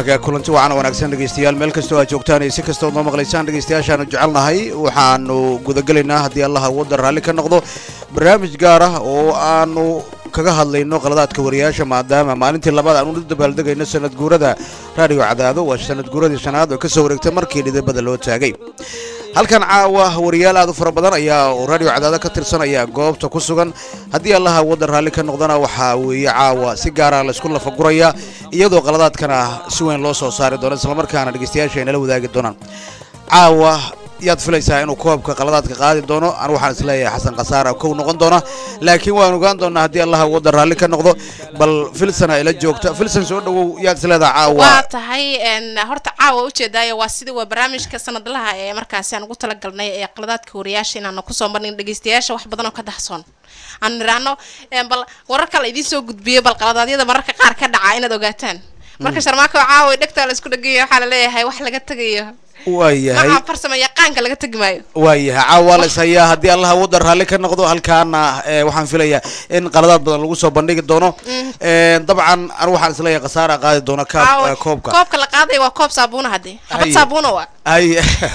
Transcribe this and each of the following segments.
waaga kulanti wacan wanaagsan dhegeystayaal meel kastoo aad joogtaan iyo si kastoo noo maqlaysaan dhegeystayaashaanu jecelnahay waxaanu gudagelaynaa haddii allaha wadda raalli ka noqdo barnaamij gaar ah oo aanu kaga hadlayno qaladaadka wariyaasha maadaama maalintii labaad aanu u dabaaldegayno sanad guurada raadiyo cadaado waa sanad guuradii shanaad oo kasoo wareegtay markii dhidibada loo taagay halkan caawa wariyaal aad u fara badan ayaa oo raadiyo cadaado ka tirsanaya goobta ku sugan haddii allaha waddan raalli ka noqdana waxaa weeye caawa si gaara laysku lafaguraya iyadoo qaladaadkana si weyn loo soo saari doono islamarkaana dhegeystayaasha ay nala wadaagi doonaan caawa yaad filaysaa inuu koobka qaladaadka qaadi doono an waxaan isleeyahay xasan khasaara kow noqon doona laakiin waan ogaan doonaa haddii allaha waddan raalli ka noqdo bal filsana ila joogta filsan soo dhawow yaad isleedaha caawa waa tahay horta caawa ujeedaayo waa sidii waa barnaamijka sanadlaha ee markaasi aan ugu talagalnay ee qaladaadka wariyaasha inaanu kusoo marnin dhegeystayaasha wax badan oo ka daxsoon aan niraano bal wararka la idiin soo gudbiyo bal qaladaadyada mararka qaar ka dhaca inaad ogaataan marka sharmaako caawa dhegtaa la isku dheganya waxaa la leeyahay wax laga tegayo waayahay maca farsamo yaqaanka laga tegi maayo waayahay caawa la is hayaa haddii allaha waddan raalli ka noqdo halkaana waxaan filayaa in qaladaad badan lagu soo bandhigi doono dabcan anu waxaan isleeyahay khasaara qaadi doono Caawa, koobka koobka la qaadaya waa koob saabuuna hadde xabad Haye. saabuuna waa hay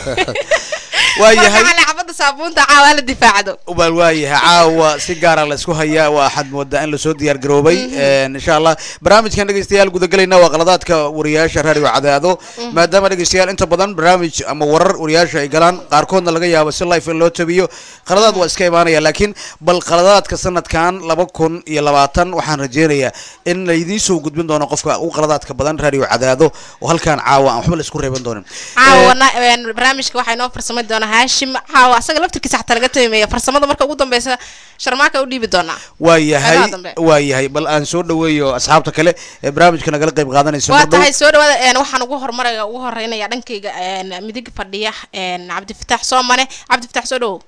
waayahay marka xabada saabuunta caawa hala difaacdo bal waayahay caawa si gaara la isku hayaa waa axad moodaa in lasoo diyaar garoobay insha allah barnaamijkan dhegeystayaal gudagalayna waa qaladaadka wariyaasha raadiyo cadaado maadaama dhegeystayaal inta badan barnaamij ama warar wariyaasha ay galaan qaarkoodna laga yaabo si life in loo tabiyo qaladaad waa iska imaanaya laakiin bal qaladaadka sanadkan laba kun iyo labaatan waxaan rajeynayaa in laydiin soo gudbin doono qofka ugu qaladaadka badan raadiyo cadaado oo halkaan caawa aan waxba la isku reeban doonin caawana een, barnaamijka waxaa inoo farsamay doonaa haashim caawa asaga laftirkiisa xataa laga tamimeeya farsamada marka ugu dambeysa sharmaaka u dhiibi doonaa waayahay Qeybaha dambe. waayahay bal aan soo dhaweeyo asxaabta kale ee barnaamijka nagala qayb qaadanaysa waa mar dhow. tahay soo dhawaada een, waxaan ugu horumaraya ugu horeynaya dhankayga een, midig fadhiya een, cabdifitaax soomane cabdifitaax soo dhawow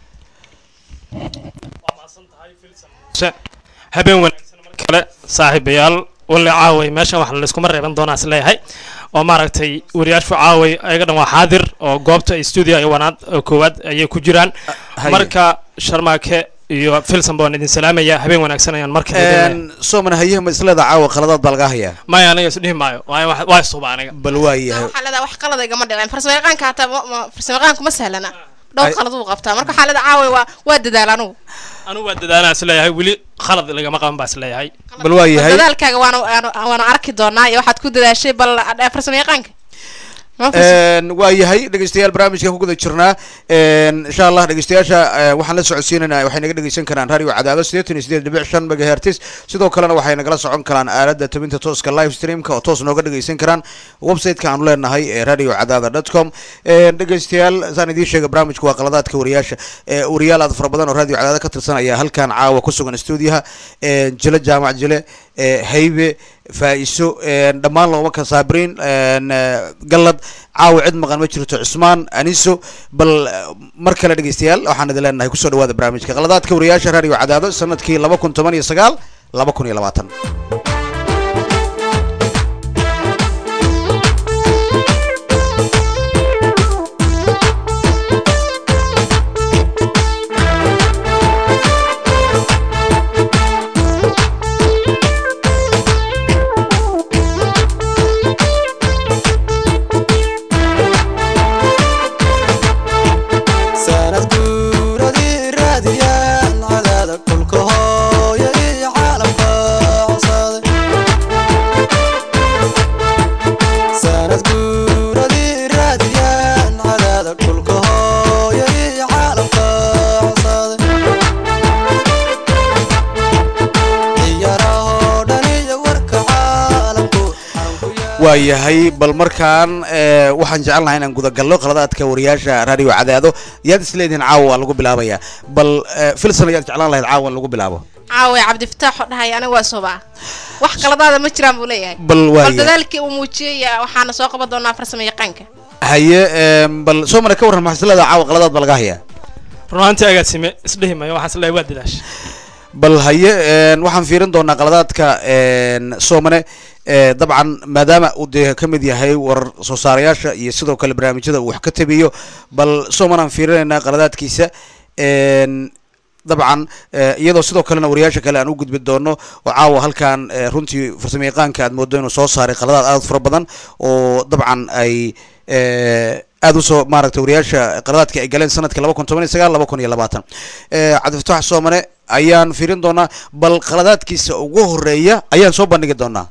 Se- habeen wanaagsan mar kale saaxiibayaal walle caaway meeshan wax layskuma reeban doonaa is leeyahay oo maaragtay wariyaashu caaway ayaga dhan waa xaadir oo goobta studio iyo wanaad oo koowaad ayay ku jiraan haye. marka sharmaake iyo filson baan idin salaamaya habeen wanaagsan ayaan marka Een, sooman haye ma isleeda caawa qaladaad baa laga hayaa maya aniga isdhihi maayo waayo wax- waa isuba aniga bal waayahay waxaa leedahay wax qalada igama dhicin farsamo yaqaanka hataa ma- ma- farsamo yaqaanku ma sahlana dhowr Ay- qalad uu qabtaa marka waxaa leedahay caawa waa waa dadaal anugu anugu waa dadaalaa is leeyahay weli khalad lagama qaban baa is leeyahay bal waayahay dadaalkaaga waanu waanu- waanu arki doonaa iyo waxaad ku dadaashay bal eh, farsamo yaqaanka Ma fahmi- Een, waayahay dhegeystayaal barnaamijka ku guda jirnaa Een, insha allah dhegeystayaasha eh, waxaan la socodsiinayna waxay naga dhegeysan karaan radio cadaado sideetan iyo sideed dhibic shan megahertis sidoo kalena waxay nagala socon karaan aalada tabinta tooska live streamka oo toos nooga dhegeysan karaan website-ka aanu leenahay ee radio cadaada dot com Een, dhegeystayaal saan idiin sheegay barnaamijku waa qaladaadka wariyaasha ee wariyaal aad fara badan oo radio cadaada ka tirsan ayaa halkan caawa ku sugan stuudiyaha Een, jile jaamac jile ee, haybe faa-iso een, dhammaan looma ka saabiriin een, eh, gallad caawa cid maqan ma jirto cusmaan aniso bal eh, mar kale dhegeystayaal waxaan idin leenahay kusoo dhawaada barnaamijka qaladaadka wariyaasha radio cadaado sanadkii laba kun toban iyo sagaal laba kun iyo labaatan sanad guuradii raadiyaan cadaada dhulka hooya iyo caalamka codsaday sanad guuradii raadiyaan cadaada dhulka hooya iyo caalamka codsaday ciyaarahoo dhan iyo warka caalamku xarunku yaal waayahay bal markaan eh, waxaan jecelnahay inaan gudagalno qaladaadka wariyaasha radio cadaado yaad isleedihin caawa waa lagu bilaabaya bal eh, filson ayaad jeclaan lahayd caawa in lagu bilaabo caawa cabdifitaax oo dhahay aniga waa soobaa wax qaladaada ma jiraan buu leeyahay bal bal waaya dadaalkii uu muujiyey eh, waxaana soo qaban doonaa farsamo yaqaanka haye em, bal soomana ka warran maxaa isleedaha caawa qaladaad baa laga hayaa runaantii agaasime isdhihi maayo waxaan is leeyahay waa dadaash bal haye een, waxaan fiirin doonaa qaladaadka een, soomane ee, dabcan maadaama uu dee ka mid yahay warar soo saarayaasha iyo sidoo kale barnaamijyada uu wax ka tabiyo bal sooman aan fiirinaynaa qaladaadkiisa een, dabcan eh, iyadoo sidoo kalena wariyaasha kale aan u gudbi doono oo caawa halkan eh, runtii farsamo yaqaanka aad moodo inuu soo saaray qaladaad aad u fara badan oo dabcan ay eh, aad usoo maaragtay wariyaasha qaladaadka ay galeen sanadka laba kun toban iyo sagaal laba kun iyo labaatan Eh, cabdifataax soomane ayaan fiirin doonaa bal qaladaadkiisa ugu horeeya ayaan soo bandhigi doonaa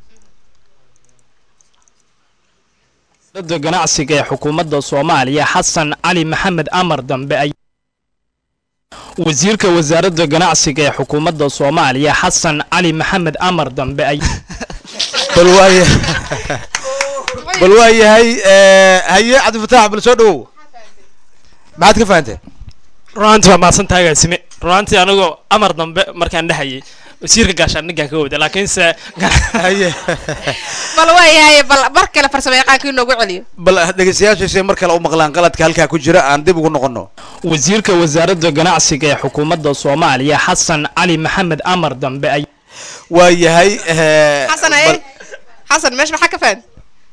da ganacsiga ee xukuumadda soomaaliya xasan cali maxamed amar dambe ay wasiirka wasaaradda ganacsiga ee xukuumadda soomaaliya xasan cali maxamed amar dambe ay bal waaya bal waa yahay eh, haye cabdifataax bal soo dhawow maxaad ka fahantay runaantii waa mahadsan tahay agaasime runaantii anigoo amar dambe markaan dhehayay wasiirka gaashaandhiggaan ka wada laakiinse haye bal waayahay bal mar kale farsamo yaqaanka inoogu celiyo bal dhegeystayaashaysay mar kale u maqlaan qaladka halkaa ku jira aan dib ugu noqono wasiirka wasaaradda ganacsiga ee xukuumadda soomaaliya xasan cali maxamed amar dambe ay waa yahay eh, xasan bal- aye xasan meesha maxaa ka fahan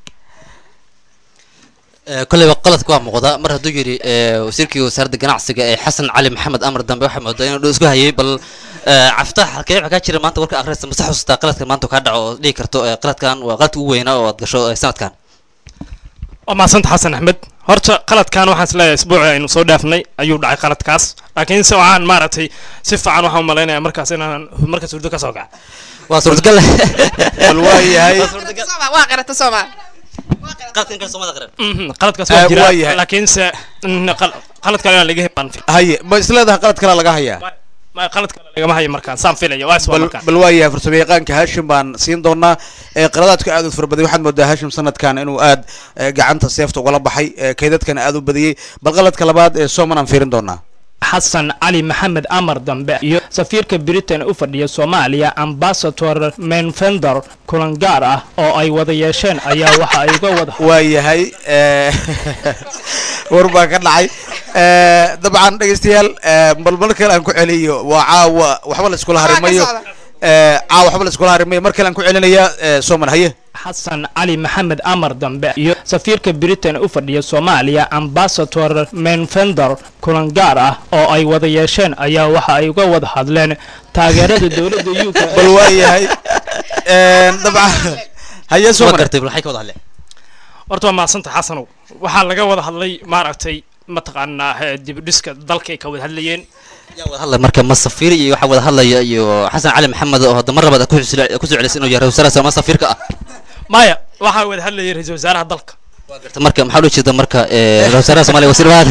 kolleyba qaladka waa muuqda mar hadduu yidhi eh, wasiirkii wasaaradda ganacsiga ee xasan cali maxamed amar dambe waxaa moodaa inuu isku hayay bal eh, caftaax halkee waxaa kaa jira maanta warka akhriysa mase xusuustaa qaladkan maanta kaa dhaco oo dhihi karto eh, qaladkan waa qaladka ugu weynaa oo aad gasho eh, sanadkan waa mahadsantaha xasan axmed horta qaladkan waxaan isleeyahay isbuuci aynu soo dhaafnay ayuu dhacay qaladkaas laakiinse waxaan maaragtay si fiican waxaan u malaynayaa markaas inaan markaas hurdo ka soo kaca waa suurtagal bal waa yahay Sooma, waa qirata sooma qaladkan kale soomada qaran Mhm, qaladkaas Eh, waa waa jira yahay. laakiinse mm, qal- qalad kale inaan laga heban haye ma isleedahay qalad kale laga hayaa ma qalad kale lagama hayo markaan saan filaya waa iswa bal markaan bal waa yahay farsamo yaqaanka hashim baan siin doonaa ee qaladaadka aad u fara baday waxaad moodaa hashim sanadkan inuu aad eh, gacanta seefta ugala baxay eh, kaydadkana aad u badiyey bal qaladka labaad ee sooman aan fiirin doonaa xasan cali maxamed amar dambe iyo safiirka britain u fadhiya soomaaliya ambasador menfender kulan gaar ah oo ay wada yeesheen ayaa waxa ay uga wada waa yahay eh, war baa ka dhacay Eh, dabcan dhegeystayaal eh, bal mar kale aan ku celiyo waa caawa waxba la iskula harimayo socda. Eh, caawa waxba la iskula harimayo mar kale aan ku celinayaa eh, sooman haye xasan cali maxamed amar dambe iyo safiirka britain u fadhiya soomaaliya ambasador menfender kulan gaar ah oo ay wada yeesheen ayaa waxa ay uga wada hadleen taageerada dowladda u k bal waa yahay Eh, dabcan haye ma sooman gartay bal waxay ka wada hadleen horta waa mahadsantaha xasanow waxaa laga wada hadlay maaragtay mataqaanaa eh, dib u dhiska dalka ay ka wada hadlayeen yaa wada hadlay marka ma safiir iyo waxaa wada hadlaya iyo xasan cali maxamed oo hadda mar labaad aad ku xusila- ku soo celisay inuu yahay wasaarasa ama safiirka ah maya waxaa wada hadlayay ra-iisul wasaaraha dalka waa garta marka maxaa loo jeeda marka eh, wasaaraha soomaaliya wasiir mahad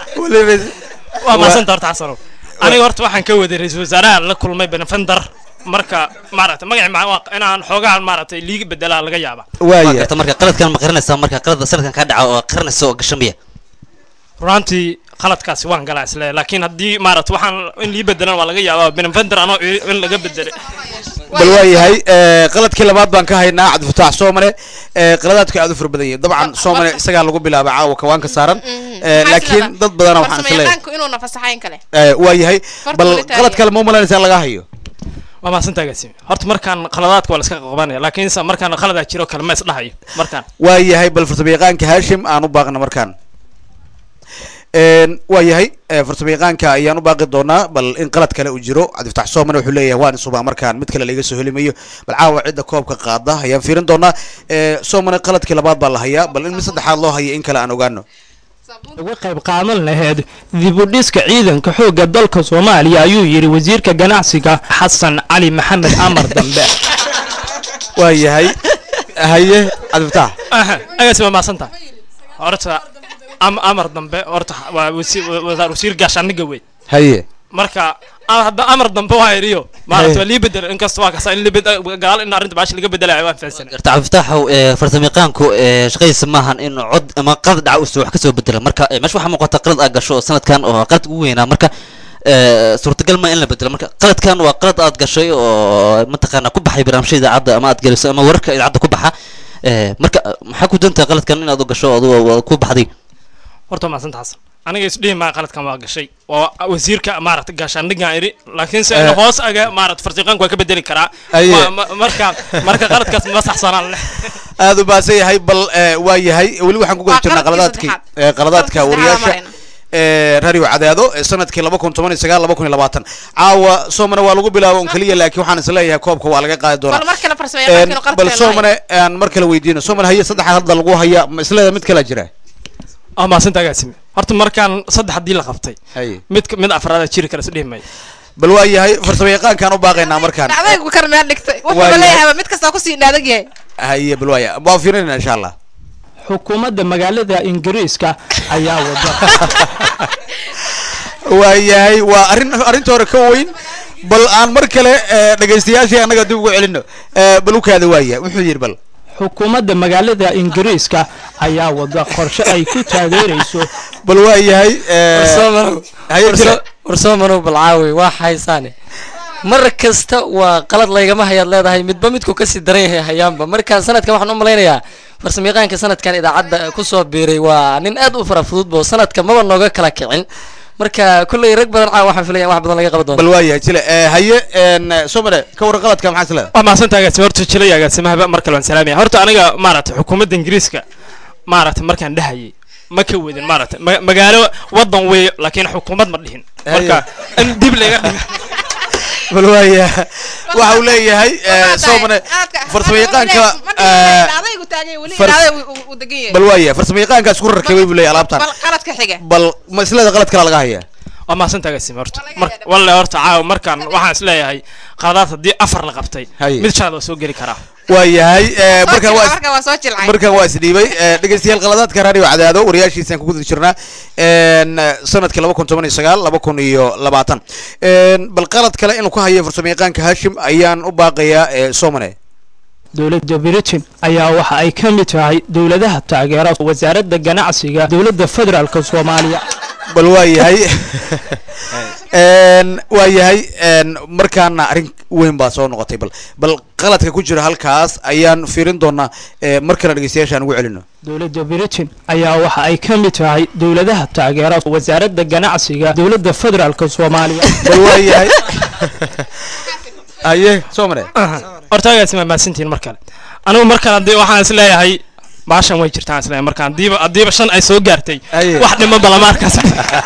waa mahadsantaha horta xasanow aniga horta waxaan ka waday ra-iisul wasaaraha la kulmay benefender marka maaragtay magaci ma waa inaan xoogahan maaragtay liiga bedelaa laga yaaba waa waa yahay garta marka qaladkan ma qaranaysaa marka qalada sanadkan kaa dhaca oo qaranaysa oo gashan miya runtii qaladkaasi waan galaa isle laakiin haddii maaragtay waxaan in lii bedelan waa laga yaabaa benefender anoo i- in laga bedelay bal waa yahay eh, qaladkii labaad baan ka haynaa cabdifataax soomane eh, qaladaadka aad u fara badan yihiin dabcan soomane isagaa lagu bilaabay caawa kawaanka saaran Eh, laakiin dad badana waxaan farsamo isleeyahay yaqaanku inuuna fasaxayn kale Eh, waa yahay Farta bal weli taagan. qalad kale ma u malaynaysaa laga hayo waa mahadsantaha gaasimi horta markaan qaladaadka waa la iska qabanaya laakiinse markaan qaladaa jiro kale ma isdhahayo markaan waa yahay bal farsamo yaqaanka hashim aan u baaqna markaan Een, waa yahay eh, farsamo yaqaanka ayaan u baaqi doonaa bal in qalad kale uu jiro cabdifataax soomane wuxuu leeyahay waan isubaa markaan mid kale laiga soo helimayo bal caawa cidda koobka qaada ayaan fiirin doonaa Eh, soomane qaladkii labaad baa la hayaa bal in mid saddexaad loo haya in kale aan ogaano uga qayb qaadan lahayd dib u dhiska ciidanka xoogga dalka soomaaliya ayuu yidhi wasiirka ganacsiga xasan cali maxamed amar dambe waa yahay haye cabdifataax aha agaasi waa mahadsantaha horta am amar dambe horta waa wasi- wa- wa- wasiir gaashaaniga wey haye marka a- hadda amar dambe waa iriyo maaragta waa lii bedel inkasta waa kasa in lii bedel gaal in arrinta baashi laga bedelayo waan fahansanay garta cabdifataaxow eh, farsamayaqaanku eh, shaqadiisa maahan in cod ama qalad dhaca uu wax ka soo bedela marka eh, meesha waxaa muuqata qalad aad gasho oo sanadkan oo qalad ugu weynaa marka eh, suurtagal ma in la bedelo marka qaladkan waa qalad aad gashay oo mataqaana ku baxay barnaamijyada idaacadda ama aad geliso ama wararka idaacadda ku baxa Eh, marka maxaa ku dantaa qaladkan inaad u gasho adigu waa ku baxday horta waa mahadsantaha xasan aniga isdhihi maa qaladkan waa gashay oo wasiirka maaragta gaashaandhigaan iri laakiinse in Eh. hoos aga maaragta farsiqaanku waa ka bedeli karaa Aye. Waa- ma- marka marka qaladkaas ma saxsanaan leh aad u baasan yahay bal eh, waa yahay weli waxaan ku guda Waa jirnaa qaladkii qaladaadkii saddexaad. eh, qaladaadka Qaladkii saddexaad wariyaasha marayna. ee radio cadaado ee sanadkii laba kun toban iyo sagaal laba kun iyo labaatan caawa soomane waa lagu bilaabo un keliya laakiin waxaan isleeyahay koobka waa laga qaadi doonaa bal mar kale farsamo Een, yaqaankiinu bal qalabkeenu soomane aan mar kale weydiino soomane haye saddex hadda lagu haya ma isleeda mid kala jira waa mahadsantaa agaasime horta markaan saddex haddii la qabtay haye mid mid afraada jiri kara isdhihi mayo bal waa yahay farsamo yaqaankaan u baaqaynaa markaan dhacdaygu kar meel dhigtay Waa wuxuuba yahay. leeyahay mid kastaa kusii dhaadag yahay haye bal waaya waa fiirinayna insha allah xukuumadda magaalada ingiriiska ayaa wada waa yahay waa arrin arrinta hore ka weyn bal aan mar kale ee, dhegaystayaashii annaga dib ugu celino ee, bal u kaada waaya wuxuu yidhi bal xukuumadda magaalada ingiriiska ayaa wada qorshe ay ku taageerayso bal waa yahay ee, warsoomanow haye jira warsoomanow balcaawi waa haysaane mar kasta waa qalad laygama hayaad leedahay midba midku kasii daran yahay hayaanba marka sanadkan waxaan u malaynayaa farsamayaqaanka sanadkan idaacadda kusoo biiray waa nin aad u fara fududba oo sanadka maba nooga kala kicin marka kulley rag badan caawa waxaan filaya in wax badan laga qaban doono bal waa yahay jile ee, haye een, soomane ka warran qaladka maxaa isleeda waa mahadsantaa agaasime horta jilay agaasimahaba mar kale waan salaamaya horta aniga maaragtay xukuumadda ingiriiska maaragtay markaan dhahayay ma ka wedin maaragtay ma- magaalo wadan weeye laakiin xukuumad ma dhihin marka in dib laga dhigo bal waaya waxa uu leeyahay ee, soomane farsamo yaqaanka ee, dhacdaygu taagay weli far- dhacday uu degan yahay bal waaya farsamo yaqaanka isku rakibay buu leeyahay alaabtan bal qaladka xiga bal ma isleeda qalad kala laga haya waa mahadsantaa agaasime horta Waa laga mar yaabaa. walle horta caawa markaan waxaan isleeyahay qaladaad haddii afar la qabtay Haye. mid shanaad waa soo geli karaa waa yahay ee, markaan waa is- marka waa soo jilcay markaan waa isdhiibay ee, dhegeystayaal qaladaadka radio cadaado wariyaashiisaan ku guda jirnaa een, sanadkii laba kun toban iyo sagaal laba kun iyo labaatan Een, bal qalad kale inuu ka hayo farsamo yaqaanka hashim ayaan u baaqayaa ee, soomane dowladda britain ayaa waxa ay ka mid tahay dowladaha taageera wasaaradda ganacsiga dowladda federaalk soomaaliya bal waa yahay Een, waa yahay een, markaana arrin weyn baa soo noqotay bal bal qaladka ku jira halkaas ayaan fiirin doonaa ee, mar kale dhegeystayaashaan ugu celino dowladda britain ayaa waxa ay ka mid tahay dowladaha taageera wasaaradda ganacsiga dowladda federaalk soomaaliya bal waa yahay haye soomane horta agaasime waa mahadsantihiin mar kale anigu mar kale haddii waxaan isleeyahay baashan way jirtaan isleeyahay marka haddiiba haddiiba shan ay soo gaartay Haye. wax dhiman balama arkaas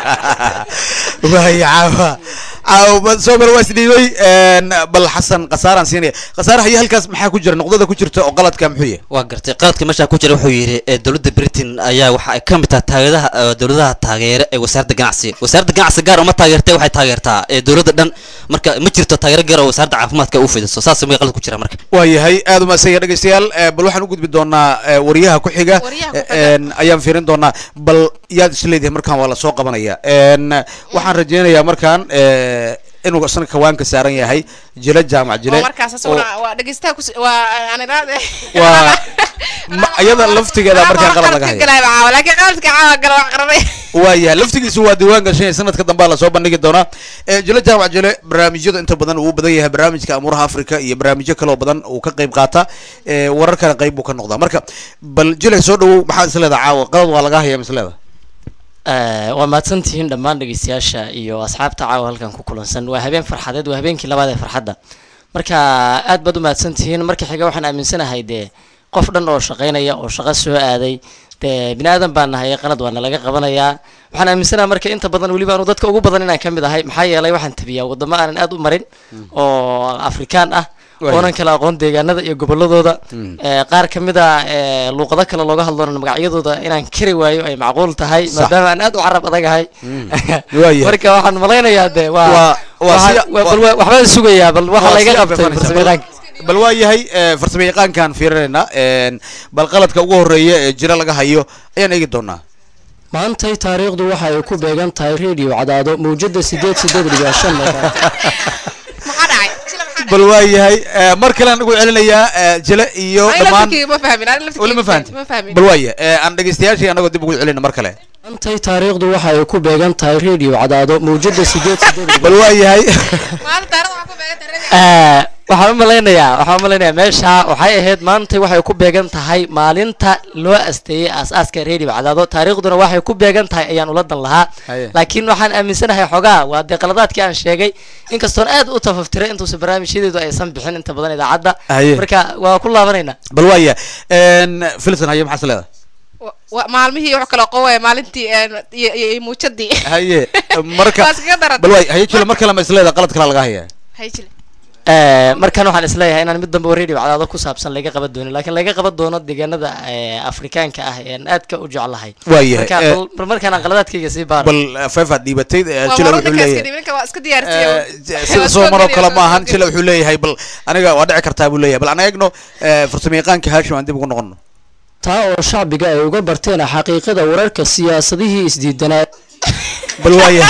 waaya caawa caawa bal soomane waa isdhiibay een, bal xasan khasaaraan siinaya khasaare haye halkaas maxaa ku jira noqdada ku jirta oo qaladka muxuu yahay waa gartay qaladka meesha ku jira wuxuu yidhi ee dowladda britain ayaa waxa ay ka mid tahay taageeraha ee dowladaha taageere ee wasaaradda ganacsiga wasaaradda ganacsi gaar uma taageertay waxay taageertaa ee dowladda dhan marka ma jirto taageero gaar oo wasaaradda caafimaadka u fidiso saas may qalad ku jira marka waa yahay aad u mahadsan yahay dhegeystayaal ee, bal waxaan u gudbi doonaa ee, wariyaha ku xiga Wariyaha ku ee, een, ayaan fiirin doonaa bal yaad isleedahay markaan waa lasoo qabanaya een, waxaan rajeynayaa markaan ee, inuu isna kawaanka saaran yahay jile jaamac jile oo markaas asaguna waa dhegeystaha kus waa aan iraade waa ma- iyada laftigeeda markaan qalad laga haya galay caawa laakiin qaladka caawa gala wax qaranay waa yahay laftigiisu waa diiwaan gashan sanadka dambe lasoo bandhigi doonaa ee, jile jaamac jile barnaamijyada inta badan uu badan yahay barnaamijka amuuraha africa iyo barnaamijyo kaloo badan uu ka qayb qaata ee, wararkana qayb buu ka noqdaa marka bal jile soo dhawow maxaad isleedaha caawa qalad waa laga haya misleeda Eh, waa mahadsantihiin dhammaan dhegeystayaasha iyo asxaabta caawa halkan ku kulansan waa habeen farxadeed waa habeenkii labaad ee farxadda marka aad baad u mahadsantihiin marka xiga waxaan aaminsanahay dee qof dhan oo shaqaynaya oo shaqo soo aaday dee bini aadan baan nahay qalad waa nalaga qabanayaa waxaan aaminsanahay marka inta badan weliba anu dadka ugu badan inaan ka mid ahay maxaa yeelay waxaan tabiyaa wadamo aanan aad u marin oo afrikaan ah Waayo. oonan kala aqoon deegaanada iyo goboladooda Eh, qaar ka mid a eh, luuqado kale looga hadloona magacyadooda inaan kari waayo ay macquul tahay maadaama aan aad u carab adagahay waayahay. marka waxaan malaynayaa de waa Waa- waa waxaa- sida- waa- bal waa- waxbaan sugayaa bal waxa Waa layga sida qabtay fafanaysa. farsamayaqaanka bal waa yahay ee, farsamo yaqaankaan fiirinaynaa een, bal qaladka ugu horeeya ee jira laga hayo ayaan eegi doonaa maantay taariikhdu waxa ay ku beegan tahay radio cadaado mawjada sideed sideed dhibic shan maxaa dhacay Sila maxaa dhacay? bal waa yahay ee, mar kalean ugu celinayaa ee, jile iyo Aniga dhammaan laftirkeyga ma fahmin aniga laftirkeyga weli ma fahanti ma fahmin bal waaya ee, aan dhegeystayaashii anagoo dib ugu celina mar kale maantay taariikhdu waxa ay ku beegan tahay radio cadaado mawjada sideed sideed bal waa yahay maanta taariikhda waxaa ku beegan tahay Eh, waxaan u malaynayaa waxaan u malaynayaa meesha waxay ahayd maanta waxay ku beegan tahay maalinta loo asteeyey aas-aaska radio cadaado taariikhduna waxay ku beegan tahay ayaan ula dan lahaa Haye. laakiin waxaan aaminsanahay xogaa waa dee qaladaadkii aan sheegay inkastoon aad u tafaftiray intuusa barnaamijyadeedu aysan bixin inta badan idaacadda Haye. marka waa ku laabanaynaa bal waaya filson haye maxaa is leedahay Wa- wa- maalmihii wuxuu kala qowaya maalintii een, iyo iyo iyo muujadii haye marka Waa iskaga daran. bal waay haye jile mar kale ma isleeda qalad kale laga hayaa hay jile Eh, markan waxaan isleeyahay inaan mid dambe oo radio cadaado ku saabsan laga qaban doonin laakiin laga qaban doono deegaanada eh, afrikaanka ah ee aan aadka u jeclahay waayahay marka eh, bal- bal markaan aan qaladaadkayga sii baaro bal feefaad dhiibatay eh, waa jile mar wuxuu waddankaas leeyahay kadib ninka waa iska diyaarsiiyo Eh, sida soo maroo kale ma ahan jile wuxuu leeyahay bal aniga waa dhici kartaa buu leeyahay bal aan eegno eh, farsamayaqaanka haashim aan dib ugu noqono taa oo shacbiga ay uga barteen xaqiiqada wararka siyaasadihii isdiidanaa bal waaya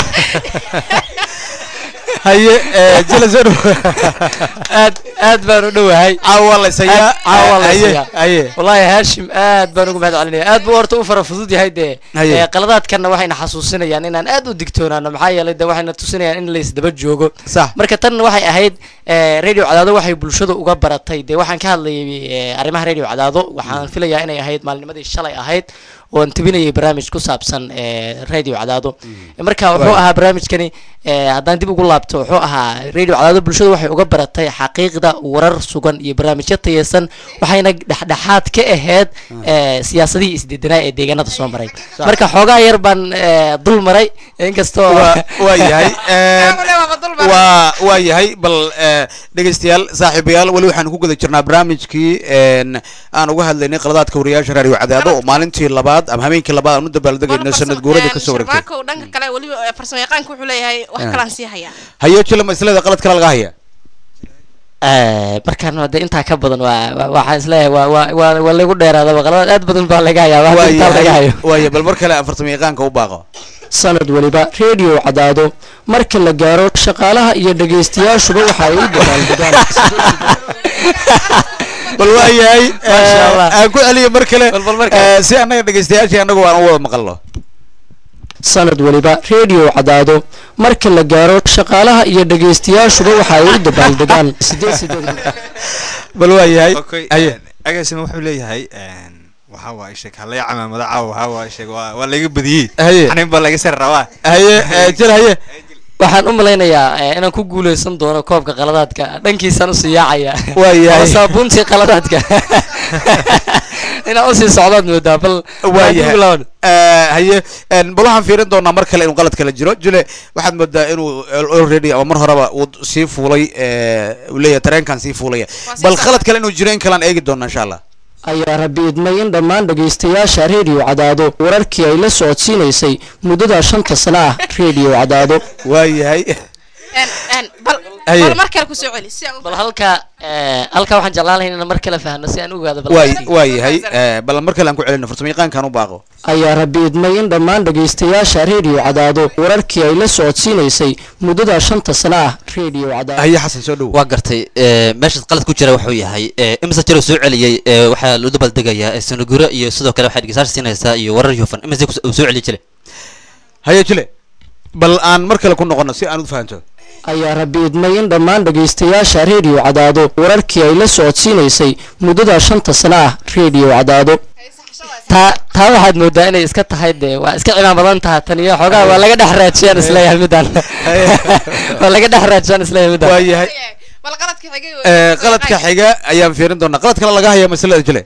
haye eh, jile soo dhow aad aad baan u dhowahay caawa la isayaa caawa la haye isayaa. haye wallaahi haashim aad baan ugu mahad celinaya aad buu horta u fara fudud yahay dee Haye. Eh, qaladaadkanna waxayna xasuusinayaan inaan aad u digtoonaano maxaa yeelay de waxayna tusinayaan in laysdaba joogo sax marka tan waxay ahayd eh, radio cadaado waxay bulshada uga baratay dee waxaan ka hadlayay eh, arrimaha radio cadaado waxaan filayaa inay ahayd maalnimadii shalay ahayd oon tebinayay barnaamij ku saabsan eh, radio cadaado marka wuxuu ahaa barnaamijkani eh, haddaan dib ugu laabto wuxuu ahaa radio cadaado bulshada waxay uga baratay xaqiiqda warar sugan iyo barnaamijyo tayeysan waxayna dhexdhexaad ka ahayd eh, siyaasadihii isdedenaa ee deegaanada soo maray marka xoogaa yar baan eh, dul maray inkastoo waa waa yahay eh, Wale waaba dul maray. waa waa yahay bal eh, dhegeystayaal saaxiibayaal weli waxaan ku guda jirnaa barnaamijkii een, aan uga hadlaynay qaladaadka wariyaasha raadiyo cadaado oo maalintii labaad ama habeenkii labaad aan u dabaaldegayno sanad guurada kasoo wareegtay sharmaako dhanka kale weliba eh, farsamo yaqaanka wuxuu leeyahay wax kalaan sii hayaa haye jile ma isleeda qalad kale laga haya Eh, markaan hade intaa ka badan waa waa- waxaan isleeyahay waa waa waa waa lagu dheeraadaba qaladaad aad badan baa laga hayaa wax intaa laga hayo waaya bal mar kale aan farsamo yaqaanka u baaqo sanad weliba radio cadaado marka la gaaro shaqaalaha iyo dhegaystayaashuba waxa ay u dabaaldegaan bal waa yahay Masha Allah. aan ku celiyo mar kale Bal- bal mar kale. eh, si annaga dhegeystayaashii annagu aan u wada maqalno sanad weliba radio cadaado marka la gaaro shaqaalaha iyo dhegaystayaashuba waxa ay u dabaaldegaan sideed sideed bal waa yahay Okay, haye agaasima wuxuu leeyahay een, waxaa waa sheeg halay camaamada caawa waxaa waa sheeg waa waa laga badiyey haye xanin baa laga sar rabaa haye eh, jile haye waxaan u malaynayaa eh, inaan ku guuleysan doono koobka qaladaadka dhankiisaan usii yaacaya Waa yahay. Ama saabuuntii qaladaadka inaan usii socdaad moodaa bal waa dib ugu yahay laaban. Eh, haye en, bal waxaan fiirin doonaa mar kale inuu qalad kale jiro jile waxaad moodaa inuu already ama mar horeba uu sii fuulay eh, uu leeyahay tareenkan sii fuulaya sii bal socda. qalad kale inuu jiro in kalean eegi doona insha allah ayaa rabi idmay in dhammaan dhegaystayaasha radio cadaado wararkii ay la socodsiinaysay muddada shanta sano ah radio cadaado waa yahay En- en, bal Haye. bal mar kale kusoo celi si aan u bal halka eh, halka waxaan jeclaan lahayn inaan mar kale fahno si aan u ogaado bal waa qaladaadkii. waa yahay eh, bal mar kale aan ku celino farsamo yaqaankan u baaqo ayaa rabi idmay in dhammaan dhegaystayaasha radio cadaado wararkii ay la socodsiinaysay muddada shanta sano ah radio cadaado haye xasan soo dhow waa gartay eh, meeshaas qalad ku jira wuxuu yahay eh, imise jiro soo celiyey eh, waxaa loo dabaaldegayaa eh, sanaguro iyo sidoo kale waxay dhegeystayaasha siinaysaa iyo warar hufan imise ku- uu soo celiyi jire haye jile bal aan mar kale ku noqono si aan u fahanto ayaa rabi idmay in dhammaan dhegaystayaasha radio cadaado wararkii ay la socodsiinaysay muddada shanta sano ah radio cadaado taa taa waxaad moodaa inay iska tahay dee waa iska cimaan badan taha tan iyo xoogaa waa laga dhex raajiyaan isleeyahay midaan waa laga dhex raajiyaan isleeyahay midaan waa yahay bal qaladka xigay eh, qaladka xiga ayaan fiirin doonaa qalad kale laga haya masalada jile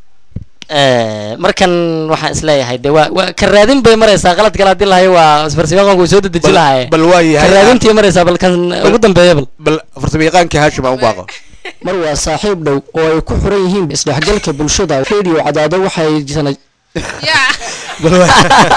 Eh, markan waxaan isleeyahay de waa waa ka raadin bay maraysaa qalad kale haddii lahayo waa farsamayaqaanku way soo dedeji Bal- lahaye bal waa ka yahay raadintii maraysaa bal kan ugu dambeeya bal bal farsamo yaqaankii haashim aan u baaqo mar waa saaxiib dhow oo ay ku xiran yihiin isdhexgalka bulshada radio cadaado waxay sana yaa bal waa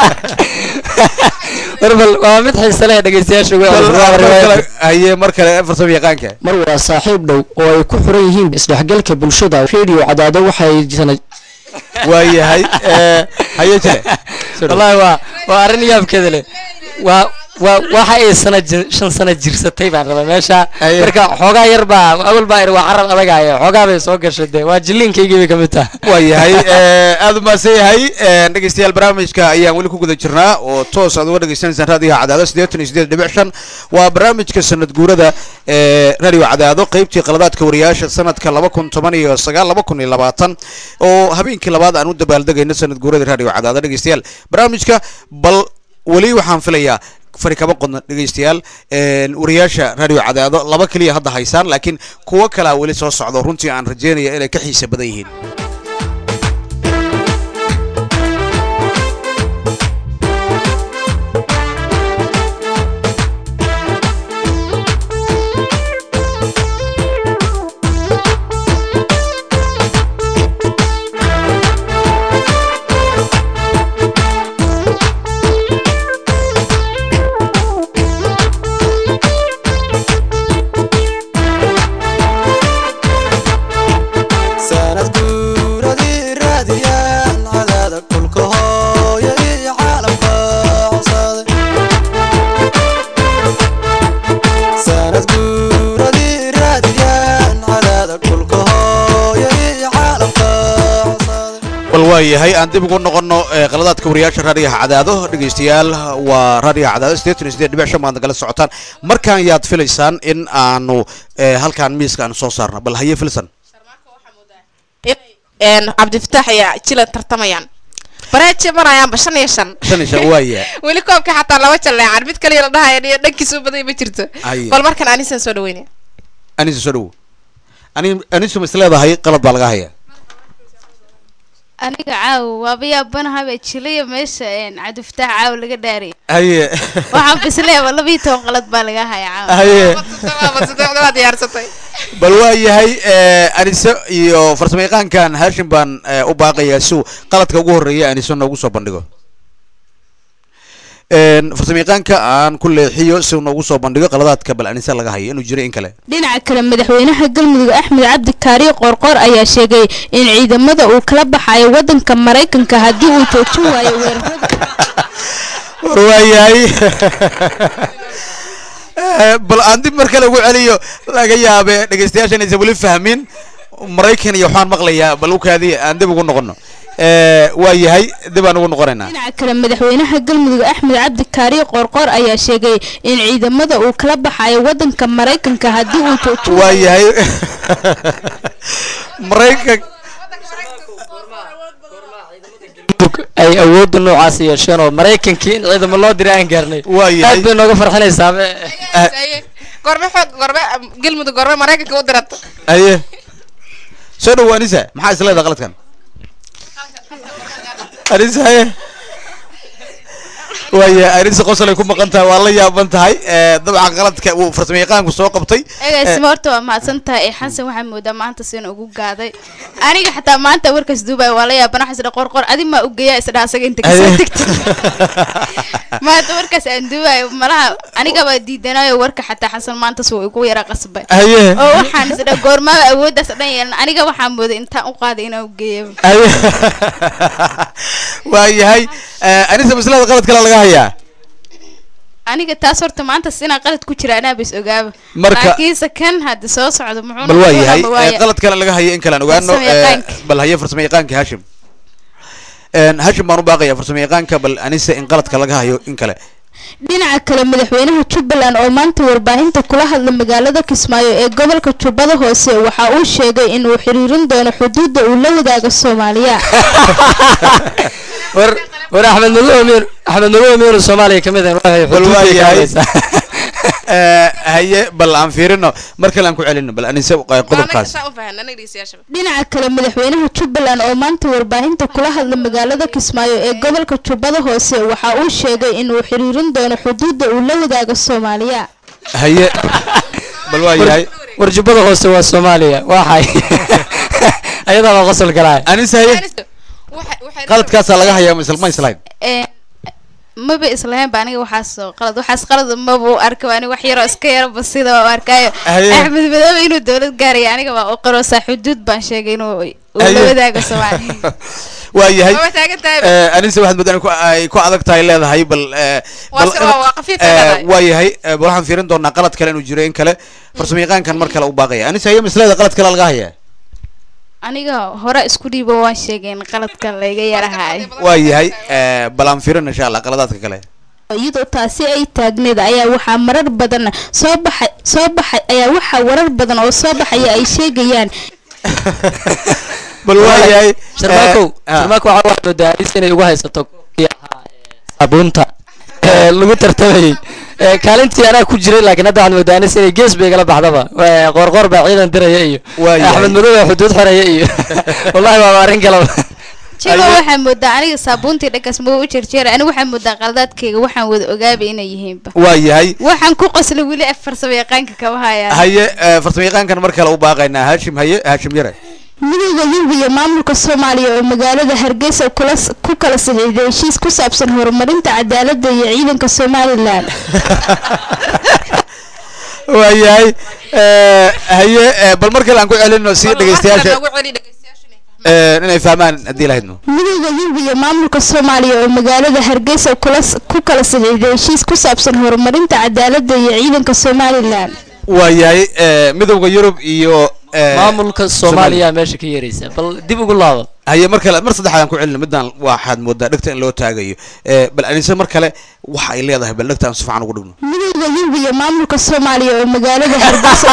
war bal waa mid xiise leh dhegeystayaasha ugu bal waa mar riwaayad. kale haye mar kale farsamo yaqaanka mar waa saaxiib dhow oo ay ku xiran yihiin isdhexgalka bulshada radio cadaado waxay sana waa yahay eh, haye jile wallahi waa waa arrin yaabkeeda leh waa waa waxa ay sana jir- shan sano jirsatay baan rabaa meesha Aye. marka xoogaa yar baa awal baa ir waa carab adagaya xoogaa bay soo gashay dee waa jilliinkaygii bay ka mid tahay waa yahay eh, aad u mahadsan yahay eh, dhegeystayaal barnaamijka ayaan weli ku guda jirnaa oo toos aad uga dhegeysanaysaan raadiyaha cadaado siddeetan iyo siddeed dhibic shan waa barnaamijka sanad guurada ee radio cadaado qeybtii qaladaadka wariyaasha sanadka laba kun toban iyo sagaal laba kun iyo labaatan oo habeenkii labaad aan u dabaaldegayno sanad guurada radio cadaado dhegeystayaal barnaamijka bal weli waxaan filayaa fari kama qodno dhegeystayaal een, wariyaasha radio cadaado laba keliya hadda haysaan laakiin kuwo kalea weli soo socdo runtii aan rajeynaya inay ka xiisa badan yihiin waayahay aan dib ugu noqono ee, qaladaadka wariyaasha raadiyaha cadaado dhegaystayaal waa raadiyaha cadaado sideetan iyo sideed dhibic shan baad nagala socotaan markaan yaad filaysaan in aanu ee, halkaan miiska aanu soo saarno bal haye filsan een cabdifataax iyo jila tartamayaan bareeje marayaanba shan iyo shan shan iyo shan waaya weli koobka xataa laba jaleecan mid kaliya la dhahaya iyo dhankiisa u baday ma jirto Haye. bal markan anisan soo dhaweynaya anisa soo dhawo ani anisu ma isleedahay qalad baa laga hayaa aniga caawa waaba yaabanahabe jilaya meesha een cabdifataax caawa laga dhaaraya haye waxaan bisleeba labiyo toban qalad baa laga haya caawa haye waa diyaarsatay bal waayahay ee, anise iyo farsamayaqaankan haashim baan ee, u baaqayaa si uu qaladka ugu horreeya anise noogu soo bandhigo Een, farsamayaqaanka aan ku leexiyo si uu noogu soo bandhigo qaladaadka bal anise laga hayo inuu jiro in kale dhinaca kale madaxweynaha galmudug axmed cabdi kaariyo qoorqoor ayaa sheegay in ciidamada uu kala baxayo wadanka maraykanka haddii uu joojin waayo weerarada war waayahay Ee, bal aan dib mar kale ugu celiyo laga yaabe dhegeystayaashan aysan weli fahmin maraykan iyo waxaan maqlayaa bal u kaadiya aan dib ugu noqono Ee, waayahay dib aan ugu noqonaynaa dhinaca kale madaxweynaha galmudug axmed cabdi kaariyo qoorqoor ayaa sheegay in ciidamada uu kala baxayo wadanka maraykanka haddii uu joojin waayo waayahay maraykan ay awoodda noocaas yeesheen oo maraykankii in ciidamo loo diray aan gaarnay Waayahay. aad bay nooga farxinaysaa gorme xoog gorme galmudug gorme maraykanka u dirata haye soo dhawo anisa maxaa isleedahay qaladkan anisa haye waaya anisa qosol ay ku maqan tahay waa la yaaban tahay Ee, dabcan qaladka uu farsamayaqaanku soo qabtay eegaasima horta waa mahadsan tahay xasan waxaa moodaa maanta sina ugu gaaday aniga xataa maanta warkaas duubay waa la yaaban waxaa isdha qorqor adi maa u geeyaa isdha asaga inta kasoo Haye. tegta maanta warkaas aan duubayo malaha aniga baa diidanayo warka xataa xasan maanta suu igu yara qasbay haye oo waxaan isdha goormaaba awooddaas dhan yeelan aniga waxaa mooday intaan u qaaday inaan u geeyo haye waayahay Ee, anisa maslada qalad kale laga hayaa aniga taas horta maanta inaan qalad ku jira anaa bas ogaaba Marka- laakiinse kan hadda soo socdo muxuu bal waayahay noqon ee, waaya. qalad kale laga hayo in kale aan ogaano Farsamayaqaanka. ee, bal haye farsamayaqaanka hashim Een, hashim baan u baaqaya farsamayaqaanka bal anise in qaladka laga hayo in kale dhinaca kale madaxweynaha jubbaland oo maanta warbaahinta kula hadla magaalada kismaayo ee gobolka jubbada hoose waxa uu sheegay inuu xiriirin doono xuduudda uu la wadaago soomaaliya war war axmed madow amiir axmed madow amiir soomaaliya ka mid ah waxay Bal xuduudda waayahay. ka hadlaysaa. Ee, haye bal aan fiirino mar kale aan ku celino bal anise ee, qodobkaas saa u fahan anaga dhegeystayaashaba dhinaca kale madaxweynaha jubbaland oo maanta warbaahinta kula hadla magaalada kismaayo ee gobolka jubbada hoose waxa uu sheegay inuu xiriirin doono xuduudda uu la wadaago soomaaliya haye bal waayahay war jubbada hoose waa soomaaliya waxay ayadaa baa qosol galaa anise haye qaladkaasaa laga hayaa ma isla- ma islahayn Ee, maba islahayn ba aniga waxaas oo qalad waxaas qalad maba u arka aniga wax yaroo iska yaro basida oo arkaayo Haye. axmed madoobe inuu dowlad gaaraya aniga waa u qaroosaa xuduud baan sheegay inuu uu la Haye. wadaago soomaaliya waayahay Waa taagan tahay. Ee, anise waxaad moodaan ku- ay ku adag tahay leedahay bal ee, Waa bal- si- waa- waa khafiif ay ee, leedahay. waayahay ee, bal waxaan fiirin doonaa qalad kale inuu jiro in kale farsamayaqaankan mar kale u baaqaya anise haye misleeda qalad kale laga hayaa aniga hore isku dhiibo waan sheegay in qaladka layga yarahay waayahay ee, bal aan fiirin insha allah qaladaadka kale iyadoo taasi ay taagneed ayaa waxaa marar badan soo baxay soo baxay ayaa waxaa warar badan oo soo baxaya ay sheegayaan bal waayahay sharmaakow ee, ah. sharmaakow waxaa waxaa moodaa alis inay ugu haysato kii ahaa ee, saabuunta ee, lagu tartamayay Ee, kaalintii anaa ku jiray laakiin hadda waxaad moodaa anis inay gees bay igala baxdaba Ee, qoorqoor baa ciidan diraya iyo Waayahay. axmed madow baa xuduud xoraya iyo wallahi waa arrin kalaba jigo waxaa moodaa aniga saabuuntii dhankaas ma u jerjeera aniga waxaa moodaa qaladaadkayga waxaan wada ogaabay inay yihiinba waayahay waxaan ku qoslay weli af farsamo yaqaanka kama hayaan haye ee, farsamayaqaankan mar kale u baaqaynaa hashim haye hashim yare midowda yurub iyo maamulka soomaaliya oo magaalada hargeysa kula ku kala saxiixday heshiis ku saabsan horumarinta cadaaladda iyo ciidanka somalilan waayahay ee, haye ee, bal mar kale aan ku celino si dhegeystayaasha Noogu celi dhegeystayaasha inay fahmaan. ee, inay fahmaan haddii lahaydno midowda yurub iyo maamulka soomaaliya oo magaalada hargeysa kula ku kala saxiixday heshiis ku saabsan horumarinta cadaaladda iyo ciidanka somalilan waayahay eh, midowda yurub iyo eh, maamulka soomaaliya meesha ka yeeraysa bal dib ugu laabo haye mar kale mar saddexaadaan ku celina midaan waxaad moodaa dhegta in loo taagayo Eh, bal anise mar kale waxa ay leedahay bal dhegta aan si fiican ugu dhigno midowda yurub iyo maamulka soomaaliya oo magaalada hargeysa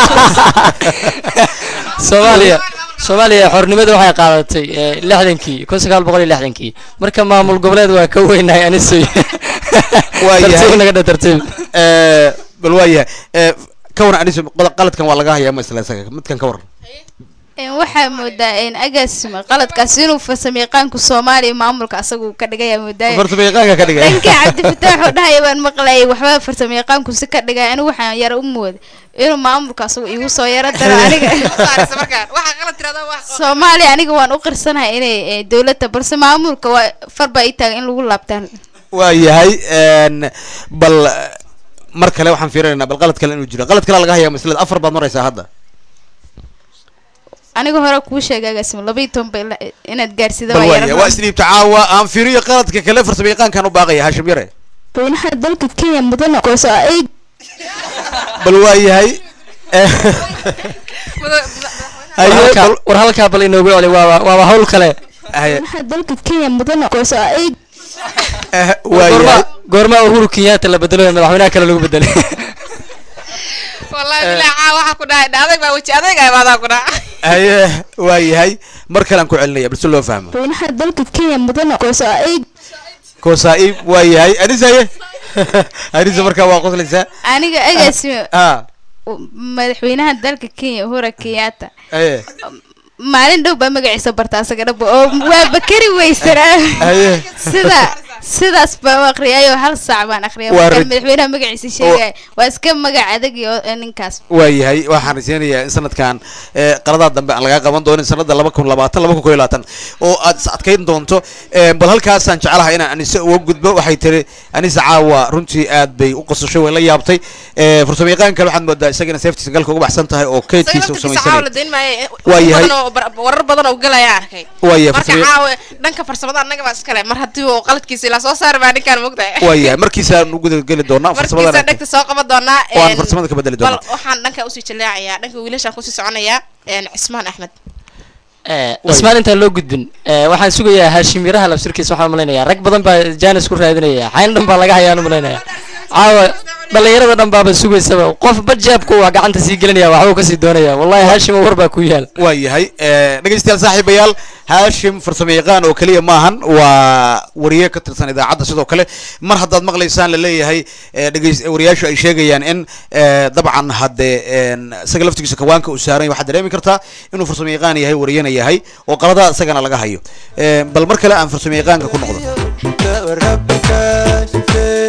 soomaaliya soomaaliya xornimada waxay qaadatay eh, lixdankii kun sagaal boqol iyo lixdankii marka maamul goboleed waa ka weynahay anisoy Waayahay. tartiib naga dha tartiib Eh, bal waayahay Eh, ka waran anise qod- qaladkan waa laga hayaa ma isla isaga midkan ka waran Een, waxaa moodaa een agaasima qaladkaas inuu farsamayaqaanku soomaaliya maamulka asagu ka dhigaya moodaaya farsamayaqaanka ka dhigaya dhanka cabdifataax oo dhahaya baan maqlayay waxba farsamayaqaanku si ka dhigaya anigu waxaan yara u mooda inuu maamulka asagu igu soo yaro daro aniga saaraysa markaan waxaa qalad tirada wax soomaaliya aniga waan u qirsanahay inay eh, dowladda balse maamulka waa far baa ii taagan in lagu laabtaan waayahay een, bal eh, mar kale waxaan fiirinaynaa bal qalad kale inuu jiro qalad kale laga hayaa maslada afar baad maraysaa hadda aniga hore kuu sheegay agaasima laba iyo toban bay la- inaad gaarsiida bal waa waayahay waa yara isdhiibta caawa aan fiiriyo qaladka kale farsamayaqaankan u baaqaya hashim yare madaxweynaha dalka kenya mudane gooso ay bal waayahay eh, haye, Halkaa- bal- war halkaa bal inoogu celi waaba waaba hawl kale haye, madaxweynaha dalka kenya mudane gooso ay eh, goorma waayahay goorma uhuru kenyatta la bedelo ee madaxweynaha kale lagu bedelay wallahi bilaa caa waxaa ku dhahay adag baa weji adag ah baadaa ku dhaca haye waayahay mar kale aan ku celinaya bal si loo fahmo madaxweynaha dalka kenya mudane gooso ay koosaa'ib waayahay anise haye anise markaa waa qoslaysaa aniga agaasima ah madaxweynaha dalka kenya uhuru kenyatta haye maalin dhow baa magaciisa barta asaga dhabo oo waa bakari weysanaa haye sida sidaas baan u aqriyayoo hal saac baan aqriyay Waa markaan rid- madaxweynaha magaciisa sheegaya waa iska magac adag iyo eh, ninkaas waayahay waxaan rajeynayaa in sanadkan eh, qaladaha dambe aan lagaa qaban doonin sanada laba kun labaatan laba kun koyo labaatan oo aad is adkayn doonto Eh, bal halkaasaan jeclahay inaan anise uga gudbo waxay tiri anise caawa runtii aad bay u qosashay way la yaabtay Eh, farsamayaqaan kale waxaad moodaa isagana safetiisa galka uga baxsan tahay oo keydkiisa u isaga laftirkiisa caawa la samaysanay dayn maayo Waa yahay. badan oo bar- warar badan oo galaya arkay waayahay marka farsama- caawa dhanka farsamada annaga baa iskale mar haddii uu qaladkiisa ilaa soo saari baa ninkaan mogtahay waayahay markiisaan u gudageli doonaa markiisa farsamadana dhegta soo qaban doonaa oo aan een, farsamada ka bedeli bal doonaa waxaan dhanka usii jaleecayaa dhanka wiilashaan kusii soconayaa een, cismaan axmed Eh, cismaan intaan loo gudbin eh, waxaan sugayaa haashim yaraha labsirkiisa waxaan malaynayaa rag badan baa jaanis ku raadinaya xayn dhan baa laga hayaan u malaynaya caawa dhalinyarada dhan baaba sugaysaba qof bajaabku waa gacanta sii gelinaya waxbuu kasii doonaya wallahi haashim war baa ku yaal waayahay Eh, dhegeystayaal saaxiibayaal haashim farsamayaqaan oo keliya maahan waa wariye ka tirsan idaacadda sidoo kale mar haddaad maqlaysaan la leeyahay eh, dhegeys wariyaashu ay sheegayaan in eh, dabcan haddee een, isaga laftigiisa kawaanka uu saaran yahay waxaad dareemi kartaa inuu farsamayaqaan yahay wariyana yahay oo qaladaha isagana laga hayo Eh, bal mar kale aan farsamayaqaanka ku noqdo rabbi kaashifee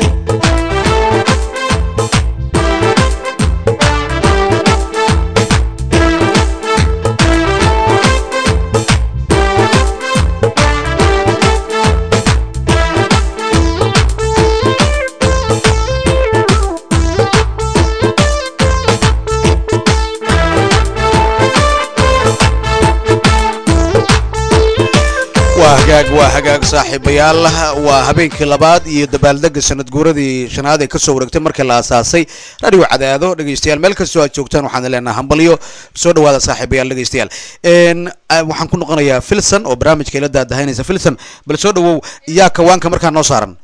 waa hagaag waa hagaag saaxiibayaal waa habeenkii labaad iyo dabaaldega sanad guuradii shanaad ee kasoo wareegtay markii la aasaasay radio cadaado dhegeystayaal meel kastoo aad joogtaan waxaan leenahay hambalyo soo dhawaada saaxiibayaal dhegeystayaal Een, ah, waxaan ku noqonayaa filson oo barnaamijka ila daadahaynaysa filson bal soo dhawow yaa kawaanka markaa noo saaran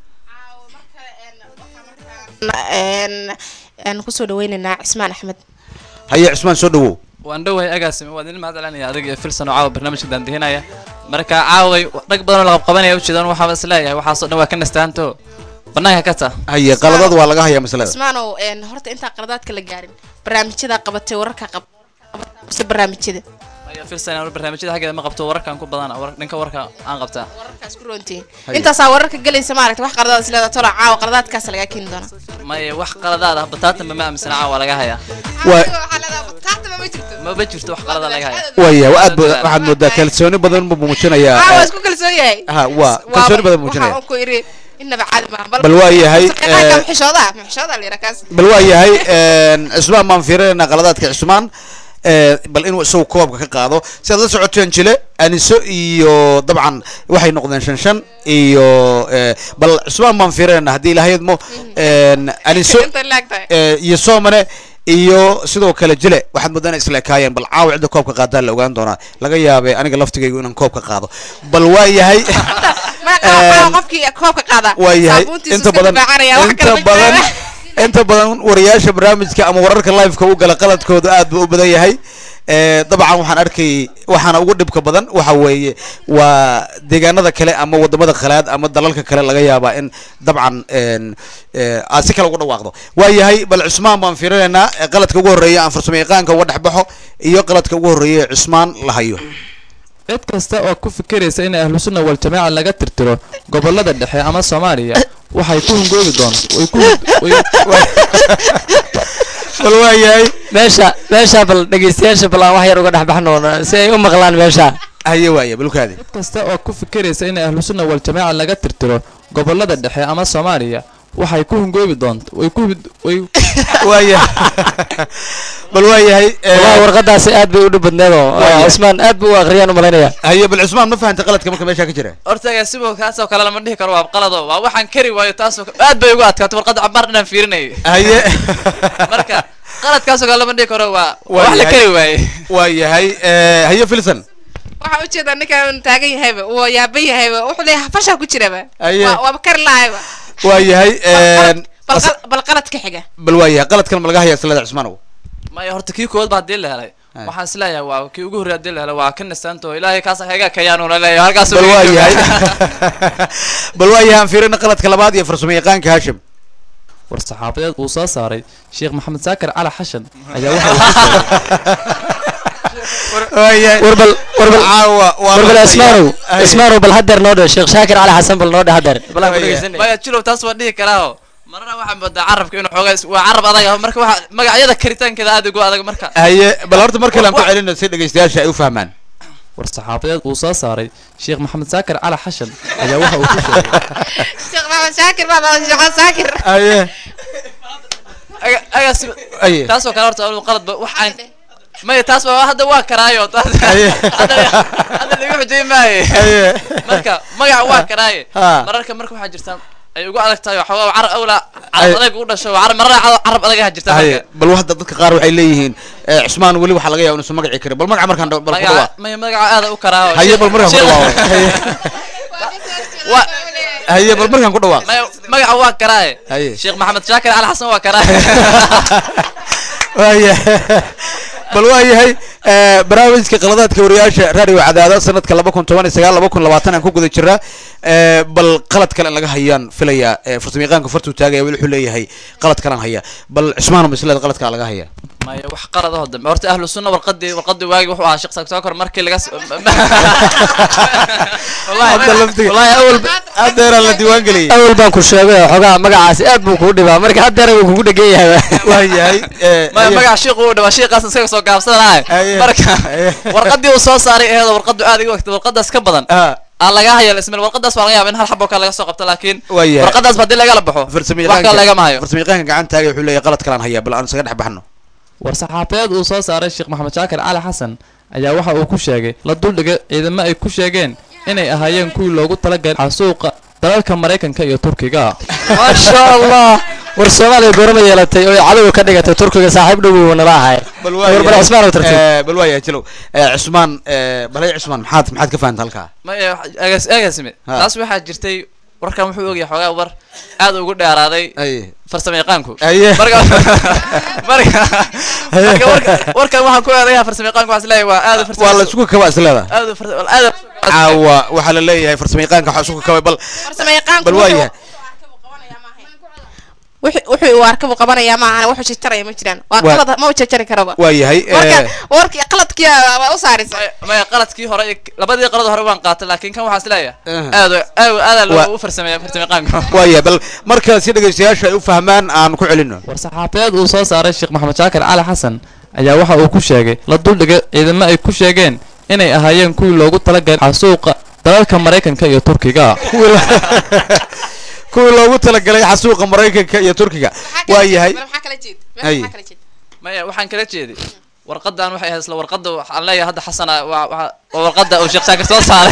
een, aan kusoo dhaweynaynaa cismaan axmed haye cismaan soo dhawow waan dhowahay agaasime waa idin mahad celinaya adig iyo filson oo caawa barnaamijka daandihinaya marka caaway rag badan oo la qabqabanaya ujeedaan waxaaba is leeyahay waxaasoo dhan waa ka nastaanto banaanka ka ta haye qaladad waa laga hayaa masalada cismaanow een, horta intaan qaladaadka la gaarin barnaamijyada qabatay wararka qab mise barnaamijyada ayo filson aan barnaamijyada xaggeeda ma qabto wararkan ku badana war- dhanka warka aan qabtaa wararkaas ku roontiin intaasaa wararka gelaysa maaragta wax qaladaad is leedahay tolo caawa qaladaadkaas lagaa keeni doona maya wax qaladaad ah bataatanba ma aaminsana caawa waa laga hayaa Waa- taataba ma jirto maba jirto wax qalada laga haya waaya aad bu- waxaad moodaa kalsooni badan buu muujinayaa caawa eh, isku kalsoon yahay ha waa kalsooni badan muujinaya waxaan ku iri inaba caadi maaha Bal waa yahay, saqiiqaanka eh, muxishooda muxishooda la yidhaa kaas bal waa yahay een, cismaan baan fiirinayna qaladaadka cismaan ee, bal inuu isagu koobka ka qaado si aad la socoteen jile aniso iyo dabcan waxay noqdeen shan shan iyo ee, bal cismaan baan fiirinayna haddii ilahaydmo een, aniso inta laag tahay ee, iyo soomane iyo sidoo kale jile waxaad moodaan isla ekaayeen bal caawa cidda koobka qaadaa la ogaan doonaa laga yaabay aniga laftigaygu inaan koobka qaado bal waa yahay magaca qofkii koobka qaada waa yahay saabuuntiisu inta iska badan difaacanaya, wax inta kale ma badan jiraan. inta badan wariyaasha barnaamijka ama wararka liveka u gala qaladkooda aad buu u badan yahay Eh, dabcan waxaan arkay waxaana ugu dhibka badan waxa weeye waa deegaanada kale ama wadamada khalaad ama dalalka kale laga yaabaa in dabcan en, eh, aad si kale ugu dhawaaqdo waa yahay bal cusmaan baan fiirinaynaa eh, qaladka ugu horreeya aan farsamo yaqaanka uga dhex baxo iyo qaladka ugu horreeya ee cusmaan la hayo cid kasta oo ku fikiraysa in ahlu sunna wal jamaaca laga tirtiro gobolada dhexe ama soomaaliya waxay ku hungoobi doon way ku bal waa yahay meesha meesha bal dhegeystayaasha bal aan wax yar uga dhex baxno si ay u maqlaan meesha haye waaya balkaadi cid kasta oo ku fikiraysa in ahlu sunna wal jamaaca laga tirtiro gobolada dhexe ama soomaaliya waxay ku hungoobi doonta way ku way waaya bal waa yahay eh, wallahi warqadaasi aad bay u dhib badneed oo Waayahay. cusmaan aad buu u akhriyaan u malaynaya haye bal cusmaan ma fahantay qaladka marka meesha ka jira hortaga sibo kaasoo kale lama dhihi karo waa qalado waa waxaan kari waayo taasoo aad bay ugu adkaatay warqadda cabaar dhanaan fiirinayay haye marka qaladkaasoo kale lama dhihi karo waa waa Waa wax la yahay. kari waaye waa yahay eh, haye filson waxaa ujeedaa ninkan taagan yahayba wuu yaaban yahayba wuxuu leeyahay fashaa ku jiraba Aye. Waa- waaba kari lahayba waa yahay en, bal as- qal- bal qaladka xiga bal waa yahay qaladkan ma laga haya islada cusmaanow maya horta kii kood baa hadii la helay Ay. waxaan isleeyahay waa kii ugu horreeya hadii la helay waa ka nastaanto ilaahay kaas haga kayaanuna leeyahay halkaas bal waa yahay bal waa yahay aan fiirina qaladka labaad iyo farsamo yaqaanka hashim war saxaafadeed uu soo saaray sheekh maxamed saakir cali xashan ayaa waxa uu ku sheegay waa yahay war bal war bal caawa waa war bal la- ismaanow Haye. ismaanow bal hadeer noo dhe sheekh shaakir cali xasan bal noo dhe hadeer bal aan ku Waayahay. dhegeysanay maya jilow taas waan dhihi karaa marna waxaan moodaa carabka inuu xoogaa is- waa carab adag ah marka waxa magacyada karitaankeeda aad ugu adag marka haye bal horta mar kale aan ku celino si dhegeystayaasha ay u fahmaan war saxaafadeed uu soo saaray sheekh maxamed saakir cali xashan ayaa waxa uu ku sheegay sheekh maxamed shaakir baa baa sheekh saakir haye aga- agaas haye taasoo kale horta anu qalad ba wax aan maya taas ba hadda waa karaayo taas Aye. hadda hadda lagu xujay maaye haye marka magaca waa karaaye Ha. mararka marka waxaa jirta ay ugu adag tahay waxaa waa carab awla Aye. carab adag u dhasho waa carab marna carab adagaha jirta haye marka bal hadda dadka qaar waxay leeyihiin eh, cusmaan weli waxaa laga yaaba inuusan magaci karin bal magaca markaan dha- bal ku magaca dhawaaq maya magaca aada u karaaho haye bal markaan ku dhawaaq haye waa haye bal markaan ku dhawaaq maya magaca waa karaaye Haye. sheekh maxamed shaakir cali xasan waa karaaye waaya bal waa yahay eh, barnaamijka qaladaadka wariyaasha radio cadaada sanadka laba kun toban iyo sagaal laba kun labaatan aan ku guda jiraa Eh, bal qalad kale in laga hayaan filaya eh, farsamo yaqaanka fartuu taagaya weli wuxuu leeyahay qalad kalaan haya bal cusmaan misleed qaladkaa laga haya maya wax qalad oo dambe horta ahlu sunna warqadii warqadii waagi wuxuu ahaa sheekh saakir markii laga s- hadda laftiga wallahi awal haddeeraa la diiwaan geliyay awal baan ku sheegay xogaa magacaasi aad buu kuu dhibaa marka hadeer wuu kugu dhegan yahay waa yahay eh, maya haye. magaca shiiqu uu dhawaa shiiqaas isaga soo gaabsadanahay Haye. marka Haye. warqadii uu soo saaray eheedo warqadu aad iga wagtay warqadaas ka badan Ah, aan laga hayo ismail warqadaas waa laga yaaba in hal xabo kale laga soo qabto laakiin waa yahay warqadaas ba haddii lagala baxo farsamo wax kale lagama hayo farsamo yaqaanka gacan taagaya wuxuu leeyahay qalad kalaan haya bal aan isaga dhex baxno war saxaafadeed uu soo saaray sheekh maxamed shaakir cali xasan ayaa waxa uu ku sheegay la duldhigay ciidamo ay ku sheegeen inay ahaayeen kuwii loogu talagalay xasuuqa dalalka maraykanka iyo turkiga maasha allah war soomaaliya goorma yeelatay oo cadow ka dhigatay turkiga saaxiib dhow buu nala ahay bal war bal cusmaan oo tartiib Eh, bal waa yahay jilow Eh, cusmaan eh, balay cusmaan maxaad maxaad ka fahanta halkaa maya egas egasime Ha. taas waxaa jirtay warkan wuxuu ogyahay xoogaa war aad ugu dheeraaday haye farsamo yaqaanku haye marka marka marka warka warkan waxaan ku eedayaa farsamo yaqaanku waxaan isleeyahay waa aad u farsamo waa la isku kaba isleeda aad u farsamo aad u caawa waxaa la leeyahay farsamo yaqaanka waxaa isku kabay bal farsamo yaqaanku bal waa yahay wuxuu wuxuu uu arkabu qabanayaa maahan wuxuu jarjaraya ma jiraan waa Waa- qalad ma u jarjari karaba waa yahay marka eh, warkii qaladkii waa u saaraysa maya- maya qaladkii hore iyo labadii qalad hore waan qaatay laakiin kan waxaan isleeyahay eh, aad u- aad u- aad Waa- loo u farsameeya farsamo yaqaanku waa yahay bal marka si dhegeystayaasha ay u fahmaan aan ku celino war saxaafadeed uu soo saaray sheekh maxamed shaakir cali xasan ayaa waxa uu ku sheegay la duldhigay ciidamo ay ku sheegeen inay ahaayeen kuwii loogu talagalay xasuuqa dalalka maraykanka iyo turkiga kuwii la- kuwii loogu talagalay xasuuqa maraykanka iyo turkiga waa yahay maxaa kala jeed Haye. maxaa kala jeed maya waxaan kala jeeday warqadan waxay ahayd isla warqada waxaan leeyahay hadda xasana waa waa- waa warqada uu sheekh shaakir soo saaray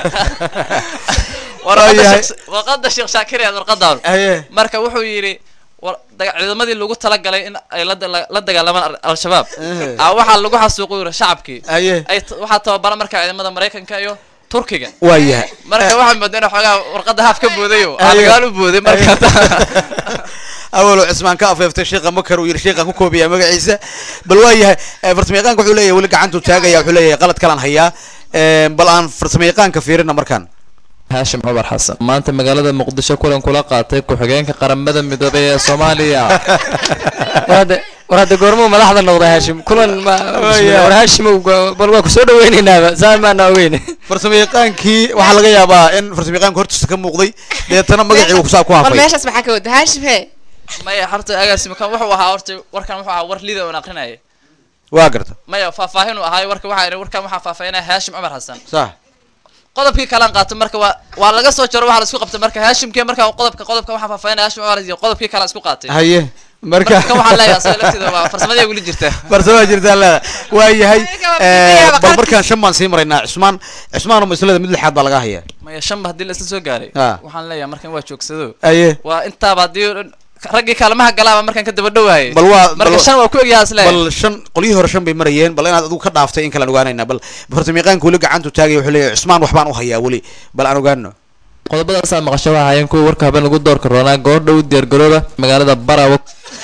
warqada Waayahay. Sheekh- warqada sheekh shaakir ee warqadan haye marka wuxuu yidhi war- daga- ciidamadii lagu talagalay in ay la da- la dagaalamaan al- al-shabaab aa waxaa lagu xasuuqu yiri shacabkii Aye. ay t- waxaa tababara marka ciidamada maraykanka iyo turkiga waa yahay marka waxaa moodaa in xoogaa warqadda haaf ka boodayo aa Aye. dagaal u booday marka awalo cismaan ka afeeftay sheekha makar uu yidhi sheekhaan ku koobiyaa magaciisa bal waa yahay eh, farsamayaqaanka wuxuu leeyahay weli gacantuu taagaya wuxuu leeyahay qalad kalaan hayaa Eh, bal aan farsamayaqaanka fiirina markaan haashim cumar xasan maanta magaalada muqdisho kulan kula qaatay ku-xigeenka qaramada midoobay ee soomaaliya war hadda goormuu madaxda noqda haashim kulan ma war haashim bal waa kusoo dhaweynaynaba saa maana ogeyn farsamayaqaankii waxaa laga yaabaa in farsamayaqaanka hortiisa ka muuqday deetana magacii uu kusaa ku war hafay meeshaas maxaa ka wada haashim hee maya horta agaasima kan wuxuu ahaa horta warkan wuxuu ahaa war lida oon aqrinaya waa garta maya faahfaahin uu ahaay warka waxaa idhi warkan waxaa faahfaahinaya haashim cumar xasan sax qodobkii kalaan qaato marka waa waa laga soo jaro waxaa la isku qabtay marka haashimkii marka qodobka qodobka waxaa faahfaahinaya haashim cumar iyo qodobkii kalaan isku qaatay haye marka marka kan waxaan leeyahay asaga lafteeda waa farsamadii weli jirta farsamaa jirtaa leeda waa yahay Ayaga waa eh, fiidiyaha bal qarkiisa. markaan shan baan sii maraynaa cismaan cismaan oo maslada mid lixaad baa laga hayaa maya shanba haddii la isla soo gaaray Ah. waxaan leeyahay markan waa joogsado aye waa intaaba haddii raggii kaalmaha galaaba markaan ka daba dhowaayay bal waa marka bal- shan waa ku egyaha isleeyahay bal shan qolyihii hore shan bay marayeen bal inaad adigu ka dhaaftay in kalaan ogaanaynaa bal farsamayaqaanka weli gacantu taagaya wuxuu leeyahay cismaan waxbaan u hayaa weli bal aan ogaano qodobadaasaa maqasho waxaa hayeen kuwa warka habeen lagu doorka roonaa goordha u diyaargarooba magaalada barawo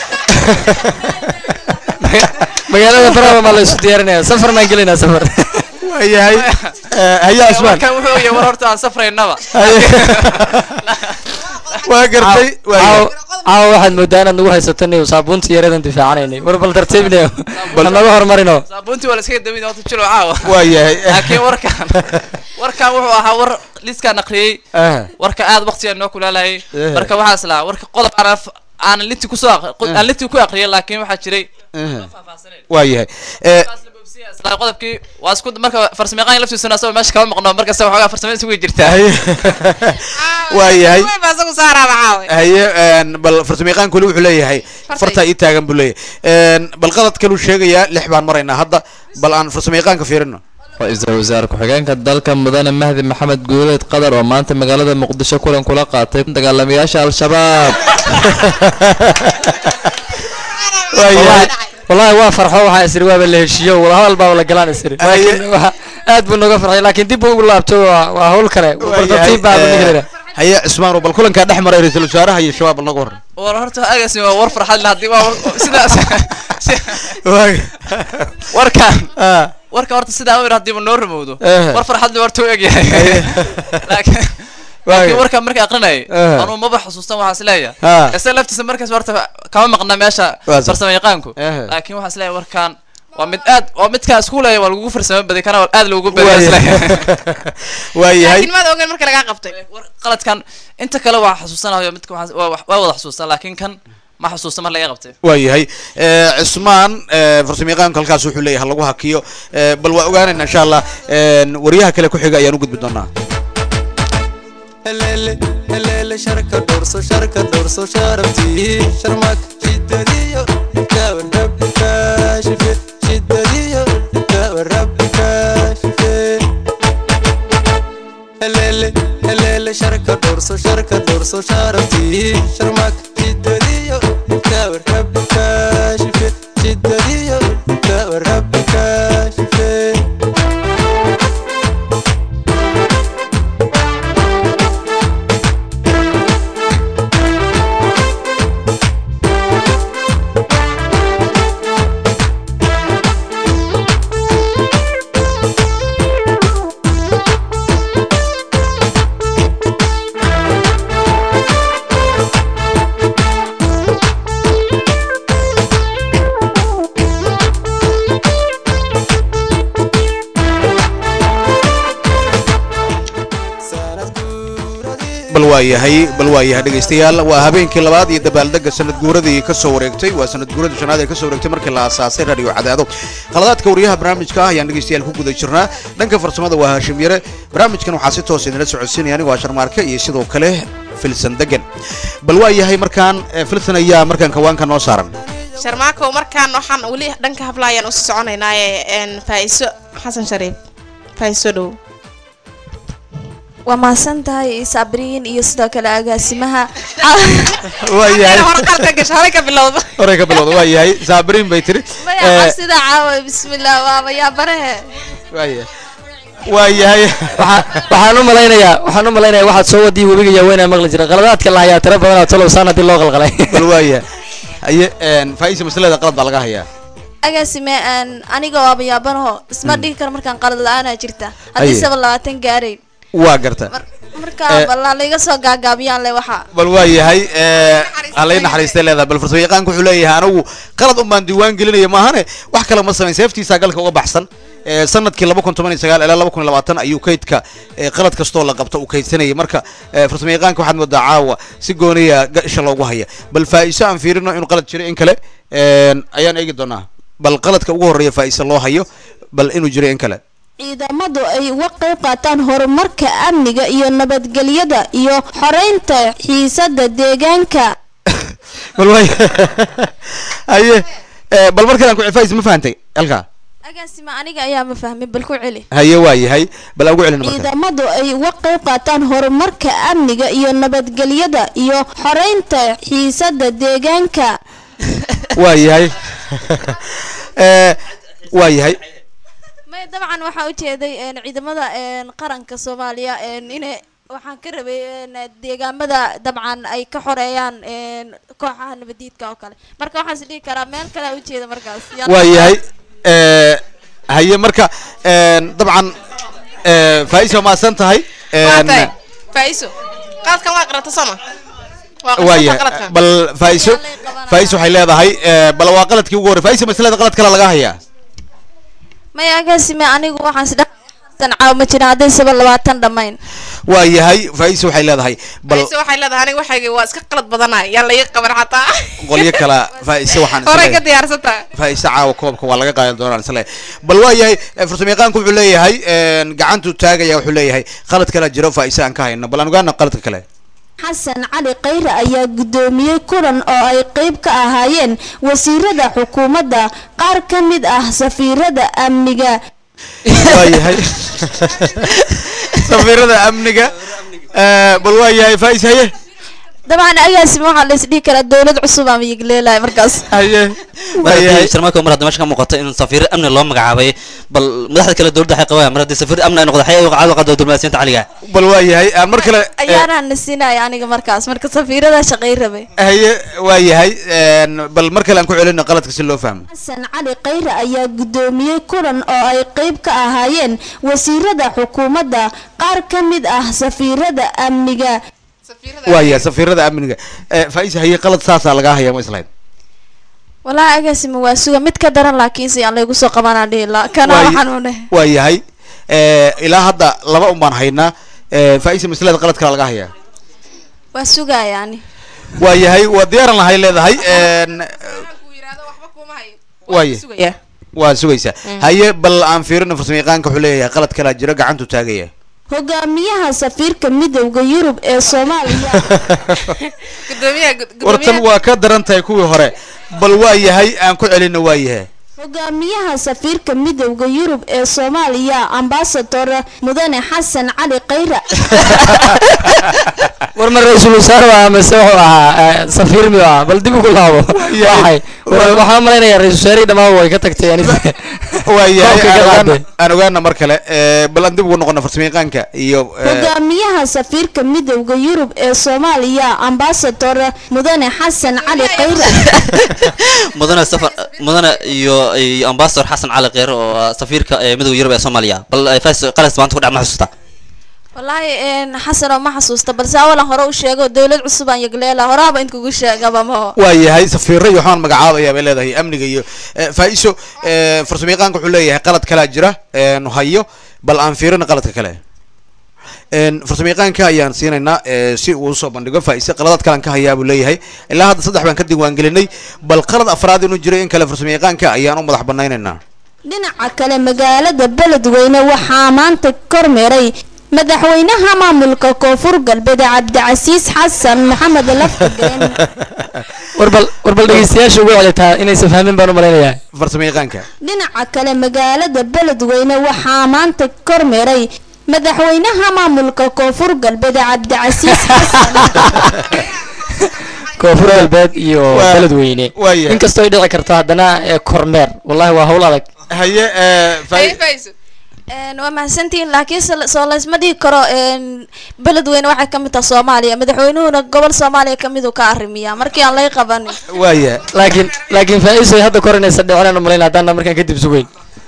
magaalada baraba maa la isu diyaarinaya safarnaan gelinaa safar waa yahay hayaa cismaan warkan wuxuu yahay war horta aan safraynaba waa gartay waa yahay caawa caawa waxaad moodaa inaad nagu haysato niyo saabuunta yaradan difaacanaynay war bal tartiibnayo bal naga hormarino saabuuntii waa la iskaga dawin horta jilo caawa waa yahay laakiin warkan warkan wuxuu ahaa war liiskaan aqriyey Ah. warka aad waqtigaa noo kulaalayay Eh. marka waxaa islaa warka qodob aan af- aan linti kusoo aq- qo- aan linti ku aqriyay laakiin waxaa jiray waa yahay Eh, islaa qodobkii waa isku marka farsamayaqaan laftiisuna asagoo meesha kama maqno markasta waxoogaa farsamo isugu jirtaa haye waa yahay Way baa isagu saaraaba caawe haye een, bal farsamayaqaanka weli wuxuu leeyahay Farta fartaa ii taagan buu leeyahay Een, bal qalad kaluu sheegayaa lix baan maraynaa hadda bal aan farsamayaqaanka fiirino ra-iisul wasaare ku-xigeenka dalka mudane mahdi maxamed guuleed qadar oo maanta magaalada muqdisho kulan kula qaatay dagaalamayaasha al-shabaab waa yahay wallahi waa farxo waxaa isiri waaba la heshiiyo wada hadal baa la galaan isiri laakiin waxa aad buu nooga farxay laakiin dib buu ugu laabto waa waa hawl kale bal tartiib baa buu ninkaleena haye cismaan bal kulankaa dhex maray ra-iisul wasaaraha iyo shabaab bal naga waran war horta agaasi waa war farxad leh haddii waa war- sidaas warkan Ah, warka horta sidaa u yidhi haddiiba noo rumowdo Eh. war farxad leh horta u egyahay laakiin laakiin warka marka aqrinayay Eh. anuu maba xusuustan waxaa isleeyahay Ah. isaga laftiisa markaas horta kama maqna meesha Waa sax. farsamo yaqaanku Eh. laakiin waxaa isleeyahay warkan waa mid aad waa midkaa isku leeya waa lagugu farsamo baday kana waa aad loogu waa badiya yahay isleeyahay waa yahay laakiin maad ogeyn marka lagaa qabtay war qaladkan inta kale waa xusuusanayo midka waxaa- waa waa wada xusuustan laakiin kan ma xusuusta mar laga qabtay waa yahay Eh, cismaan eh, farsamayaqaanku halkaas wuxuu leeyahay ha lagu hakiyo Eh, bal waa ogaanayna insha allah Een, wariyaha kale ku xiga ayaan u gudbi doonaa helele helele sharka dhowrso sharka dhowrso sharaftii sharmak shidadiyo daawan rabbi kaashife shidadiyo daawan rabbi kaashife helele helele sharka dhowrso sharka dhowrso sharaftii sharmak shidadiyo daawan rabbi kaashife shidadiyo daawan rabbi kaashife bal waa yahay bal waa yahay dhegaystayaal waa habeenkii labaad iyo dabaaldega sanad guuradii ka soo wareegtay waa sanad guuradii shanaad ee ka soo wareegtay markii la aasaasay radio cadaado khaladaadka wariyaha barnaamijka ah ayaan dhegaystayaal ku guda jirnaa dhanka farsamada waa haashim yare barnaamijkan waxaa si toos idinla socodsiinaya anigu waa sharmaarke iyo sidoo kale filsan degan bal waa yahay markaan eh, filsan ayaa markaan kawaanka noo saaran sharmaakow markaan waxaan weli dhanka habla ayaan usii soconaynaaye een faa'iiso xasan shariif faa'iiso dhow waa mahadsan tahay sabriin iyo sidoo kale agaasimaha waayahay hore qalka gasho hore ka bilowdo horey ka bilowda waa yahay saabiriin bay tiri maya sida caawa bismillah waaba yaabarehe waaya waa yahay waxaan u malaynayaa waxaan u malaynayaa waxaad soo wadii webiga yaaweynaa maqli jira qaladaadka la hayaa tiro badan oo tolowsaan haddii loo qalqalay bal waaya haye faaiisa masalada qalad baa laga hayaa agaasime aan aniga waaba yaabanaho isma dhigi karo markaan qalad la-aanaa jirta haddii Aye. saba labaatan gaarayn waa garta marka Eh. balla laiga soo gaagaabiyaan le waxa bal waa yahay halay naxariistay leedahay bal farsamo yaqaanku wuxuu leeyahay anigu qalad un baan diiwaan gelinaya maahane wax kale ma samayn seeftiisa galka uga baxsan Eh, sanadkii laba kun toban iyo sagaal ilaa laba kun iyo labaatan ayuu kaydka eh, qalad kastoo la qabto uu kaydsanayay marka eh, farsamo yaqaanka waxaad moodaa caawa si gooniya ga- isha loogu haya bal faa'iiso aan fiirino inuu qalad jiro in kale een, ayaan eegi doonaa bal qaladka ugu horreeya faa'iiso loo hayo bal inuu jiro in kale ciidamadu ay uga qayb qaataan horumarka amniga iyo nabadgelyada iyo xoreynta xiisada deegaanka bal waay haye eh, bal mar kale aan ku faa'iiso ma fahantay halkaa agaasime aniga ayaa ma fahmin bal ku celi haye waa yahay bal aan ugu celin marka ciidamadu ay uga qayb qaataan horumarka amniga iyo nabadgelyada iyo xoreynta xiisada deegaanka waa yahay Eh, waa yahay may dabcan waxaa ujeeday een, ciidamada een, qaranka soomaaliya een, inay waxaan ka rabay een, deegaamada dabcan ay ka xoreeyaan een, kooxaha nabadiidka oo kale marka waxaan is dhihi karaa meel kale aa ujeeda markaas Yaa- waa yahay Eh, haye marka een, dabcan eh, faa'iiso maasan tahay waa een, tahay faa'iiso qaladkan waa qarata sooma waa waa qarata yahay qaladkan bal faa'iiso faa'iiso waxay leedahay eh, bal waa qaladkii ugu horrey faa'iiso masalada qalad kale laga hayaa maya agaasime anigu waxaan is dhasan caaw ma jirin hadday saba labaatan dhammayn waa yahay faa'iiso waxay leedahay bal faa'iiso waxay leedahay aniga waxayga waa iska qalad badanay yaa la ii qaban xataa qolyo kala faa'iiso waxaan horey ka isleeyahay diyaarsantaa faa'iiso caawa koobka waa laga qaadan doonaan isle bal waa yahay eh, farsamo yaqaanku wuxuu leeyahay een, gacantuu taagaya wuxuu leeyahay qalad kale jiro faa'iiso aan ka hayno bal aan ogaana qaladka kale xasan cali khayre ayaa gudoomiyey kulan oo ay qayb ka ahaayeen wasiirada xukuumadda qaar ka mid ah safiirada amniga waa yahay safiirada amniga Eh, bal waa yahay faa'iiso haye dabcan agaasime waxaa la is dhihi karaa dowlad cusub ama yigleelahay markaas haye mar haddii sharmaako mar hadda meesha ka muuqato in safiir amni loo magacaabay bal madaxda kale dowladda waxay qabaan mar haddii safiir amni ay noqdo waxay u qaado qado diblomaasiyinta caliga bal waa yahay aan mar kale eh, ayaanaan nasinaya aniga markaas marka safiirada shaqay rabay haye waa yahay een, bal mar kale aan ku celino qaladka si loo fahmo xasan cali khayre ayaa gudoomiyey kulan oo ay qayb ka ahaayeen wasiirada xukuumadda qaar ka mid ah safiirada amniga waa yahay safiirada amniga Eh, faa'iiso haye qalad saasaa lagaa hayaa ma islahayn walahi agaasime waa suga mid ka daran laakiinse aan laygu soo qabanaa dhihi la kana Waa- waxaan u dheh waa yahay Eh, ilaa hadda laba un baan haynaa Eh, faa'iiso masalada qalad kale laga hayaa waa sugaya ani waa yahay waa diyaaran lahay leedahay een, waa yahay sugaya waa sugaysaa haye bal aan fiirino farsamo yaqaanka wuxuu leeyahay qalad kalaa jiro gacantuu taagaya hogaamiyaha safiirka midowda yurub ee soomaaliya gudoomiyaha gud- wartan gudoomiyaha waa ka daran tahay kuwii hore bal waa yahay aan ku celino waa yahay hogaamiyaha safiirka midowda yurub ee soomaaliya ambasador mudane xasan cali khayre war ma ra-iisul wasaare waa mise wuxuu ahaa safiir miyuu ahaa bal dib ugu laabo waxay war- waxaan malaynayaa ra-isul wasaarihii dhammaan way ka tagtay yani waa yahay Koobka aan ka ogaana- qaaday. aan ogaana mar kale Eh, bal aan dib ugu noqono farsamo yaqaanka iyo eh, hogaamiyaha safiirka midowda yurub ee soomaaliya ambasador mudane xasan cali khayre mudane safar mudane iyo iyo ambassador xasan cali kheyre oo ah safiirka ee midowga yurub ee soomaaliya bal eh, faa'iis qalas maanta ku dhac ma xasuusta wallaahi een, xasan oo ma xasuusta balse awalan hore u sheego dowlad cusub aan yigleela horaaba in kugu sheegaba maho waa yahay safiiro iyo waxaan magacaabaya bay leedahay amniga iyo eh, faa'iiso eh, farsamo yaqaanka wuxuu leeyahay qalad kalaa jira een, hayo bal aan fiirino qaladka kale een, farsamo yaqaanka ayaan siinaynaa eh, si uu usoo bandhigo faa'iise qaladaad kalan ka hayaa buu leeyahay ilaa hadda saddex baan ka diiwaangelinay bal qalad afraad inuu jiro in kale farsamo yaqaanka ayaan u madax banaynaynaa dhinaca kale magaalada beledweyne waxaa maanta kormeeray madaxweynaha maamulka koonfur galbeed cabdicasiis xasan maxamed laftigen war bal war bal dhegeystayaasha ugu celitaa inaysan fahmin baan u malaynayaa farsamo yaqaanka dhinaca kale magaalada beledweyne waxaa maanta kormeeray madaxweynaha maamulka koonfur galbeed cabdicasiis xasan koonfur galbeed iyo Waa- beledweyne waayahay. inkastoo ay dhici karto haddana ee kormeer wallahi waa hawl adag haye Een, waa mahadsantihiin laakiin se- soo laysma dhihi karo een, beledweyne waxay ka mid tahay soomaaliya madaxweynuhuna gobol soomaaliya ka mid uu ka arrimiyaa markii aan lay qabanin waaya laakiin laakiin faa-iiso hadda korinaysa dhicinaan umalayn haddaan markaan kadib sugeyn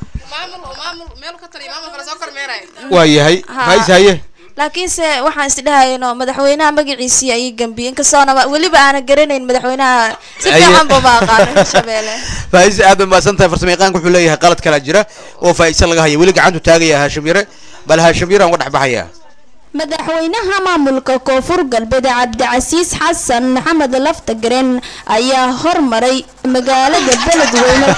waayahay Ha. faa'iis haye laakiinse waxaan isdhahayno madaxweynaha magaciisii ayay gambiyeen inkastoona weliba aana garanayn madaxweynaha si Aye. fiican buma aqaano hirshabelle faa'iis aad bay mahadsan tahay farsamo yaqaanka wuxuu leeyahay qalad kala jira oo faa'iise laga haya weli gacantu taagaya haashim yare bal haashim yare aan uga dhex baxayaa madaxweynaha maamulka koonfur galbeed cabdicasiis xasan maxamed laftagaren ayaa hormaray magaalada beledweyne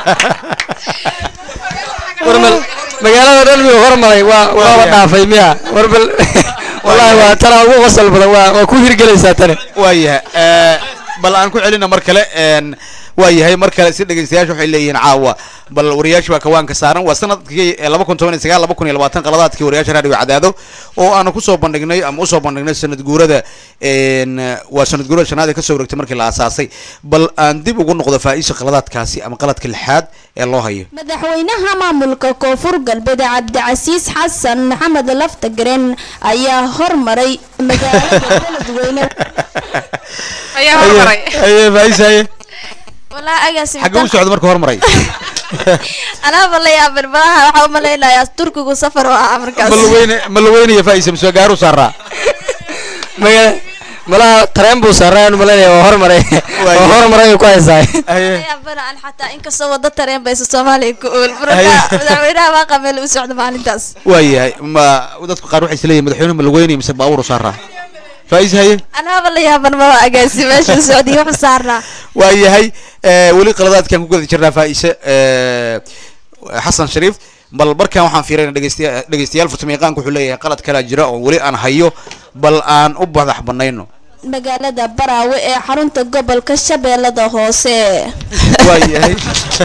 warmal magaalada dhan miyuu hormaray waa waaba dhaafay miya warbal wallahi waa tana ugu qosol badan waa waa ku hirgelaysaa tani waayahay bal aan ku celina mar kale een, waayahay mar kale si dhegeystayaasha waxay leeyihiin caawa bal wariyaasha waa kawaanka saaran waa sanadkii laba kun toban iyo sagaal laba kun iyo labaatan qaladaadkii wariyaasha raadiyo cadaado oo aanu kusoo bandhignay ama usoo bandhignay sanad guurada een, waa sanad guurada shanaad ee kasoo wareegtay markii la aasaasay bal aan dib ugu noqdo faa'iisha qaladaadkaasi ama qaladka lixaad ee loo hayo madaxweynaha maamulka koonfur galbeed cabdicasiis xasan maxamed laftagaren ayaa hormaray magaalada beledweyne ayaa hormaray haye faa'iis haye wallaahi agaasi xagga u socda marka hormaray anaaba la yaaban malaha waxaa umalaynayaa turkigu safar oo ah markaas malaweyne malaweynaya faa'iisa mise gaaru saaraa magaala malaha tareen buu saaraan umalaynaya waa hormaray waa hormaray ku haysaa yaabana an xataa inkastoo wada tareen baysa soomaaliya ku ool marka madaxweynaha waa qameel u socda maalintaas waayahay ma dadku qaar waxay isleeyihin madaxweyne malaweynaya mise baawur u saaraa faa'iis haye anaaba la yaaban maba agaasi meesha socdiy wuxu saarnaa waayahay eh, weli qaladaadkan ku guda jirnaa faa'iise eh, xasan shariif bal markaan waxaan fiirayna dhegeystayaa dhegeystayaal farsamo yaqaanku wuxuu leeyahay qalad kalaa jira oo weli aan hayo bal aan u badax banayno magaalada baraawe ee xarunta gobolka shabeellada hoose waayahay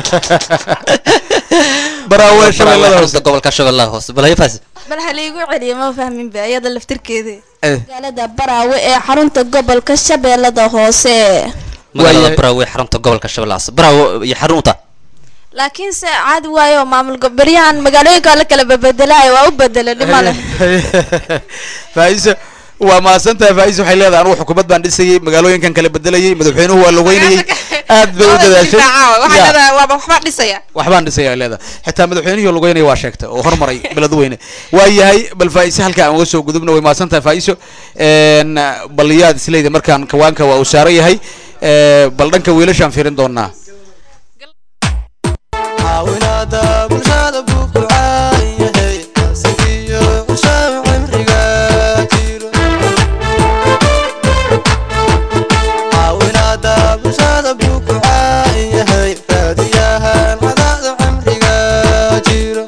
baraawe shabeellada hoose xarunta gobolka shabeellaha hoose bal haye faasi bal ha liigu celiyo ma fahmin ba iyada laftirkeeda magaalada baraawe ee xarunta gobolka shabeellada hoose magaalada baraawe xarunta gobolka shabeellaha hoose baraawe iyo xarun u taa laakiinse caadi waayo maamul gobolyahan magaalooyinka la kala bebedelaayo waa u bedela dhimale faa'iise waa mahadsantahay faa'iise waxay leedahay anugu xukuumad baan dhisayay magaalooyinkan kala bedelayay madaxweynuhu waa la weynayay aad bay u dadaashay waxay Ya. leedahay waaba waxbaa dhisaya waxbaan dhisaya ay leedahay xitaa madaxweynihii lugeynaya waa sheegtay oo hormaray beledweyne waayahay bal faa'iise halka aan uga soo gudubno way mahadsan tahay faa'iiso Een, bal yaad isleedahay markaan kawaanka waa uu saaran yahay Ee, bal dhanka wiilashaan fiirin doonaa caawinaada bulshada buu ku caan yahay asigiyo cushaan cimriga jiro caawinaada bulshada buu ku caan yahay raadiyahan cadaada cimriga jiro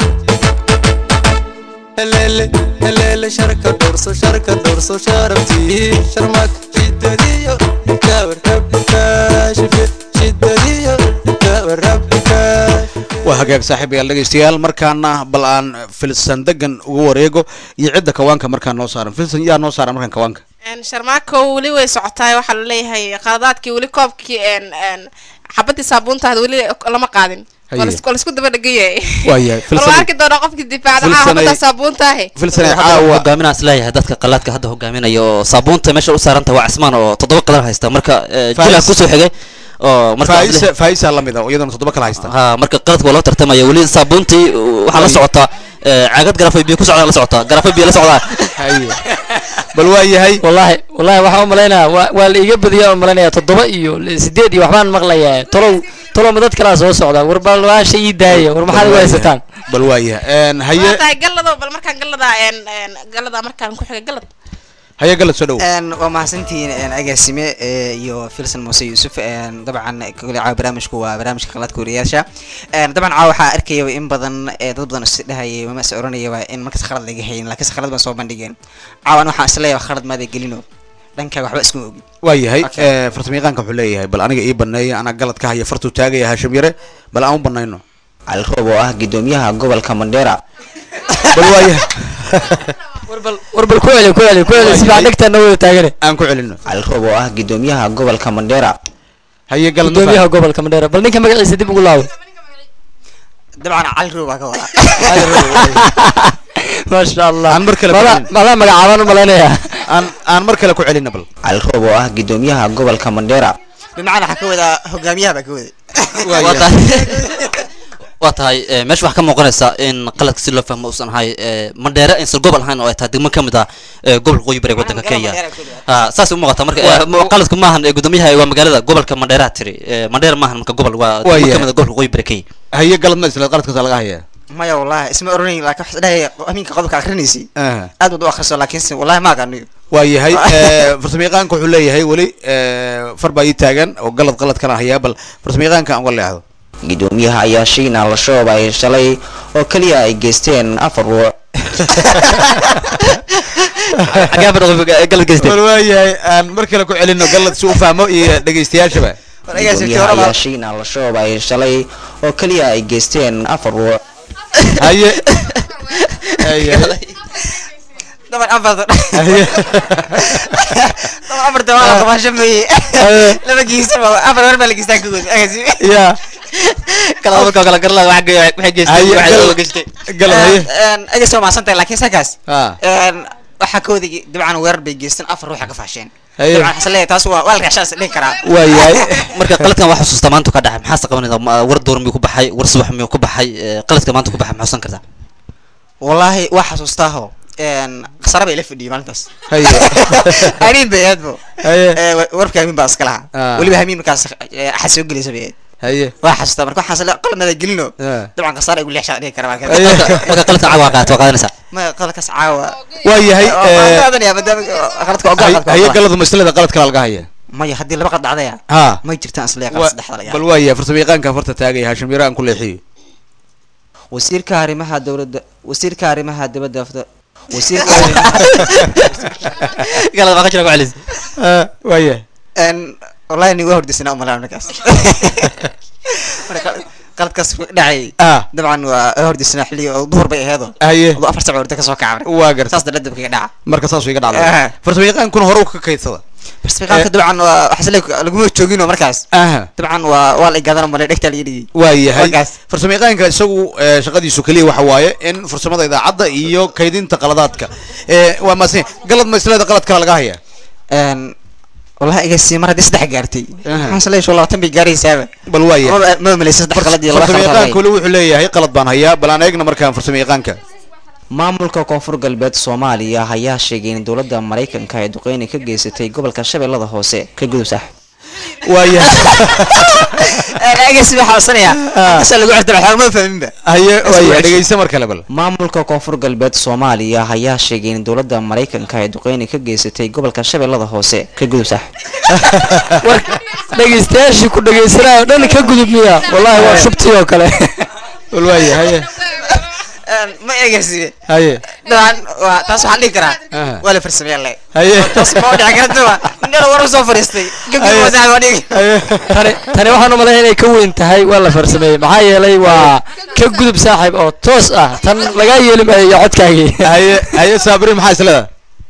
helele helele sharka dhorso sharka dhorso sharabtii sharmak shidadiyo kawarabka shife shidadiyo kawarabka waa hagaag saaxiibayaal dhegeystayaal markaana bal aan filsan degan ugu wareego iyo cidda kawaanka markaan noo saaran filsan yaa noo saaran markaan kawaanka Een, sharmaako weli way socotaay waxaa la leeyahay qaladaadkii weli koobkii een een xabadii saabuuntaada weli lama qaadin Haye. waa lasku- waa laisku daba dhegan yahay waayahay bal waa arki doonaa qofkii difaacda Filsanay- xabadda saabuuntaahe filsan hadda caawa hogaaminaan isleeyahay dadka qalaadka hadda hogaaminaya oo saabuunta meesha u saaranta waa cismaan oo toddoba qalan haysta marka eh, Faais. jilaa kusoo xigay oo marka faa'iise faa'iisa la mid ah oo iyadana toddoba kala haysta ha marka qaladka waa loo tartamaya weli saabuuntii uh, waxaa la socotaa eh, caagad garafay biyo ku socdaan la socotaa garafay biyo la socdaa haye bal waa yahay wallahi wallahi waxaan umalaynaya waa waa la iga badiyaa umalaynaya toddoba iyo li- sideed iyo waxbaan maqlayaa tolow tolow ma dad kalaa soo socda war bal waa shay ii daaya war maxaad igu haysataan bal waa yahay Een, haye waa tahay gallado bal markaan gallada een een gallada markaan ku xigay gallad haye galad soo dhow Een, waa mahadsantihiin een, agaasime ee, iyo filson muuse yuusuf een, dabcan kole caawa barnaamijku waa barnaamijka qaladka wariyaasha Een, dabcan caawa waxaa arkayaba in badan ee dad badan is dhahayay mama is oranayaba in markas khalad laga hayin laakiinse khalad baan soo bandhigeen caawan waxaan isleeyahay khalad maada gelino dhankaaga waxba iskuma ogin waa yahay farsamo yaqaanka wuxuu leeyahay bal aniga ii baneeya anaa galad ka haya fartuu taagaya haashim yare bal aan u banayno calroob oo ah gudoomiyaha gobolka mandheera bal waa yahay warbal ku celi ku celi ku celi si baa dhegtaana wada taagane aan ku celino cali roob oo ah gudoomiyaha gobolka mandheera haye galad gudoomiyaha gobolka mandheera bal ninka magaciisa dib ugu laabo dabcan cali roob baa ka wada maasha allah aan mar kale ku mala celin mala magacaabaan u malaynayaa aan aan mar kale ku celino bal cali roob oo ah gudoomiyaha gobolka mandheera bimacnaa waxaa ka wadaa hogaamiyaha baa ka waday waa tahay waa tahay eh, meesha waxaa ka muuqanaysa in qaladka si loo fahmo uusan ahay eh, mandheere aysan gobol ahayn oo ay tahay degmo ka mid ah eh, gobolka qoyi bari waddanka kenya Ah, saas u muuqata marka eh, mu- qaladku maahan eh, gudoomiyaha waa magaalada gobolka mandheera tiri Eh, mandheera maahan marka gobol waa Waa degmo ka yahay. mid ah gobolka qoyi bari kenya haye galad ma isla qaladkaasa laga hayaa maya wallahi isma oranayn laakiin waxaa dhahaya aminka qodobka akrinaysay Aha. aad baad u akhriso laakiinse wallahi ma aqaaniyo waa yahay eh, farsamayaqaanka wuxuu leeyahay weli eh, far baa ii taagan oo galad qalad kana hayaa bal farsamayaqaanka aan uga leexdo gudoomiyaha ayaa shiina la shoobay shalay oo keliya ay geysteen afar ruux xagee bad galad geystay bal waa yahay aan mar kale ku celino galad si u fahmo iyo dhegeystayaashaba gudoomiyaha ayaa shiina la shoobay shalay oo keliya ay geysteen afar ruux haye haye daban afarta haye daban afarta waa la qabaasho meeye laba geysaba afar war baa la geystaa ka good ya kala marka kala garla waxay waxay geystay Haye, waxay galad- oo geystay galad haye egas waa mahadsantahay laakiin sakaas Ah. waxaa ka waday dabcan weerar bay geysteen afar ruuxa ka faasheen Haye. dabcan waxaan leeyahay taas waa waa la reexshaas dhihi karaa waa yahay marka qaladkan wax xusuusta maanta ka dhacay maxaase qabanayda Ma- war door miyuu ku baxay war subax miyuu ku baxay Eh, qaladka maanta ku baxay maxaa xusan kartaa wallaahi waa xasuustaaho khasara bay la fadhiyay maalintaas haye amiin bay ahayd bo haye Eh, wa- warka amiin baa iska lahaa Ah. weliba amiin markaas eh, axad soo gelaysa bay ahayd haye waa xasuustaa marka waxaan sle qaladnada gelino Ah. dabcan khasaara igu leexshaa dhihi kara marka Haye. marka qaladkan caawa qaat waa qaadanaysaa ma qaladkaas caawa waa yahay Waa- eh, waan qaadanaya maadaama qaladka waa haye- qaladka haye waa galadu maslada qalad kale laga haya maya haddii laba qad dhacdaya ha may jirtaan isle Wa- qalad saddexda laga bal waa yahay farsamayaqaanka farta taagaya haashim yara aan ku leexiyo wasiirka arrimaha dowladda wasiirka arrimaha dibadda afda- wasiirka galad baa ka jira ku celis waa yahay En, wallahi ni waa hordisnaa umalaa markaas Marka qal- qaladkaas ku dhacay ah dabcan waa hordisnaa xilli oo duhur bay aheedo haye adoo afar sac orda kasoo kacabra waa garta saas daladab kaga dhaca marka saas iga Ah. dhacday farsamayaqaankuna hore u ka kaydsada barspiqaanka dabcan waa waxaa isle laguma joogino markaas aha dabcan waa waa la igaadana male dhegtaa laga dhigay waa yahay Markaas. farsamayaqaanka isagu eh, shaqadiisu keliya waxa waaye in farsamada idaacadda iyo kaydinta qaladaadka Eh, waa maase galad maslada qalad kale laga haya En, wallahi igasi mar haddii saddex gaartay Aha. waxaan isleeyahay labaatan bay gaaraysaaba bal waa yahay ma malaysa saddex qalad iyo laba qalad farsamayaqaanka weli wuxuu leeyahay qalad baan hayaa bal aan eegna markaan farsamayaqaanka maamulka koonfur galbeed soomaaliya ayaa sheegay in dowladda maraykanka ay duqeyni ka geysatay gobolka shabeellada hoose ka gudub sax waa yahay agasi waxaa codsanaya kasa lagu xirta waxaa ma fahminba haye waa yahay Iswaaj. dhegeysa mar kale bal maamulka koonfur galbeed soomaaliya ayaa sheegay in dowladda maraykanka ay duqeyni ka geysatay gobolka shabeellada hoose ka gudub sax war dhegeystayaashii ku dhegeysanaya oo dhan ka gudub miya wallahi waa shubtii oo kale bal waa yahay haye ma egasi haye dabcan waa taas waxaan dhihi karaa Aha. waa la farsameeyaa le haye taas ma dhici karta nin war usoo fariistay gabdhi Aye. masax waa dhigi haye tani tani waxaan u malayn inay ka weyn tahay waa la farsameeyey maxaa yeelay waa ka gudub saaxiib oo toos ah tan lagaa yeeli maayo iyo codkaagii haye haye saabri maxaa isleda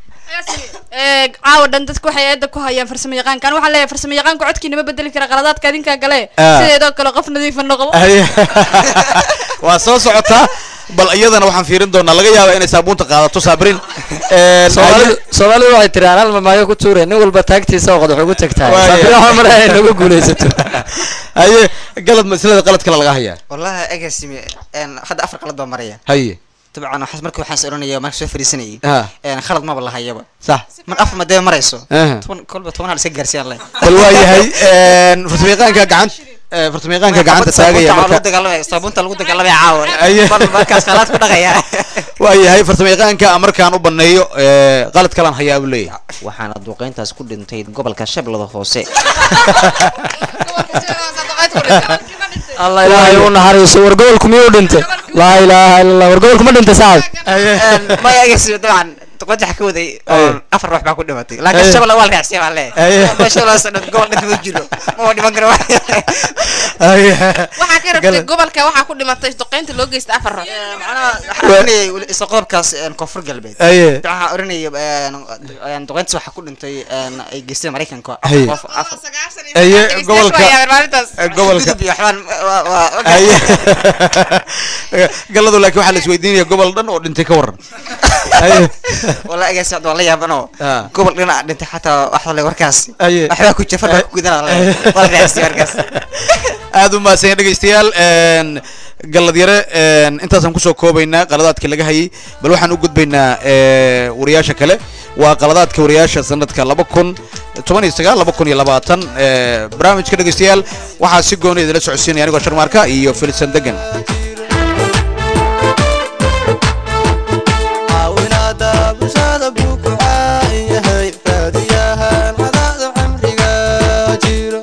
ee caawa dhan dadku waxay eeda ku hayaan farsamo yaqaankan waxaan leeyahay farsamo yaqaanku codkiina ma bedeli kara qaladaadka adinkaa gale Ah. sideedoo kale qof nadiifa noqdo haye waa soo socotaa bal iyadana waxaan fiirin doonaa laga yaaba inay saabuunta qaadato saabrin soomaalidu soomaalidu waxay tiri aan hal mamaayo ku tuure nin walba taagtiisa oo qodax ugu tagtahay Waaye. saabir waxaan malahay inay nagu guulaysato haye galad maslada qalad kale laga hayaa wallahi agasi hadda afar qalad baa maraya haye dabcan waxaas marka waxaan is oranaya marka soo fariisanayay Ah. een khalad maba lahayaba sax mar afar madee marayso Aha. toban kolba toban hal iska gaarsiiyaan le bal waa yahay farsamayaqaanka gacanta farsamayaqaanka gacanta taagaya lagu marka dagaalamaya saabuunta lagu dagaalamaya caawa Aye. bal markaas khalaad ku dhaqaya waa yahay farsamayaqaanka markaan u baneeyo eh, qalad kalaan hayaa buu leeyahay waxaana duqeyntaas ku dhintay gobolka shabeellada hoose allah ilaahay u naxariiso war gobolku miyuu dhintay laa ilaaha illa allah war gobolku ma dhintay saaxib maya agasi dabcan qajax ka waday oo afar ruux baa ku dhimatay laakiin Aye. shabeelle waa la raacsiya baa leeyahay Aye. meesha loo soo gobol dhinta ma jiro ma waa dhiman karo waxaa ka rabtay gobolka waxaa ku dhimatay duqeynta loo geysta afar ruux waxaan oranayay weli isla qodobkaas een, koonfur galbeed Aye. waxaan oranayay een, een, duqeyntaas waxaa ku dhintay een, ay geysteen maraykanka Aye. qof afar aye gobolka gobolka Gudub iyo waxbaan waa- waa- aye galadu laakiin waxaa la isweydiinaya gobol dhan oo dhintay ka waran aye wala agaasi waa la yaabanoo Ah. gobol dhinac dhintay xataa waxa le warkaas Aye. waxbaa ku jafar baa ku gudanaa le waa la raacsiya warkaas aad u mahadsan dhegeystayaal een, gallad yare een, intaasaan kusoo koobaynaa qaladaadka laga hayay bal waxaan u gudbaynaa ee, wariyaasha kale waa qaladaadka wariyaasha sanadka laba kun toban iyo sagaal laba kun iyo labaatan ee, barnaamijka dhegeystayaal waxaa si gooni idinla socodsiinaya anigoo sharmaarka iyo filisan degan caawinaada bulshada buu ku caan yahay raadiyahan cadaada cimriga jiro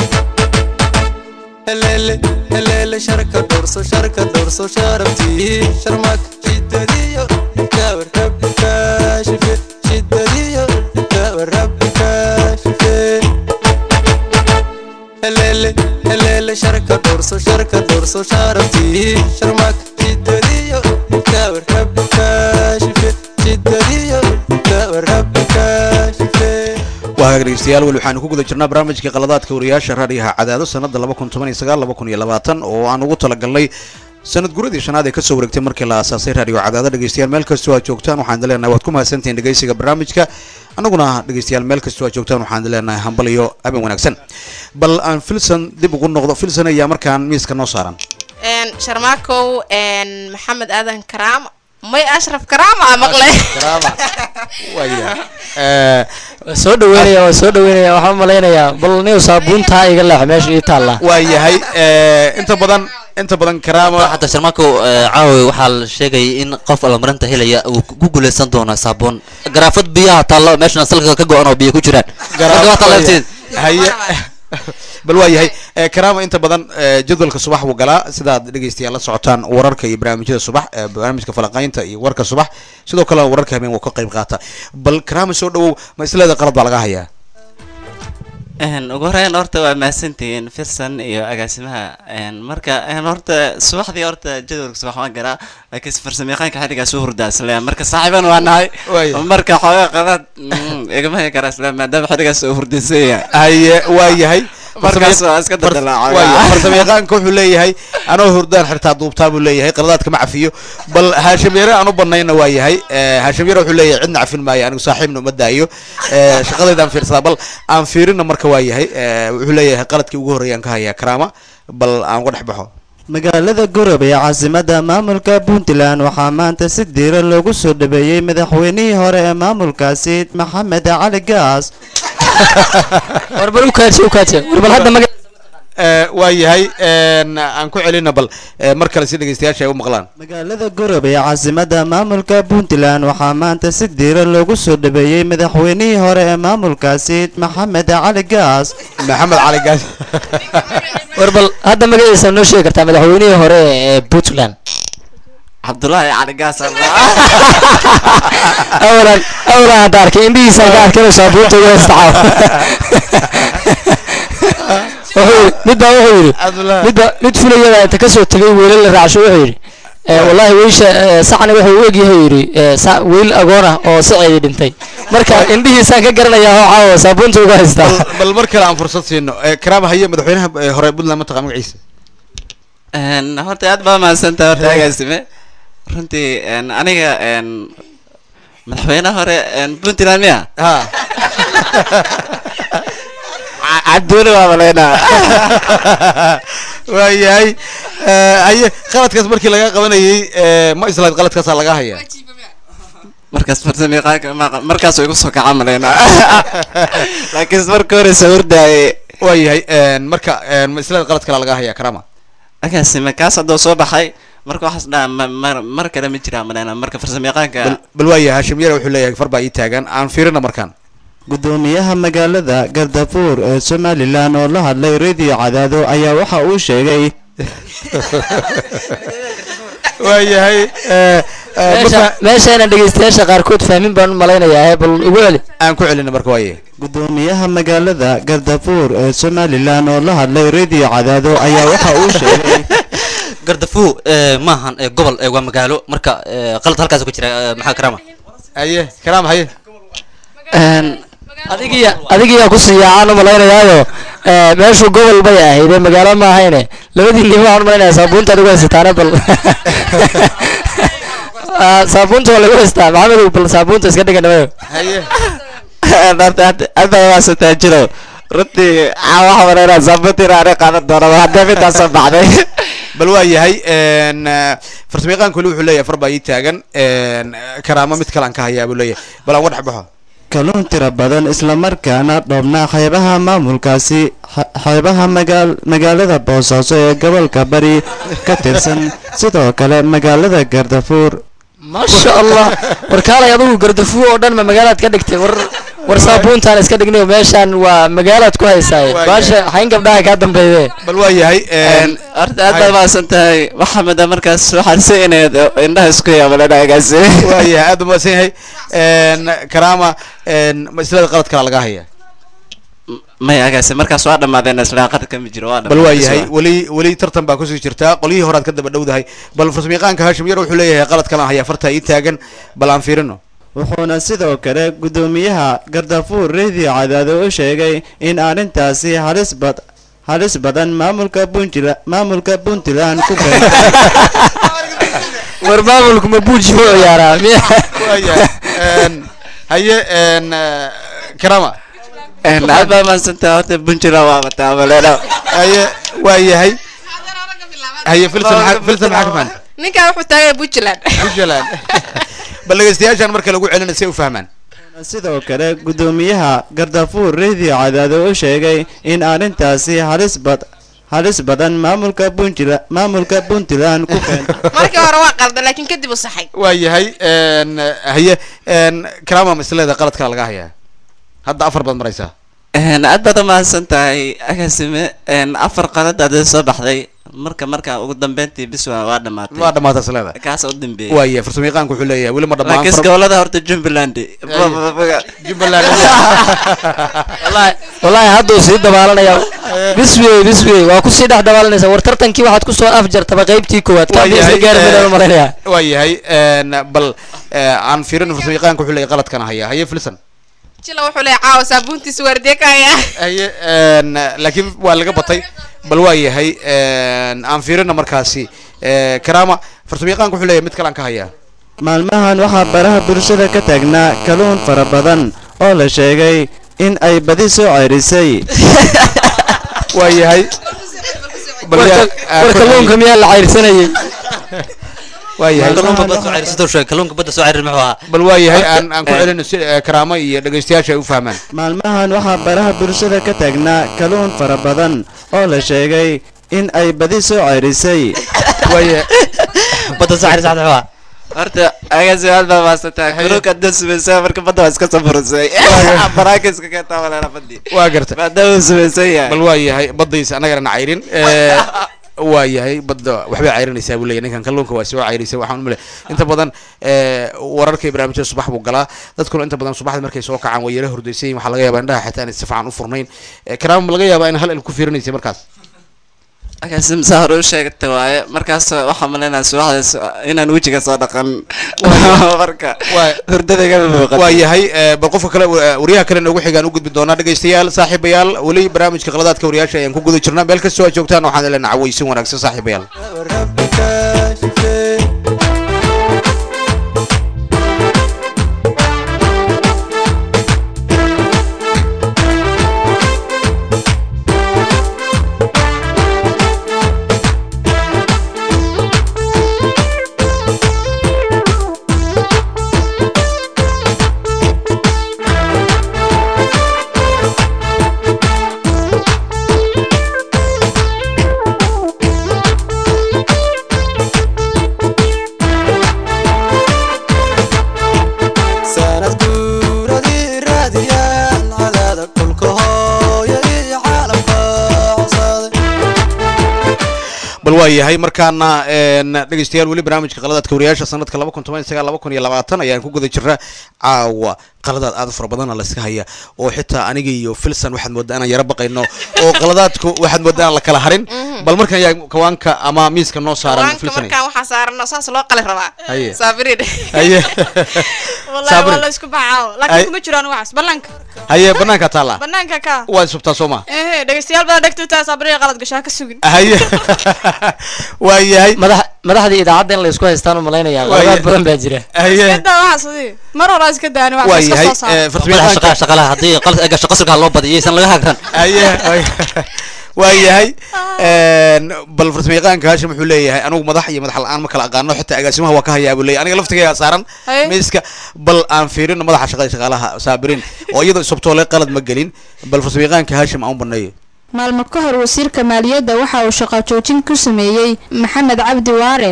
heleele heleele sharka dhowrso sharka dhowrso sharabtii sharmak shidadiyo kawar rabbi kaashife shidadiyo kawar rabbi kaashife heleele heleele sharka dhowrso sharka dhowrso sharabtii sharmak shidadiyo kawar rabbi kaashife shidadiyo kawar rabbi kaashife waa hagaag dhegeystayaal weli waxaanu ku guda jirnaa barnaamijkii qaladaadka wariyaasha raadiyaha cadaado sanada laba kun toban iyo sagaal laba kun iyo labaatan oo aan ugu talagalnay sanad guradii shanaad ee kasoo wareegtay markii la aasaasay raadiyo cadaado dhegeystayaal meel kastoo aad joogtaan waxaan idin leenahay waad ku mahadsantihiin dhegeysiga barnaamijka annaguna dhegeystayaal meel kastoo aad joogtaan waxaan idin leenahay hambal iyo habeen wanaagsan bal aan filson dib ugu noqdo filson ayaa markaan miiska noo saaran een sharmaakow een maxamed aadan karaam may ashraf karaam aa maqlay waa soo dhaweynaya waa soo dhaweynaya waxaan u malaynayaa bal niw saabuuntaa iga leex meesha ii taalla waa yahay inta badan inta badan karaama xataa sharmaako caawi waxaa la sheegayay in qof almarinta helaya uu ku guuleysan doono saabuun garaafad biyaha taallo meeshana salka ka go-an oo biyo ku jiraan Marka waa tallaabteed. haye bal waa yahay Eh, karaama inta badan eh, jadwalka subax wuu galaa sidaad dhegeystayaal la socotaan wararka iyo barnaamijyada subax eh, barnaamijka falaqaynta iyo warka subax sidoo kale wararka habeen wuu ka qayb qaata bal karaama soo dhawow ma isleeda qalad baa laga hayaa Een, ugu horeyn horta waa mahadsantihiin firsan iyo agaasimaha een, marka een, horta subaxdii horta jadwalka subax waan garaa laakiin farsamayaqaanka xilligaas u hurdaa isla marka saaxiiban waa nahay marka xoogaa qadad mm, igama heli karaa isla maadaama xilligaas uu hurdaysan yahay haye waa yahay markaas waa iska dadalaa farsamayaqaanka wuxuu leeyahay anoo hurdaan xirtaa duubtaa buu leeyahay qaladaadka ma cafiyo bal haashim yare aan u banayna waa yahay Eh, haashim yare wuxuu leeyahay cidna cafin maayo anigu saaxiibna uma daayo Eh, shaqadeydaan fiirsadaa bal aan fiirina marka waa yahay Eh, wuxuu leeyahay qaladkii ugu horreeyaan ka hayaa karaama bal aan uga dhex baxo magaalada gorob ee caasimadda maamulka puntland waxaa maanta si diira loogu soo dhabeeyey madaxweynihii hore ee maamulkaasi maxamed cali gaas warbal ukaaji ukaaji warbal hadda maga Eh, waa yahay En, aan ku celina bal eh, mar kale si dhegeystayaasha ay u maqlaan magaalada gorob ee caasimadda maamulka puntland waxaa maanta si diira loogu soo dhabeeyey madaxweynihii hore ee maamulkaasi maxamed cali gaas maxamed cali gaas warbal hadda magaciisa noo sheegi kartaa madaxweynihii hore ee puntland cabdulaahi cali gaas awalan awalan hadda arkay indhihiisa ka arkay inuu saabuunta uga istacaaw wuxuu yidhi mid baa wuxuu yidhi mid baa mid fulayada inta kasoo tegay weelal la raacsho wuxuu yidhi eh, wallahi weysha eh, sacni wuxuu u egyahay yidhi eh, sa- weyl agoon ah oo saceedii dhintay marka indhihiisaan ka garanayaa oo caawa saabuunta uga haystaa bal mar kale aan fursad siino Eh, karaama haye madaxweynaha eh, hore puntland ma taqa magaciisa Een, horta aad baa mahadsantahay horta agaasime runtii een, aniga een, madaxweyne hore een, puntland miya cabduuli waa malaynaa waa yahay Eh, haye qaladkaas markii laga qabanayay eh, ma islayd qaladkaasaa laga hayaa markaas farsamayaqaanka ma- markaas igu soo kaca malaynaa laakiin marka hore sawirdaayay waa yahay marka eh, ma islayd qalad kale laga hayaa karaama agaasime kaas hadduu soo baxay marka waxaas dhaa ma- mar mar kale ma jiraa malaynaa marka farsamayaqaanka Bal- bal waa yahay hashim yare wuxuu leeyahay far baa ii taagan aan fiirina markaan gudoomiyaha magaalada gardafuur ee somalilan oo la hadlay radio cadaado ayaa waxa uu sheegay waayahay eh, eh, ma meesha fa- meeshayna dhegeystayaasha qaarkood fahmin baan u malaynayaa bal ugu celi aan ku celina marka waaye gudoomiyaha magaalada gardafuur ee somalilan oo la hadlay radio cadaado ayaa waxa uu sheegay gardafuur eh, maahan eh, gobol eh, waa magaalo marka eh, qalad halkaas ku jira eh, maxaa karama haye karaam haye adigiya adigiyaa ku siyaacaan u malaynayaayo eh, meeshu gobol bay ahayd ee magaalo ma ahayne labadii nin waxaan u malaynayaa saabuunta adigu haysataane bal Ah, saabuunta waa lagu haystaa maxamedow bal saabuunta iska dhiga nimayo haye hadda waasataa jiro runtii waxa malayna saabuuntii raani qaadan doona haddee midaas soo baxday bal waa yahay n farsamayaqaanku weli wuxuu leeyahay far baa ii taagan n karaamo mid kale aan ka hayaa buu leeyahay bal aan uga dhex baxo kalluun tiro badan islamarkaana dhoobnaa xeebaha maamulkaasi xe- xeebaha magaal magaalada boosaaso ee gobolka bari ka tirsan sidoo kale magaalada gardafuur maasha allah war kaalay adigu gardafuo oo dhan ma magaalaad ka dhigtay war war saabuuntaan iska dhignayo meeshaan waa magaalaad ku haysaaye baasha xayn gabdhaha kaa dambeeye bal waa yahay horta aad baad maasan tahay maxamed markaas waxaan si inayd indhaha isku yaabalana agaasi waa yahay aad baa mahadsan yahay n karaama n ma islada qalad kala laga haya may agaasi markaas waa dhamaadeen isla qad kama jiro waa bal waa yahay weli weli tartan baa kusii jirtaa qolyihii horaad ka daba dhowdahay bal farsamayaqaanka hashim yar wuxuu leeyahay qalad kalaan hayaa fartaa ii taagan bal aan fiirino wuxuuna sidoo kale gudoomiyaha gardafuur radio cadaado u sheegay in arrintaasi halis bad halis badan maamulka puntland maamulka puntland ku keentay war maamulku ma buuji u ciyaaraa miya waa yahay n haye n karama aad baa maasan tahay horta puntland waa bataa malena haye waa yahay haye filson maxaa filson maxaa ka fahan ninkaan wuxuu taagay puntland puntland bal dhegeystayaashaan marka lagu celina si ay u fahmaan sidoo kale gudoomiyaha gardafuur radio cadaado u sheegay in arrintaasi halis bad halis badan maamulka puntland maamulka puntland ku keentay markii hore waa qalda laakiin kadib u saxay waa yahay n haye n karama maslada qalad kala laga hayaa hadda afar baad maraysaa aad baad umahadsan tahay agaasime afar qalad aad soo baxday marka marka ugu dambeyntii bis waa waa dhamaatay waa dhamaatay isleeda kaas u dambeeyay waa yahay farsamayaqaanku wuxuu leeyahay weli ma dhammaan laakiin gobolada horta jumbaland jumbaland wallahi wallahi hadduu sii dabaalanaya biswey biswey waa kusii dhex dabaalanaysa war tartankii waxaad kusoo afjartaba qaybtii koowaad waa kaabisa yahay gaarmidaan u malaynayaa waa yahay n bal eh, aan fiirin farsamayaqaanku wuxuu leeyahay qaladkana hayaa haye filson jila wuxuu leeyahay caawa saabuuntiisa waardiye ka hayaa haye n laakiin waa laga batay bal waa yahay n aan fiirina markaasi eh, karama farsamayaqaanku wuxuu leeyahay mid kale aan ka hayaa maalmahan waxaa baraha bulshada ka taagnaa kalluun fara badan oo la sheegay in ay badi soo ceyrisay waa yahay war kalluunka miyaa la cayrsanayay waa yahay kalluunka badda soo ceyri sidoo sheegay kalluunka badda soo ceyri muxuu ahaa bal waa yahay aan aan ku celino si eh, karaamo iyo dhegeystayaasha ay u fahmaan maalmahan waxaa baraha bulshada ka taagnaa kalluun fara badan oo la sheegay in ay badi soo ceyrisay waaye badda soo ceyri saxda muxuu ahaa horta agaasi aad baa maasan tahay kalluunka hadda sumaysaa marka badda waa iska soo furusay baraaka iska keentaa malena badii waa garta maadaama uu sumaysan yahay bal waa yahay badaysa annagana na cayrin Eh, waa yahay badda waxbay cayrinaysaa buu leeyahay ninkan kalluunka waa soo cayrisay waxaan umale inta badan eh, wararka iyo barnaamijyada subax buu galaa dadkuna inta badan subaxda markay soo kacaan waa yara hordaysan yihin waxaa laga yaabaa indhaha xitaa inay si fiican u furnayn Eh, karaama ma laga yaabaa in hal il ku fiirinaysay markaas agaasi masaa hore u sheegta waaye markaas waxaa malaynaa subaxdaas inaan wejiga soo dhaqan marka hurdada igama muuqato waa yahay eh, bal qofka kale eh, waryaha kale noogu xigaan u gudbi doonaa dhegeystayaal saaxiibayaal weli barnaamijka qaladaadka wariyaasha ayaan ku guda jirnaa meel kastoo aad joogtaan waxaan leenahay cawaysin wanaagsan saaxiibayaal Thank you. waayahay markaana een, dhegeystayaal weli barnaamijka qaladaadka wariyaasha sanadka laba kun toban iyo sagaal laba kun iyo labaatan ayaan ku guda jirna caawa qaladaad aad u fara badana layska haya oo xitaa aniga iyo filson waxaad moodaa inaan yaro baqayno oo qaladaadku waxaad moodaa inaan la kala harin bal markan yaa kawaanka ama miiska noo saaran waanka filson markaan waxaa saaran oo saas loo qali rabaa Haye. saabiriin haye wallahi Sabri. waa la isku baxaa Ay. laakiin kuma jiraan waxaas banaanka haye banaanka taala banaanka ka waad subtaa soo ma ehe dhegeystayaal badan dhegta taa sabriya qalad gashaa ka sugin haye waayahay madaxdii idaacadda in la isku haystaan u malaynayaa Waaye- qaladaad badan baa jira iska daa waxaas adii mar hore iska daani waxaas iska soo saara madaxa shaqaa shaqalaha haddii qalad ay gasho qasalka ha loo badiyo yaysan laga hagran haye waayahay bal farsamayaqaanka hashim wuxuu leeyahay anigu madax iyo madax la-aan ma kala aqaano xitaa agaasimaha waa ka hayaa buu leeyahay aniga laftigayga saaran Haye. miiska bal aan fiirino madaxa shaqada shaqaalaha saabiriin oo iyadoo isubtoole qalad ma gelin bal farsamayaqaanka hashim aan u baneeyo maalmo ka hor wasiirka maaliyadda waxa uu shaqo joojin ku sameeyey maxamed cabdi waare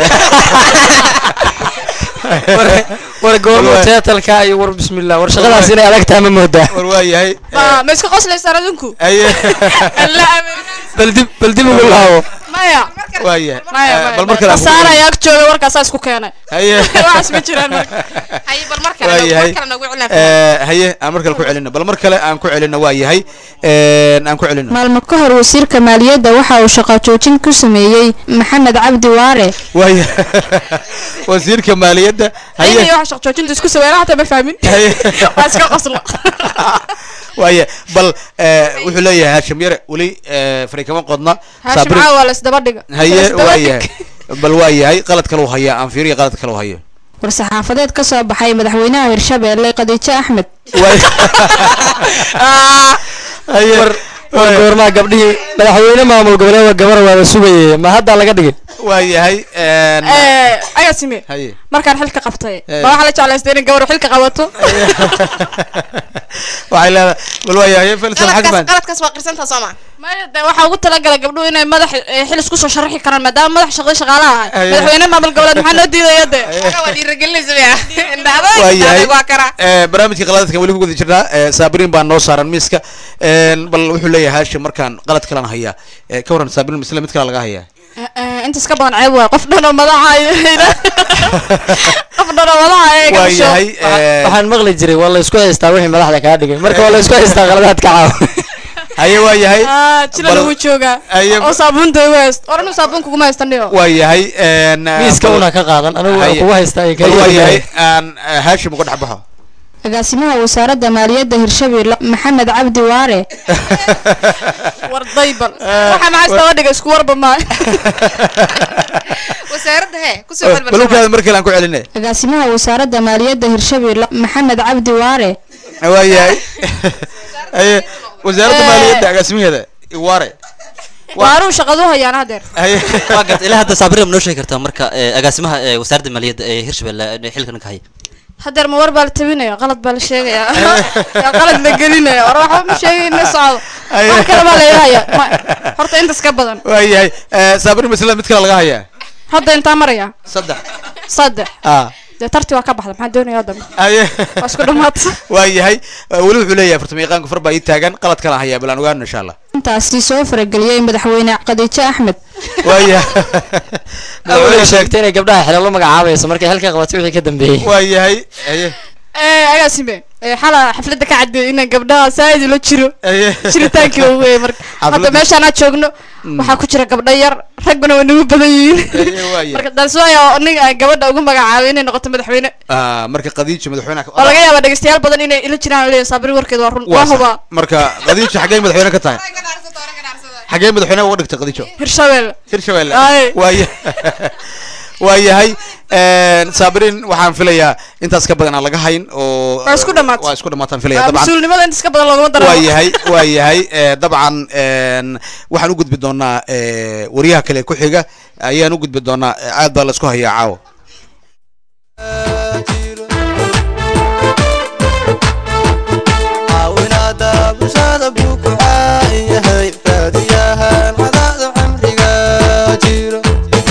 war goormo teatalka iyo war bismillah war shaqadaas inay adag tahay ma moodaa war waayahay ma ma iska qoslaysaan adinku haye bal dib bal dib ugu laabo maya waayahay maya Eh, bal mar kale aan ku saara celin. ayaa ag jooga warkaasaa isku keenay haye waxaas ma jiraan marka haye bal mar kale waayahay mar kale nagu cilna Eh, haye aan mar kale ku celino bal mar kale aan ku celino waayahay aan ku celino maalmo ka hor wasiirka maaliyadda waxa uu shaqo joojin ku sameeyey maxamed cabdi waare waaya wasiirka maaliyadda haye ayay waxa shaq joojinta isku saweera hataa ma fahmin Haye. waa iska qosla waaya bal eh, wuxuu leeyahay hashim yare weli eh, fari kama qodna haashim Saabiriin- caawa la isdaba dhiga haye La isdaba waayahay dhig. bal waayahay qalad kale uu hayaa aan fiiriya qalad kale uu hayo war-saxaafadeed ka soo baxay madaxweynaha hirshabeelle khadiijo axmed war war goormaa gabdhihii madaxweyne maamul goboleed gabar waaba sugayay ma hadda laga dhigin waayahay Eh, agasime haye markaan xilka qabtay Eh. baa waxaa la jeclaystay in gabar xilka qabato waxay leedahay bal waayahay felson qaladkaas xagman qaladkaas waa qirsantaa soo ma maya de waxaa ugu talagalay gabdhuhu inay madax eh, xil isku soo sharaxi karaan maadaama madax shaqada shaqaalaha ahay Aye. madaxweyne maamul goboleed maxaa noo diidaya de waa dhiirigelinaysa miya waayahay waa karaa Eh, barnaamijka qaladaadkan weli ku guda jirnaa Eh, saabiriin baa noo saaran miiska Eh, bal wuxuu leeyahay hashim markaan qalad kalena hayaa Eh, ka waran saabiriin misle mid kale laga hayaa intaas ka badan ceeb waay qof dhan oo madaxa qof dhan oo madaxa ay ka gasho waayahay eh, waxaan maqli jiray waa la isku haystaa wixii madaxda kaa dhigay marka waa la isku haystaa qaladaadka caawa haye waayahay Ah, jila Bal- lagu joogaa Aye- oo saabuunta ugu hayst war anu saabuun kuguma haystaniyo waayahay miiska una ka qaadan anigu waa kugu haystaa iyo bal kaliya waayahay aan eh, hashim uga dhex baxo agaasimaha wasaaradda maaliyadda hirshabeelle maxamed cabdi waare war daybal waxa maxaa istaba dhiga isku warba maayo wasaaradda hee kusoo bal balbalsama ukaada mar kale aan ku celinay agaasimaha wasaaradda maaliyadda hirshabeelle maxamed cabdi waare waayahay haye wasaaradda Eh. maaliyadda agaasimaheeda iwaare waaruu shaqadu hayaan hadeer haye waa garta ilaa hadda saabiriin ma noo sheegi kartaa marka eh, agaasimaha eh, wasaaradda maaliyadda ee hirshabelle ee xilkan ka haya hadeer ma war baa la tabinaya qalad baa la sheegaya yaa qalad la gelinaya war waxba ma sheegayn ma socdo wax kale baa laga haya Ma- horta intaas ka badan waayahay Eh, saabiriin misle mid kale laga hayaa hadda intaa maraya saddex saddex ah dee tarti waa ka baxda maxaa doonaya dambe haye waa isku dhamaadsa waayahay Eh, weli wuxuu leeyahay farsamayaqaanku far baa ii taagan qalad kale hayaa bal aan ogaano insha allah intaasi soo farageliyey madaxweyne khadiijo axmed waayahay awalay sheegtay inay gabdhaha xilalo magacaabayso markay xilka qabatay wixii ka dambeeyey waayahay haye Eh, agaasime eh, xala xafladda ka cadeeyay inaan gabdhaha saaid ula jiro haye jiritaankii ugu weeye marka hadda Xafladda- meeshaan aan joogno waxaa ku jira gabdho yar ragbana waa nagu badan yihiin Haye, waayahay. marka taas waaya aniga aan gabadha ugu magacaabay inay noqoto madaxweyne Ah, marka qadiijo madaxweynaha oo laga yaabaa dhegeystayaal badan inay ila jiraan leeyahay saabiri warkeed waa run waa waa hubaa sax. marka qadiijo xaggee madaxweyne ka tahay xaggee madaxweyne uga dhigtay qadiijo hirshabelle hirshabelle Aye. waaya waayahay saabiriin waxaan filayaa intaas ka badan aan laga hayn oo Waa isku dhamaatay. waa isku dhamaataan filaya Waa dabcan mas-uulnimada intaas ka badan looguma daro waayahay waayahay Eh, dabcan een, waxaan u gudbi doonaa eh, wariyaha kale ku xiga ayaan u gudbi doonaa Eh, aad baa la isku hayaa caawa caawinaada bulshada buu ku caain yahay raadiyahan cadaada cimriga jiro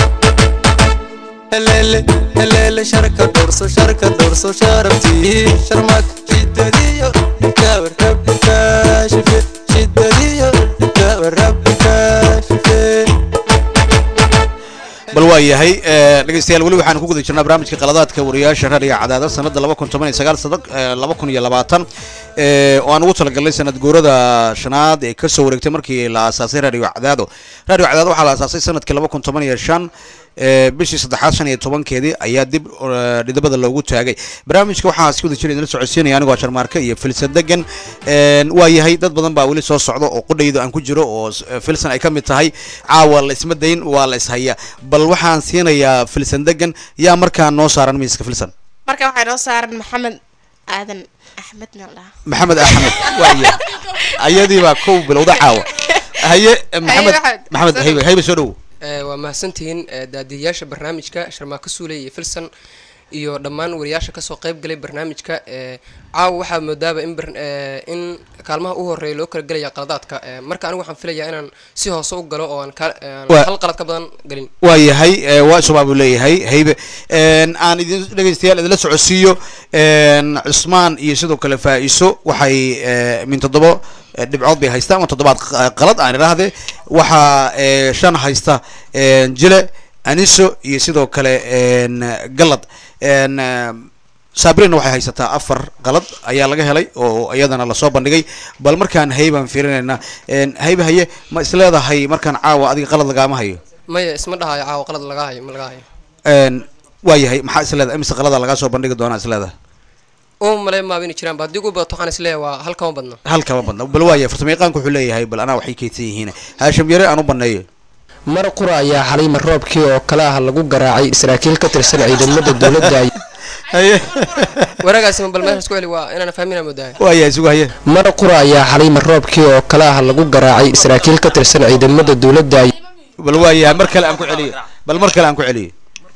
helele helele sharka dhorso sharka dhorso sharabtii sharmak shidadiyo gabar rabbi kaashife shidadiyo gabar rabbi kaashife bal waa yahay eh, dhegeystayaal weli waxaan ku guda jirnaa barnaamijka qaladaadka wariyaasha raadiga cadaada sanada laba kun toban iyo sagaal sada laba kun iyo labaatan eh, oo aan ugu talagalnay sanad guurada shanaad ee kasoo wareegtay markii la aasaasay radio cadaado radio cadaado waxaa la aasaasay sanadkii laba kun toban iyo shan eh, bishii saddexaad shan iyo tobankeedii ayaa dib eh, dhidabada loogu taagay barnaamijka waxaa si wada jira idinla socodsiinaya anigoo sharmaarke iyo filsan degan Een, waa yahay dad badan baa weli soo socda oo qudhayda aan ku jiro oo s- eh, filsan ay ka mid tahay caawa la isma dayn waa la ishaya bal waxaan siinayaa filsan degan yaa markaa noo saaran miiska filsan marka waxaa noo saaran maxamed aadan axmed meel dhaha maxamed axmed waaya ayadii baa kow bilowda caawa haye eh, maxamed Maxamed. maxamed haybe haybe soo dhowo Eh, waa mahadsantihiin eh, daadiyayaasha barnaamijka sharmaako suuley iyo filson iyo dhammaan wariyaasha kasoo qayb galay barnaamijka eh, caawa waxaa moodaaba in bar- eh, in kaalmaha u horeeya loo kala gelaya qaladaadka eh, marka anigu waxaan filayaa inaan si hoose u galo oo aan ka- aan Waa- hal qalad ka badan galin waa yahay eh, waa subaa buu leeyahay haybe Een, aan idin dhegeystayaal idinla socodsiiyo een, cusmaan iyo sidoo kale faa'iso waxay eh, min toddobo eh, dhibcood bay haystaan ama toddobaad q- qalad aan idhaahde waxaa eh, shan haysta een, jile aniso iyo sidoo kale een, galad Een, eh, sabrina waxay haysataa afar qalad ayaa laga helay oo iyadana lasoo bandhigay bal markaan haybaan fiirinaynaa Een, haybe haye ma isleedahay markaan caawa adiga qalad lagaama hayo maya isma dhahayo caawa qalad laga hayo ma laga hayo Een, waa yahay maxaa isleedahay imise qalada lagaa soo bandhigi doonaa isleedahay uma malay maaba inay jiraan ba haddii ugu badato waxaan isleeyahay waa hal kama badna hal kama badna bal waa yahay farsamayaqaanku wuxuu leeyahay bal anaa waxay kaydsan yihiin haashim yare aan u baneeyo mar qura ayaa xalay marroobkii oo kale ah lagu garaacay saraakiil ka tirsan ciidamada dowladda waraagaasima bal meeshaas ku celi waa inaan fahminaa moodahay waa yahay sugu haye mar qura ayaa xalay marroobkii oo kale ah lagu garaacay saraakiil ka tirsan ciidamada dowladda bal waa yahay mar kale aan ku celiyo bal mar kale aan ku celiyo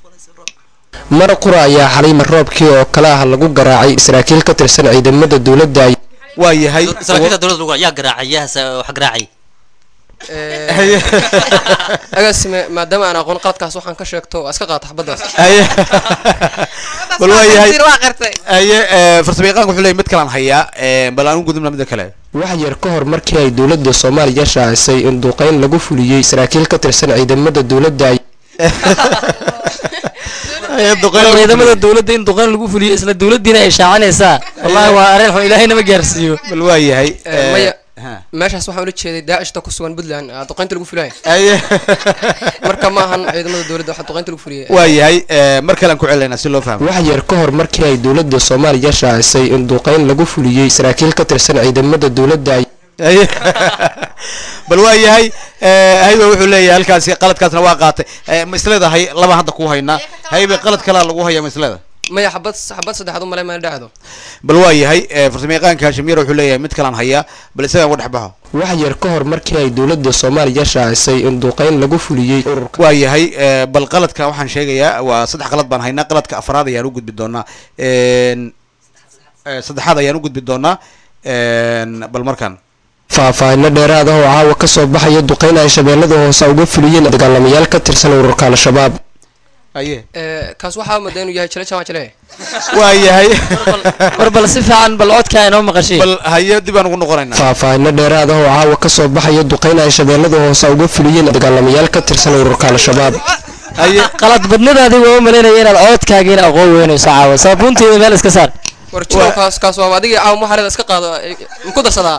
mar qura ayaa xalay marroobkii oo kale ah lagu garaacay saraakiil ka tirsan ciidamada dowladda waa yahay saraakiilka dowladda lagu yaa garaacay yaas wax garaacay agaasime maadaama aan aqoon qaladkaas waxaan ka sheegto waa iska qaata xabadaas haye bal waa yahay waa qartay haye eh, farsamayaqaanku wuxuu leeyahay mid kalaan hayaa eh, bal aan u gudubna midda kale wax yar ka hor markii ay dowladda soomaaliya shaacisay in duqeyn lagu fuliyey saraakiil ka tirsan ciidamada dowladda ciidamada dowladda in duqeyn lagu fuliyo isla dowladdiina ay shaacinaysaa wallahi waa arrin xun ilaahay nama gaarsiiyo bal waa yahay Eh, maya meeshaas waxaan ula jeeday daacishta ku sugan puntland ah, duqeynta lagu fulaya haye marka ma ahan ciidamada dowladda waxaa duqeynta lagu fuliyay waa yahay eh, mar kale aan ku celinaynaa si loo fahmo wax yar ka hor markii ay dowladda soomaaliya shaacisay in duqeyn lagu fuliyey saraakiil ka tirsan ciidamada dowladda haye bal waa yahay eh, haybe wuxuu leeyahay halkaasi qaladkaasna waa qaatay Eh, ma isleedahay laba hadda ku haynaa haybe qalad kalaa lagu hayaa ma isleedahay maya xabad xabad saddexaad u malay mana dhacdo bal waa yahay eh, farsamayaqaanka haashim yare wuxuu leeyahay mid kalaan hayaa bal isagaan uga dhex baxo wax yar ka hor markii ay dowladda soomaaliya shaacisay in duqeyn lagu fuliyey ururka waa yahay eh, bal qaladka waxaan sheegayaa waa saddex qalad baan haynaa qaladka afraad ayaan u gudbi doonaa Een, eh, saddexaad ayaan u gudbi doonaa Een, bal markaan faahfaahinno dheeraad ah oo caawa ka soo baxaya duqeyn ay shabeellada hoose uga fuliyeen dagaalamayaal ka tirsan ururka al-shabaab haye Eh, kaas waxaa moodaa inuu yahay jile jamaa jile waa yahay war bal si fiican bal codka inoo maqashay bal haye dib aan ugu noqonaynaa faahfaahinno dheeraad ah oo caawa ka soo baxaya duqeyn ay shabeellada hoose uga fuliyeen dagaalamayaal ka tirsan ururka al-shabaab haye qalad badnadaadii waa u malaynaya inaad codkaagiina aqoon weynayso caawa saabuunteeda meel iska saar war jiro kaas kaas waa adigii caawa maxareeda iska qaado eh, ma ku darsadaa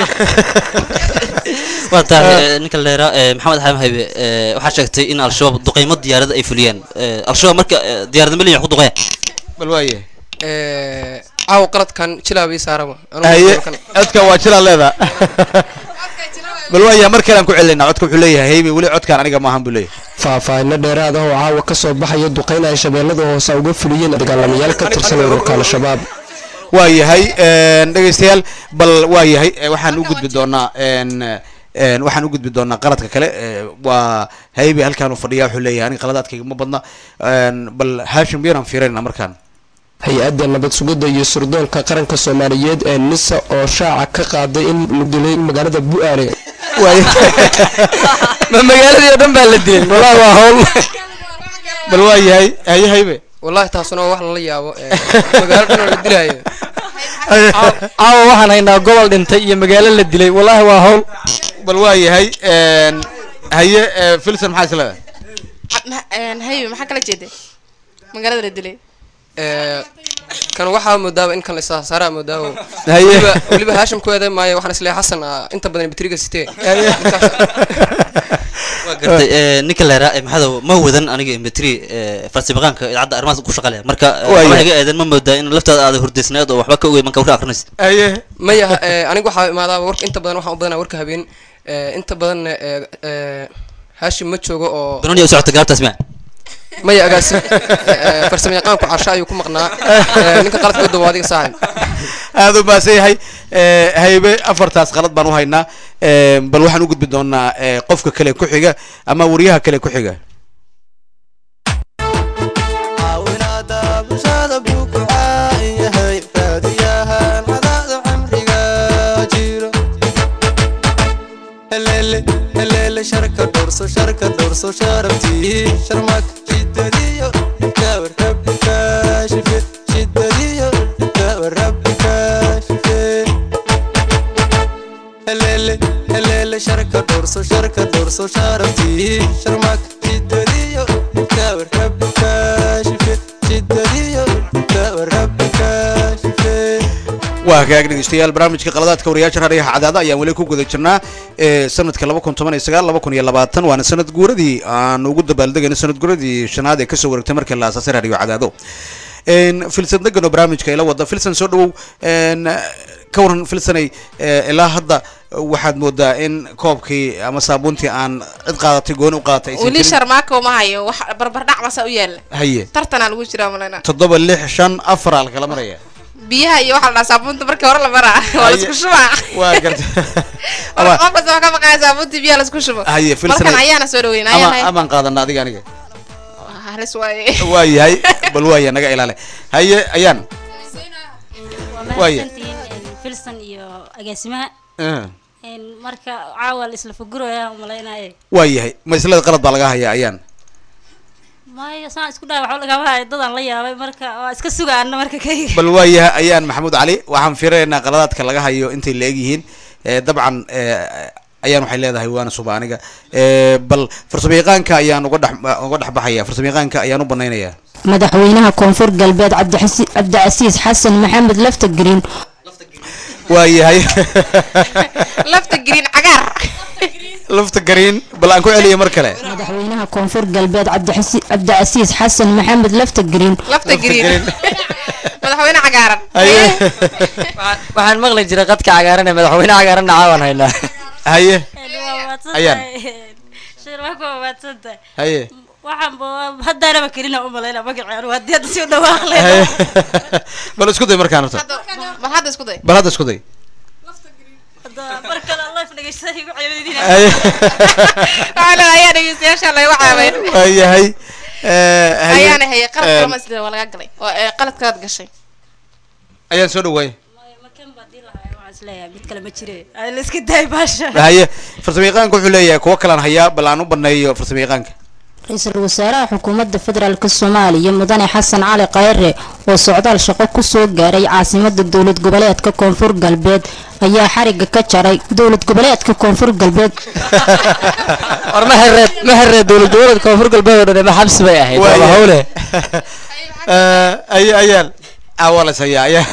waa tahay ninka leera maxamed xaam haybe eh, waxaa sheegtay in al-shabaab duqeymo diyaarada ay fuliyeen Eh, al-shabaab marka eh, diyaarada meliya wax ku duqeya bal waa yahay Eh, caawa qaladkan jilaabii saaraba haye codka waa jiraa leedaa bal waa yahay mar kale aan ku celinaa codka wuxuu leeyahay haybe weli codkaan aniga maahan buu leeyahay faahfaahinno dheeraad ah oo caawa ka soo baxaya duqeyn ay shabeellada hoose uga fuliyeen dagaalamayaal ka tirsan ururka al-shabaab waa yahay een, dhegeystayaal bal waa yahay eh, waxaan u gudbi doonaa een, een, waxaan u gudbi doonaa qaladka kale eh, waa haybe halkaan uu fadhiya wuxuu leeyahay aniga qaladaadkayga ma badna een, bal haashim yaraan fiirinaa markaan hay-adda nabad sugidda iyo surdoonka qaranka soomaaliyeed ee nisa oo shaaca ka qaaday in la dilay magaalada bu-aale ma magaaladii oo dhan baa la dilay wallahi waa hawl bal waa yahay haye haybe wallahi taasuna waa wax lala yaabo eh, magaalo dhan oo la dilaayo caawa waxaan haynaa gobol dhintay iyo magaalo la dilay wallahi waa hawl bal waa yahay een, haye eh, filson maxaa is leedahay Ma- een, haybe maxaa kala jeeday magaalada la dilay Ee, kan waxaa moodaaba in kan la saaraa moodaaba Haye. weliba weliba haashim ku eeday maayo waxaan isleeyahay xasan ah, inta badan batriga sitee waa gartay ee, ninka leeraa ee maxadow ma wadan aniga imbetri farsamaqaanka idaacadda arrimahaas ku shaqale marka ee, Waayo. waxba iga eedan ma moodaa in laftaada aada hurdaysnayd oo waxba ka ogey marka warka akrinaysa maya ee, aniga waxaa imaadaaba warka inta badan waxaan u badanaa warka habeen ee, inta badanna ee, ee, haashim ma joogo oo banoniya u socota gaabtaas ma maya agaasi farsamo yaqaanku casha ayuu ku maqnaa ee, ninka qaladka u dawa adiga saaxib aada u mahadsan yahay Eh, haybe afartaas qalad baan u haynaa Eh, bal waxaan u gudbi doonaa eh, qofka kale ku xiga ama wariyaha kale ku xiga caawinaada bulshada buu ku caan yahay raadiyahan cadaada cimriga jiro heleele heleele sharka dhowrso sharka dhowrso sharabtii sharmak shidadiyo gabar rabbi kaashife shidadiyo gabar rabbi kaashife heleele heleele sharka dhowrso sharka dhowrso sharabtii sharmak shidadiyo gabar rabbi kaashife shidadiyo gabar rabbi kaashife waa hagaag dhegeystayaal barnaamijka qaladaadka wariyaasha raadiyaha cadaada ayaan weli ku guda jirnaa ee sanadka laba kun toban iyo sagaal laba kun iyo labaatan waana sanad guuradii aan ugu dabaaldegayno sanad guuradii shanaad ee kasoo wareegtay markii la aasaasay raadiyo cadaado n filsan degano barnaamijka ila wada filsan soo dhawow n ka waran filsanay eh, ilaa hadda waxaad moodaa in koobkii ama saabuuntii aan cid qaadatay gooni u qaadatay aysan weli jirin. sharmaako ma hayo wax barbardhac basa u yaala haye tartanaa lagu jiraa malena toddoba lix shan afar aa lakala maraya biyaha iyo waxaa la dhahaa saabuunta markii hore la maraa waa Haye. laisku shubaa waa garta War qof kasta waa ka baqaya saabuuntii biyaha laisku shubo haye filsan markan ayaana soo dhaweyn ama ayaan amaan qaadana adiga aniga halis waaye waa yahay bal waaya naga ilaale haye ayaan waa Waaye. mahadsantihiin filson iyo agaasimaha Eh, Een, marka caawa la isla faguraya umalaynaye waa yahay ma islada qalad baa laga hayaa ayaan maayo saan isku dhahay waxba lagama hayo dadaan la yaabay marka waa iska sugaana marka kayga bal waa yahay ayaan maxamuud cali waxaan fiiraynaa qaladaadka laga hayo intay la egyihiin Eh, dabcan eh, ayaan waxay leedahay waana suba aniga Eh, bal farsamo yaqaanka ayaan uga dhex uga dhex baxaya farsamo yaqaanka ayaan u banaynayaa madaxweynaha koonfur galbeed cabdixasi- cabdicasiis xasan maxamed lafta green waa yahay lafta green cagaar lafta gariin bal aan ku celiya mar kale madaxweynaha koonfur galbeed cabdixasi- cabdicasiis xasan maxamed lafta green lafta green madaxweyne cagaaran waxaan maqli jiray qadka cagaaran ee madaxweyne cagaaranna caawan haynaa haye ayaan Ayaan. shirwaa waa maadsantahay haye waxaan ba- haddaanaba kelina umalayna magaceenu haddii hadda sii dhawaaqle haye bal isku day markaan horta bal hadda isku day bal hadda isku day mar kale life dhegeystahay igu ceebadina haye waxaa leedahay ayaa dhegeystayaasha lagu caabayn waa yahay Eh, haye ayaana hayay qalad Eh, kalama isla waa laga galay oo ee, qaladkaad gashay ayaan soo dhawaay waxaan isleeyahay mid kale ma jire Ay, la iska daay baasha haye farsamo yaqaanka wuxuu leeyahay kuwo kalaan hayaa bal aan u baneeyo farsamo yaqaanka ra-iisul wasaaraha xukuumadda federaalk soomaaliya mudane xasan cali khayre oo socdaal shaqo ku soo gaaray caasimada dowlad goboleedka koonfur galbeed ayaa xariga ka jaray dowlad goboleedka koonfur galbeed war ma hereed ma hereed dowlad goboleedka koonfur galbeed oo dhan ma xabsi bay ahayd Waa waa yahay. hawle Eh, aye ayaan awalas hayaa ayaa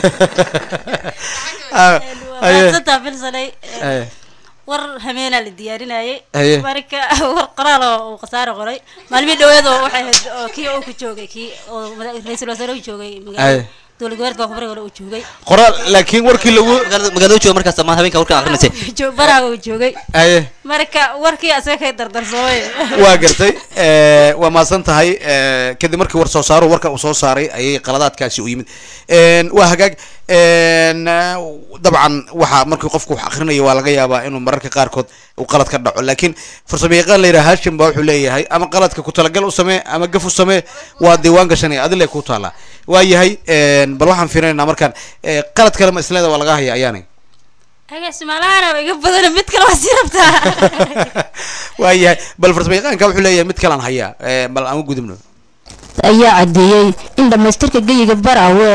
Ah, haye maadsantaa filsanay Haye. war hameenaa la diyaarinayay Haye. marka war qoraal oo uu khasaare qoray maalmihii dhaweed oo waxay ahayd oo kii uu ku joogay kii oo mada- ra-iisul wasaare uu joogay Haye. magaalada dowlad goboleedka koonfur galbeed uu joogay qoraal laakiin warkii lagu magaalada jooga markaas ama habeenka warka akrinaysay Jo- baraha uu joogay haye marka warkii asaga kay dardarsoomay waa gartay Eh, waa mahadsan tahay Eh, kadib markii war soo saaro warka uu soo saaray ayay qaladaadkaasi u yimid En, waa hagaag En, eh, dabcan waxa markii qofku wax akhrinayo waa laga yaabaa inuu mararka qaarkood uu qalad ka dhaco laakiin farsamo yaqaan la yidhaha hashim baa wuxuu leeyahay ama qaladka ku talagal u samee ama gaf u samee waa diiwaan gashanaya adile ku taala waa yahay En, bal waxaan fiirinaynaa markaan eh, qalad kale ma isleeda waa laga haya ayaanay agaasimaalahaana iga badan mid kale waa sii rabtaa waa yahay bal farsamo yaqaanka wuxuu leeyahay mid kalaan hayaa Eh, bal aan u gudubno ayaa caddeeyey in dhammaystirka geyiga baraawe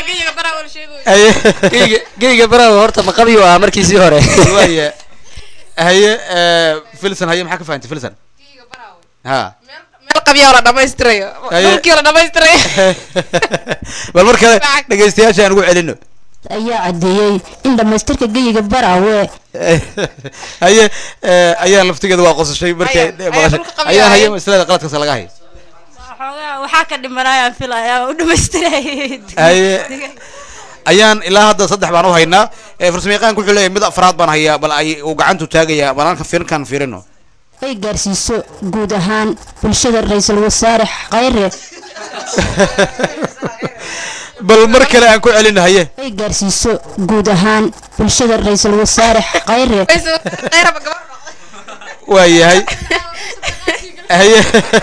geyga geyga baraha horta ma qabiyu ah markiisii hore waaya haye eh, filson haye maxaa ka fahantay filson ha meel qabyaa la dhamaystirayo Haye. dhulkii la dhamaystirayo bal mar kale dhegeystayaasha aan ugu celino ayaa caddeeyey in dhammaystirka geyiga baraawe haye eh, ayaan laftigeeda waa qosashay markay maqashay ayaan haye maslada qaladkaas laga hayo Waxoogaa waxaa ka dhimanayaan filaya u dhamaystirayay haye ayaan ilaa hadda saddex baan u haynaa Eh, farsamayaqaanku wuxuu leeyahay mid afraad baan hayaa bal ay uu gacantu taagayaa bal halkan fiirinkan fiirino ay gaarsiiso guud ahaan bulshada ra-iisul wasaare khayre bal mar kale aan ku celino haye ay gaarsiiso guud ahaan bulshada ra-iisul wasaare khayre waa yahay haye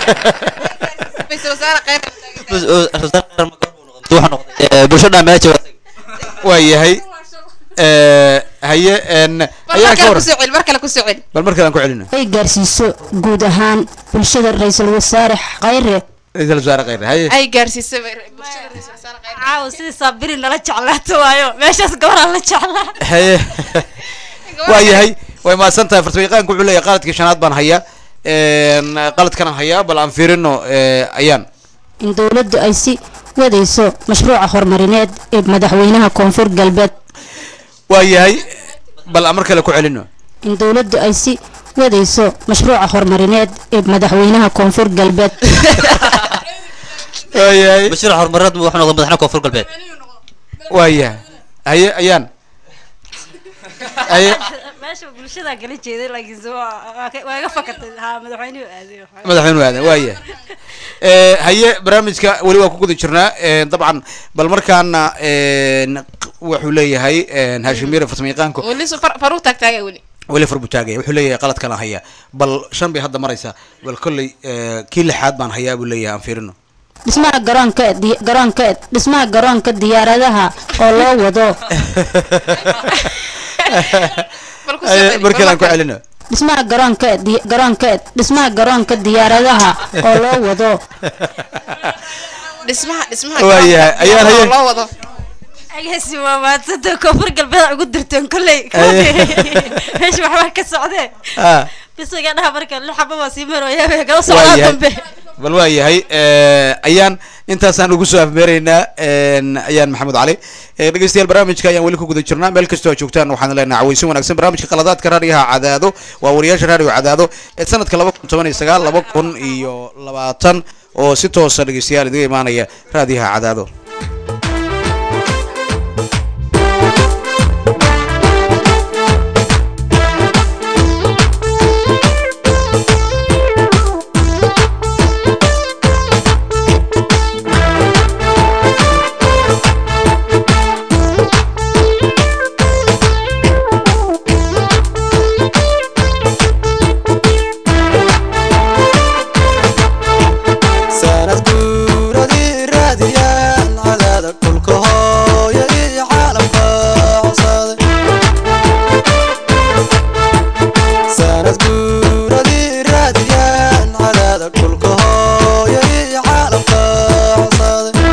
bulshada meesha waa yahay Eh, haye en ayaan ka waran kusoo celi mar kale kusoo celi bal mar kale aan ku celino ay gaarsiiso guud ahaan bulshada ra-iisul wasaare khayre ra-iisul wasaare khayre haye ay gaarsiisay caawa sidii saabiri nala jeclaato waayo meeshaas gabaraan la jeclaa haye waa yahay way mahadsan tahay farsamayaqaanku wuxuu leeyahay qaladkii shanaad baan hayaa En, qaladkanaan hayaa bal aan fiirino eh, ayaan in dowladdu ay si wadayso mashruuca horumarineed ee madaxweynaha koonfur galbeed waa yahay bal aan mar kale ku celino in dowladdu ay si wadayso mashruuca horumarineed ee madaxweynaha koonfur galbeed waa yahay mashruuc horumarineed wuxuu noqday madaxweynaha koonfur galbeed waa yahay haye ayaan haye meesha bulshada kala jeeday laakiin se waa waa ka- waa iga fakatay haa madaxweynuhu aaday madaxweynuhu aadan waa yahay Eh, haye barnaamijka weli waa ku guda jirnaa Eh, dabcan bal markaana en, q- wuxuu leeyahay en, hashimire farsamayaqaanku weli su far faruu taagtaagay weli weli far buu taagaya wuxuu leeyahay qaladkan aan hayaa bal shan bay hadda maraysaa bal kolley eh, kii lixaad baan hayaa buu leeyahay aan fiirino dhismaha garoonka di- garoonka dhismaha garoonka diyaaradaha oo loo wado Haye, mar kale aan ku celino dhismaha garoonka di- garoonka dhismaha garoonka diyaaradaha oo loo wado dhismaha dhismaha Waa yahay. Ayaan haye. loo wado agaasi waa maadsanta koonfur galbeed ugu dirteen kolley Aye. meesha waxbaa ka socdee Ah. bisiga dhaha marka lix xaba waa sii marooyaa kala waa socdaa yahay dambe bal waa yahay eh, ayaan intaasaan ugu soo afmeeraynaa en, ayaan maxamed cali Eh, dhegeystayaal barnaamijka ayaan weli ku guda jirnaa meel kastoo aad joogtaan waxaan leenahay cawaysin wanaagsan barnaamijka qaladaadka raadiyaha cadaado waa wariyaasha raadiyo cadaado ee sanadka laba kun toban iyo sagaal laba kun iyo labaatan oo si toosa dhegeystayaal idiga imaanaya raadiyaha cadaado sanad guuradii raadiyaan cadaada kulka hooya iyo caalamka codsaday sanad guuradii raadiyaan cadaada kulka hooya iyo caalamka codsaday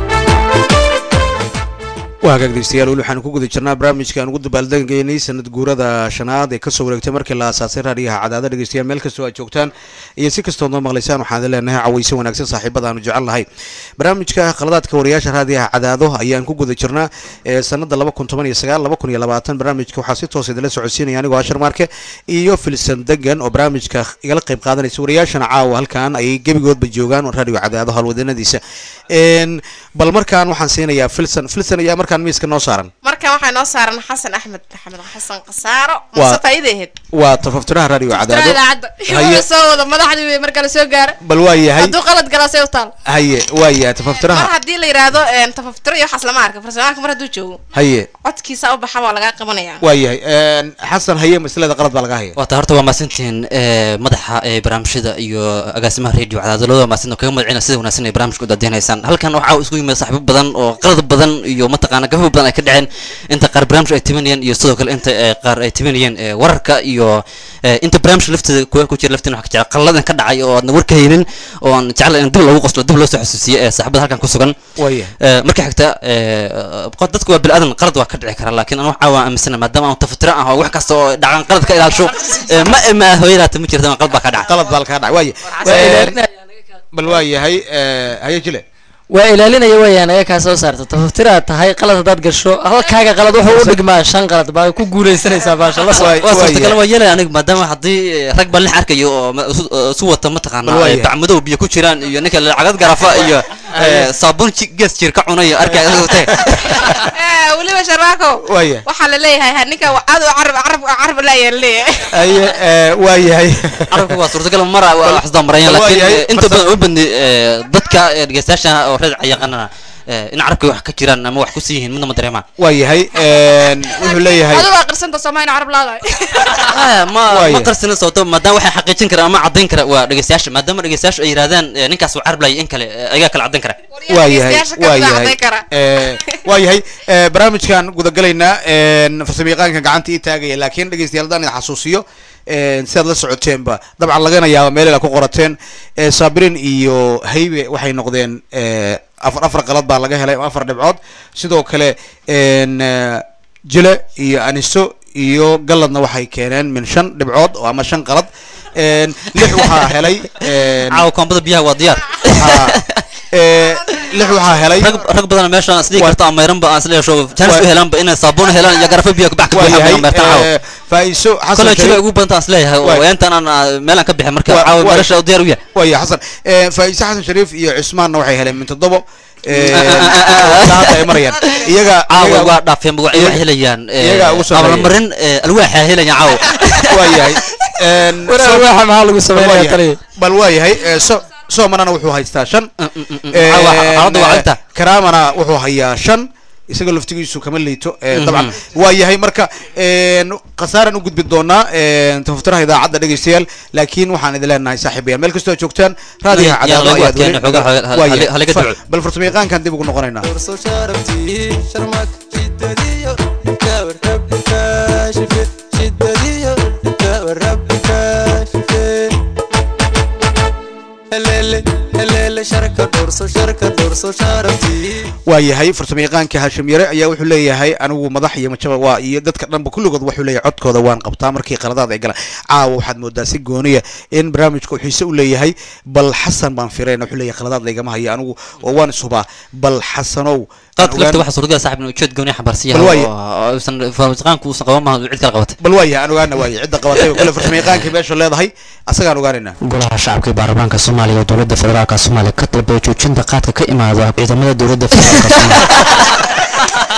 waa hagaag dhegeystayaal weli waxaan ku guda jirnaa barnaamijka aan ugu dabaaldegaynay sanad guurada shanaad ee kasoo wareegtay markii la aasaasay raadiyaha cadaada dhegeystayaal meel kastoo aad joogtaan iyo si kastoo noo maqlaysaan waxaan idin leenahay cawayse wanaagsan saaxiibada aanu jecel nahay barnaamijka khaladaadka wariyaasha raadiyaha cadaado ayaan ku guda jirnaa ee sanada laba kun toban iyo sagaal laba kun iyo labaatan barnaamijka waxaa si toos idinla socodsiinaya anigoo ashar marke iyo filsan degan oo barnaamijka igala qayb qaadanaysa wariyaashana caawa halkan ay gebigoodba joogaan oo raadiyo cadaado howlwadanadiisa En, bal markaan waxaan siinayaa filsan filsan ayaa markaan miiska noo saaran markan waxaa noo saaran xasan axmed maxamed xasan kasaaro Waa- mase faa'iida ahayd waa tafaftiraha raadiyo cadaado idaacadda Haye. wuxuu soo wada madaxdii wey marka la soo gaaro bal waa yahay hadduu qalad galaasay u taal haye waa yahay mar tafaftiraha haddii la yidhaahdo een, tafaftiro iyo waxaas lama arka farsamaanka mar hadduu joogo haye codkiisa u baxa waa lagaa qabanaya waa yahay En, xasan haye maslada qalad baa laga haya waata horta waa mahadsantihiin eh, madaxa ee barnaamijyada iyo agaasimaha radio cadaado labada mahadsan oo kaga magacina sida wanaagsan ay barnaamijka u daadinaysaan halkan waxaa isku yimid saaxiibo badan oo qalad badan iyo mataqaana gafo badan ay ka dhaceen inta qaar barnaamij ay timinayeen iyo sidoo kale inta eh, qaar ay timinayeen eh, wararka iyo eh, inta barnaamijka lafteeda kuwa ku jira lafteena waxaa ka jecel qalladan ka dhacay oo aadna warka haynin oo aan jecel in dib loogu qoslo dib loo soo xasuusiyo ee saaxiibada halkan ku sugan Waya. Eh, marka xigta eh, qod- dadku waa bilaadan qalad waa ka dhici kara laakiin anu waxaa waa aaminsana maadaama aan tafatira ah oo wax kasta oo dhaqan qalad ka ilaasho eh, ma ma hooyadaata ma jirta qalad baa ka dhacay qalad baa ka dhacay waaya Waa bal waa yahay eh, haye jile waa ilaalinaya wayaan ayaga kaa soo saarta tafaftiraad tahay qalad haddaad gasho halkaaga qalad wuxuu u dhigmaa shan qalad baa ku guuleysanaysaa baasha la waa suurtagal waa yeelay aniga maadaama haddii eh, rag baan lix arkayo oo ma- isu eh, isu wata mataqaanaa Bal waa eh, yahay. bacmadow biyo ku jiraan iyo ninka lacagad garafa iyo eh, saabuun ji- gees jir ka cunayo arkay Eh, weliba sharmaako Waya. waxaa la leeyahay ha ninka aad u carab carab carab laayaa leeyahay haye eh, waa yahay carabka waa suurtagal mara waa wax isdamarayan bal waa laakiin yahay, eh, inta farsa- badan uma badni eh, dadka eh, dhegeystayaasha oo reer yaqaanana eh, in carabka wax ka jiraan ama wax ku sii yihiin midna ma dareemaan waa yahay wuxuu leeyahay adigu waa qirsanta samayn carab laadahay ma Waaye. ma qarsina sababto maadaama waxay xaqiijin kara ama caddayn kara waa dhegeystayaasha maadaama dhegeystayaasha ay yidhahdaan eh, ninkaas waa carab laayay in kale eh, ayagaa kala caddayn kara waa yahay dhegeystayaasha ka waa mid ah yahay caddayn kara. Eh, waa yahay eh, barnaamijkan gudagalaynaa farsamayaqaanka gacanta ii taagaya laakiin dhegeystayaal haddaan idin xasuusiyo eh, si aad la socoteenba dabcan lagana yaaba meel ku qorateen eh, saabiriin iyo haybe waxay noqdeen eh, afar afar qalad baa laga helay ama afar dhibcood sidoo kale en, eh, jile iyo aniso iyo galladna waxay keeneen min shan dhibcood oo ama shan qalad En, lix waxaa helay en, caawa koombada biyaha waa diyaar eh, lix waxaa helay rag rag badan meesha aan isdhigi karto amayranba aan isleesho jaanis u helaanba inay saabuun helaan iyo garafa biyaha kubax ka waa buuxaan yahay bay ameertaan caawa eh, faa'iiso xasan kole jiba Sharif- ugu badanta aan isleeyahay oo Waay. intaan aan ah, meel aan ka bixin marka Waa- caawa waa- meesha u diyaar u yahay waya xasan Eh, faa'iise xasan shariif iyo cusmaanna waxay heleen min toddobo Eh, hadda ay marayaan iyaga caawa iyaga- waa dhaafeen waxay iyaga- wax helayaan eh, iyaga ugu sameeyay. abaalmarin eh, alwaaxa helayaan caawa waa yahay En, War so- alwaaxa maxaa lagu bal sameynaya waa yahay. taliya? bal waa yahay eh, so- soomanana wuxuu haystaa shan caawa xaaladda waa cagta. karaamana wuxuu hayaa shan isaga laftigiisu kama liito eh, Mhm. dabcan waa yahay marka en, khasaaraan u gudbi doonaa en, tafaftiraha idaacadda dhegeystayaal laakiin waxaan idin leenahay saaxiibayaal meel kastoo aad joogtaan raadiyaha Yaa cadaado lagu ayaad adkeyn, weli- xoogaa ha- ha- waa ha- yahay. halaga Fa- duco. bal farsamayaqaankan dib ugu noqonaynaa Dorso sharaftii sharmad shiddadiyo dhibka warrabbi kaashife shiddadiyo dhibka warrabbi kaashife heleele heleele sharka dorso sharka dorso sharaftii waa yahay farsamayaqaanka hashim yare ayaa wuxuu leeyahay anigu madax iyo majaba waa iyo dadka dhanba kulligood wuxuu leeyahay codkooda waan qabtaa markii qaladaad ay galaan caawa waxaad moodaa si gooniya in barnaamijka uu xiise u leeyahay bal xasan baan firayna wuxuu leeyahay qaladaad laygama hayo anigu oo waan ishubaa bal xasanow qaadka lafta waxaa suurtagal saaxib inuu ujeed gooni xambaarsan Bal yahay waaye. oo uusan farmasaqaanku uusan qaban maaha cid kala qabatay bal waaya aan ogaana waaya cidda qabatay kule farsamayaqaankii meesha leedahay asagaan ogaanaynaa golaha shacabka ee baarlamaanka soomaaliya oo dowladda federaalka soomaaliya ka dalbay joojinta qaadka ka imaada ciidamada dowladda federaalka soomaaliya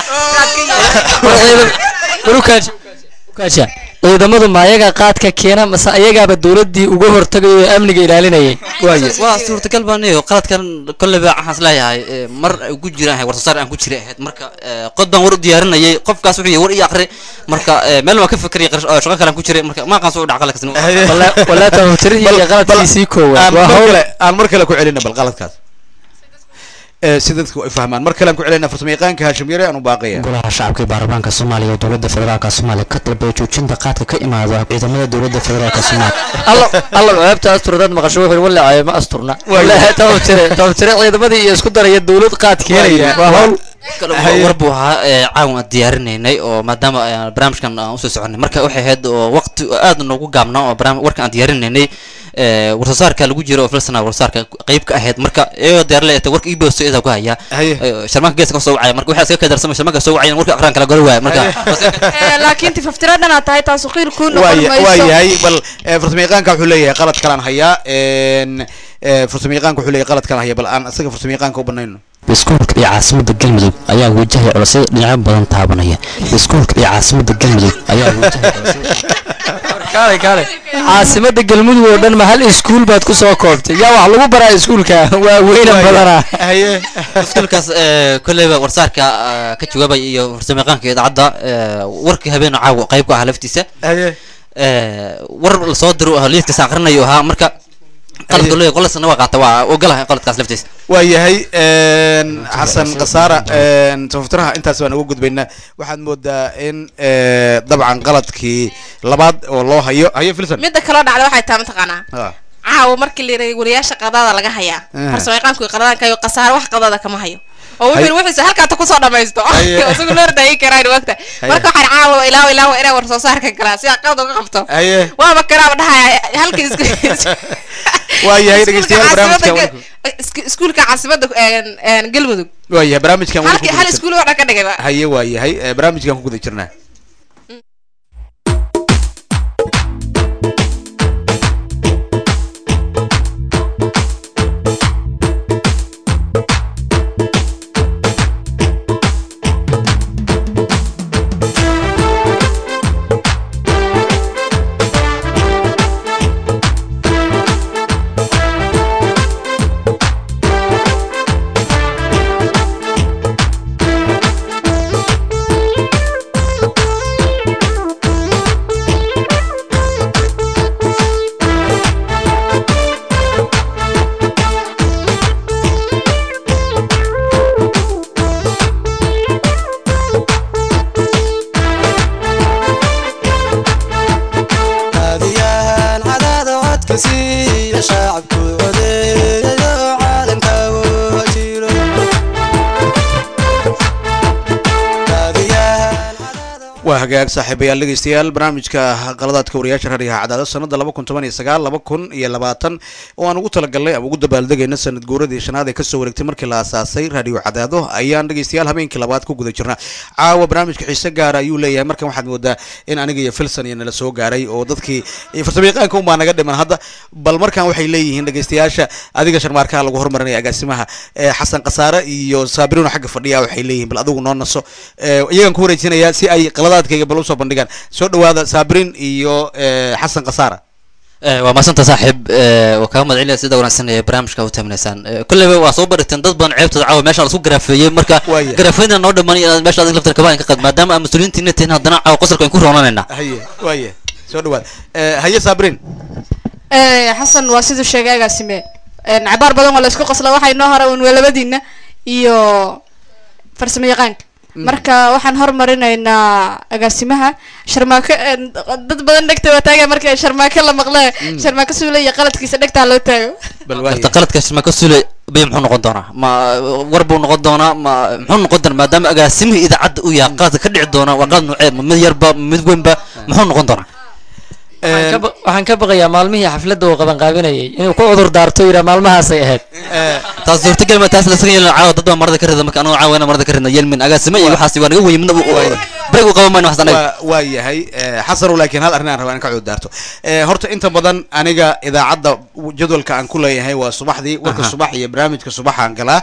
Kaasha. ciidamadu ma ayaga qaadka keena mase ayagaaba dowladdii uga hortagayo oo amniga ilaalinayay waa suurtagal baan iyo qaladkan kolleyba waxaan isleeyahay eh, mar ay ku jiraan ahay warsasaar aan ku jiray ahayd marka eh, qod baan war u diyaarinayay qofkaas wuxuu yahay war ii aqri marka eh, meel waan ka fikiraya qarash- oo shaqo kale aan ku jiray marka ma aqaan soo dhaca qalad kasna walaa tafatirihii iyo qaladkiisii koowaad aan waa mar hawl kale aan mar kale ku celina bal qaladkaas Eh, si dadku ay fahmaan mar kale aan ku celinaa farsamayaqaanka hashim yare aan u baaqaya golaha shacabka ee baarlamaanka soomaaliya oo dowladda federaalka soomaaliya ka dalbay joojinta qaadka ka imaada ciidamada dowladda federaalka soomaaliya alla alla ceebta astur dad maqasho wuxuu walaacay ma asturna wallaahi tafaftire tafaftire ciidamadii iyo isku daraya dowlad qaad keenaya waa hawl war buu ahaa ee caawan aan diyaarinaynay oo maadaama aan barnaamijkan aan usoo soconay marka waxay ahayd oo waqti aad noogu gaabnaa oo barnaamij warka aan diyaarinaynay ee warsasaarka lagu jiro oo filsana warsasaarka qayb ka ahayd marka iyagoo diyaar leeyahay warka ibosto idaa ku haya Ee, sharmaanka geeska ka soo wacaya marka waxaa iska kadarsamay sharmaanka soo wacayan warka aqraan kala gori waaya marka Eh, laakiin tifaftira dhanaad tahay taasu qiil kuu noqon waa mayso waa yahay bal eh, farsamayaqaanka wuxuu leeyahay qalad kalaan hayaa en, eh, farsamayaqaanka wuxuu leeyahay qalad kalaan haya bal aan isaga farsamayaqaanka u banayno iskuulka iyo caasimada galmudug ayaa wajahaya culasyada dhinacyo badan taabanaya iskuulka iyo caasimada galmudug ayaa wajahaya kaale kaale caasimada galmudug oo dhan ma hal iskuul baad ku soo koobtay yaa wax lagu baraa iskuulka waa weynan badanaa iskuulkaas ee, kolleyba warsaarka ah, ka jawaabaya iyo farsamayaqaanka idaacadda ee, warkii habeen caawa qayb ka ahaa laftiisa Ee, war lasoo diro ah liidkaas aqrinayo ahaa marka qaladka leeyahay qoladkana waa qaata waa ogolahay qaladkaas laftiisa waayahay xasan khasaara tafaftiraha intaas baan uga gudbaynaa waxaad moodaa in eh, dabcan qaladkii labaad oo loo hayo hayo filson midda kaloo dhacda waxay tahay mataqaanaa Ah. caawa markii la yidhi wariyaasha qadada laga hayaa Ah. farsamayaqaanku qadadanka iyo khasaare wax qadada kama hayo oo Hay- wuxuu wuxuusa halkaata kusoo dhamaysto Haye. isagu loo ordaayi karaan wagta Haye. marka waxaan caawa ilaawo ilaawo inaa war soo saarka galaa si qalad uga qabto haye waaba karaaba dhahaya halkii isku waayahay iskuulka dhegeystayaal barnaamijka caasimada isku- iskuulka caasimada een, een, galmudug waayahay barnaamijkan weli ku halkii guda hal jir- iskuul oo dhan ka dhigayba haye waayahay eh, barnaamijkan ku guda jirnaa haadiyahan cadaada codka siiya shacabku codeeyayo caalamka oo jiro haadiyahan waa hagaag saaxiibayaal dhegeystayaal barnaamijka qaladaadka wariyaasha raadiyaha cadaado sanada laba kun toban iyo sagaal laba kun iyo labaatan oo aan ugu talagalnay ama ugu dabaaldegayna sanad guuradii shanaad ee kasoo wareegtay markii la aasaasay raadiyo cadaado ayaan dhegeystayaal habeenkii labaad ku guda jirnaa caawa barnaamijka xiise gaara ayuu leeyahay markan waxaad moodaa in aniga iyo filson iyo nala soo gaaray oo dadkii iyo farsamayaqaanka unbaa naga dhiman hadda bal markan waxay leeyihiin dhegeystayaasha adiga sharmaarkaha lagu hormarinaya agaasimaha eh, xasan khasaare iyo saabirino xagga fadhiya waxay leeyihiin bal adigu noo naso Eh, iyagan ku wareejinayaa si ay qaladaadkayga bal usoo bandhigaan soo dhawaada saabirin iyo eh, xasan khasaara Eh, waa maasanta saaxiib eh, waa kaaga mahad celinaya sida wanaagsan ee barnaamijka u taaminaysaan Eh, kolleyba waa soo barigteen dad badan ceebtooda caawa meesha lasku garaafeeyey marka Waaya. garaafeynta noo dhamaan inaad meesha adiga laftar kabaa ka qad maadaama aan mas-uuliyiintiina tihin haddana caawa qosolka aan ku roonanaynaa haye waaye soo dhawaada Eh, haye saabirin Eh, xasan waa siduu sheegay agaasime Een, cabaar badan waa la isku qosla waxaa inoo hara un labadiina iyo farsamo yaqaanka marka waxaan hormarinaynaa agaasimaha sharmaako een, dad badan dhegta waa taaga marka sharmaako la maqle sharmaako suule iyo qaladkiisa dhegtaa loo taago bal horta qaladkaas ma ka sule bay muxuu noqon doonaa ma war buu noqon doonaa ma muxuu noqon doonaa maadaama agaasimihii idaacadda uu yahay qaladka ka dhici doona waa qalad nuucee ma mid yarba ma mid weynba muxuu noqon doonaa waxaan ka ba- waxaan ka baqayaa maalmihii xafladda uu qabanqaabinayay inuu ku cudur daarto yidhaa maalmahaasay ahayd taas suurtagal ma taas lasaga yeelin caawa dad baa marada ka rida marka anagu caawa inaan marada ka ridna yeelmin agaasimo iyo waxaas waa naga weyn midna break u qaban mayno waxaas anaga waa waa yahay eh, xasanow laakiin hal arrin aan rabaa in ka cududaarto Eh, horta inta badan aniga idaacadda jadwalka aan ku leeyahay waa subaxdii warka Aha. subax iyo barnaamijka subaxaan galaa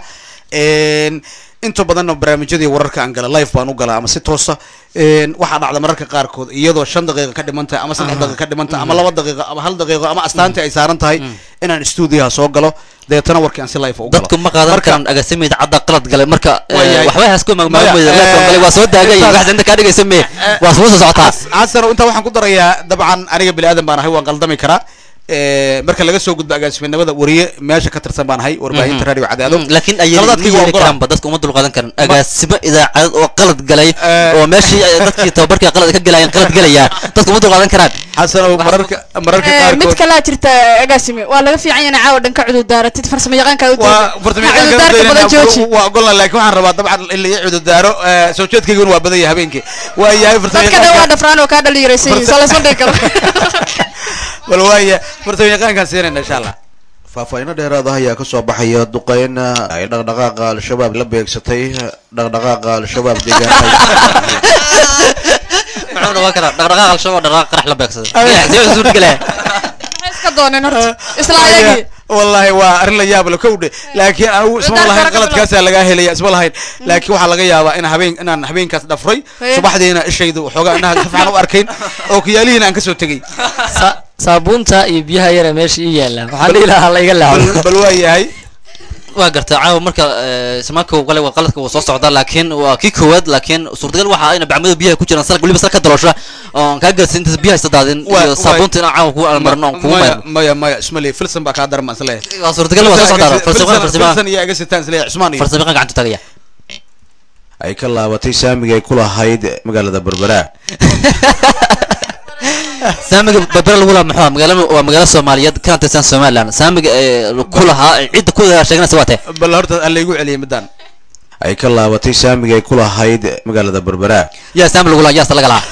En, inta badanna barnaamijyadii wararka aan gala live baan u galaa ama si toosa En, waxaa dhacda mararka qaarkood iyadoo shan daqiiqa ka dhiman tahay ama saddex Aha. daqiiqa ka dhiman tahay ama laba daqiiqa ama hal daqiiqo ama astaantii ay saaran tahay inaan stuudiyaha soo galo deetana warkii aan si live u galo dadku ma qaadan karaan agaasimo idaacadda qalad galay marka eh, Waayahay. waxba hasku Maya, magmaamoyda leefon galay waa soo daagay eh, wax inta kaa dhigaysa mee waa soo socotaa xasano intaa waxaan ku darayaa dabcan aniga bini aadan baan ahay waan qaldami karaa Eh, marka laga soo gudbo agaasiminimada wariye meesha ka tirsan baan ahay warbaahinta radio cadaado Mm, laakiin ay qaladaadkayga waa yeeli ogolaan. karaanba dadka uma dulqaadan karan agaasimo idaacadeed oo qalad galay oo meeshii ay dadkii tababarkii qalad ka galayeen qalad galaya dadka uma dulqaadan karaan xasano mararka mararka Eh, mid qaarkood kalaa jirta agaasime waa laga fiican yahay caawa dhan ka cudur daaratid farsamo yaqaanka u waa cudurdaarka badan jooji waa ogolna laakiin waxaan rabaa dabcan in la ii cududaaro eh, soo jeedkayguna waa badan yahay habeenkii waa yahay dadka dhan waa dhafraan oo kaa dhalinyaraysan yihiin soo laysma dhihi karo bal waaya farsamo yaqaankaan siinayna insha allah faahfaahinno dheeraada ayaa ka soo baxaya duqeyn ay dhaqdhaqaaqa al-shabaab la beegsatay dhaqdhaqaaqa al-shabaab deegaanada muxuu noqon karaa dhaqdhaqaaq al-shabaab dhaqdhaqaaq qarax la beegsaday Ay. sidee u suurtagelaya maxay iska dooneen horta isla ayagii wallahi waa arrin la yaab la kowdhe laakiin anigu isma lahayn qaladkaasaa lagaa helaya isma lahayn laakiin waxaa laga yaabaa in habeen inaan habeenkaas dhafray Hee. subaxdiina ishaydu waxoogaa indhaha si fiican u arkayn oo kiyaalihiina aan kasoo tegey saabuunta iyo biyaha yara meesha ii yaalla waxaan dhihi lahaa la iga leexdo bal waa yahay waa gartay caawa marka eh, samaanka qale waa qaladka wuu soo socdaa laakiin waa kii koowaad laakiin suurtagal waxa ayna bacmada biyaha ku jiraan salka weliba salka daloosha oon kaa garsin intaas biyaha istadaadin Waa- iyo waa- saabuunta inaan caawa kugu almarno oon kugu maya mayrno maya maya ismali filsan baa kaa daran baan isleeyahay waa suurtagal waa soo socdaa farsamada farsamada filsan iyo aga sitaan isleeyahay cusmaan iyo farsamada gacanta tagaya ay ka laabatay saamiga ay ku lahayd magaalada berbera saamiga berbera lagu lahaa muxuu ahaa? magaalo waa magaalo soomaaliyeed kana tirsan somaliland saamiga ee ku lahaa cidda ku sheeganaysa waa tee bal horta aan laygu celiyay midaan ay ka laabatay saamiga ay ku lahayd magaalada berbera yaa saami lagu lahaa yaasta laga lahaa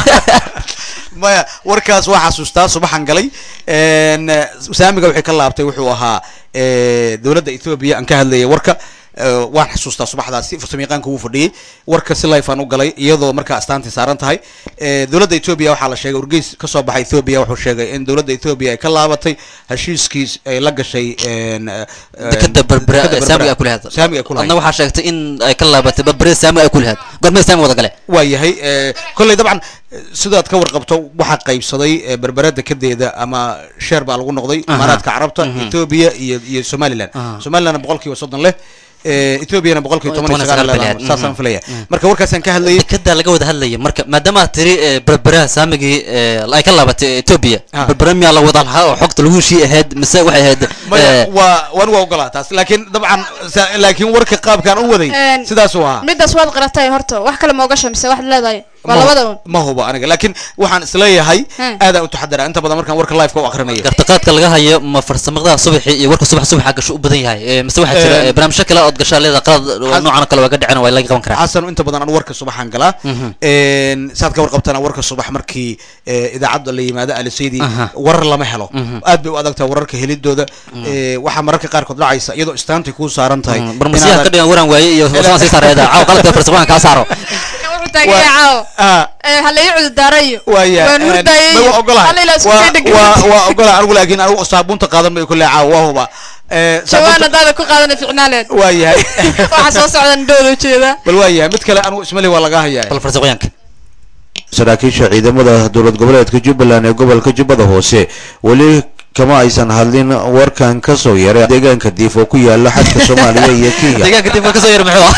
maya warkaas waa xasuustaa subaxan galay n saamiga waxay ka laabtay wuxuu ahaa eh, dowladda ethoobia aan ka hadlayay warka eh, waan xasuustaa subaxdaasi farsamayaqaanka wuu fadhiyey warka si life aan u galay iyadoo markaa astaantii saaran tahay Eh, dowladda ethoobia waxaa la sheegay wargeys kasoo baxay ethoobia wuxuu sheegay in dowladda ethoobia ay ka laabatay heshiiskiis ay la gashay n, eh, dekada berbera dekada saamiga ay ku lahayd saamiga ay ku lahayd adna waxaa sheegtay in ay ka laabatay berbera saamiga ay ku lahayd gormee saami wada gale waa yahay eh, kolley dabcan eh, sidaad ka warqabto waxaa qaybsaday eh, berbera dekedeeda ama sheer baa lagu noqday Aha. imaaraadka carabta Mhm. ethoobia iyo iyo somaliland Aha. somalilandna boqolkiiba soddon leh eh, ethoobiana boqolkiiba toban iyo sagaal sagaal leedahay bileed. saasaan Mhm. filaya Mhm. marka warkaasaan ka hadlayay dekedaa laga wada hadlaya marka maadaama aad tiri eh, berbera saamigii eh, ay ka laabatay ethiopia Ah. berbera miyaa la wada lahaa oo xogta lagu heshii ahayd mise waxay ahayd maya eh, waa waan waa ogolaa taas laakiin dabcan sa- laakiin warka qaabkaan u waday Een, sidaasuu ahaa midaas waad qaratay horta wax kale ma ogasha mise waxaad leedahay waa Ma- labada un ma hubo aniga laakiin waxaan isleeyahay Hmm. aadaan u taxadara inta badan markaan warka live-ka u akrinayo gartaqaadka laga hayo ma farsamada subaxii iyo warka subax subaxa gasho u badan yahay Eh, mise waxaa jira Een, eh, barnaamijyo kale ood gashaa leeda qalad Xas- noocan oo kale waa ka dhicin waa laga qaban karaa xasan inta badan anu warka subaxaan galaa Mhm. Een, saad ka warqabtana warka subax markii eh, idaacadda la yimaado alisaydi Aha. warar lama helo Mhm. aad bay u adagtahay wararka helidooda Eh, waxaa mararka qaarkood dhacaysa iyadoo istaantay kuu saaran tahay barmasiyaha ka inaadan- dhigan waran waaye iyo farsamada sii saareeda caaw qaladka farsamada kaa saaro wuxuu taagaya caawo Ah. ha la ii cududaarayo waaya waan hurdayay ma waa ogolahay hal ilaa isku Waa- kay dhegin waa waa ogolahay anigu laakiin anigu saabuunta qaadan mayo kulle caawa waa huba Eh, jawaan saabuunta- hadaada ku qaadana ficnaaleed waa yahay waxa soo socdan dhowda ujeeda bal waa yahay mid kale anigu ismali waa laga hayaa bal farsamooyinka saraakiisha ciidamada dowlad goboleedka jubbaland ee gobolka jubbada hoose weli kama aysan hadlin warkan ka soo yaray deegaanka diif oo ku yaala xadka soomaaliya iyo kenya deegaanka dib kasoo yar muxuu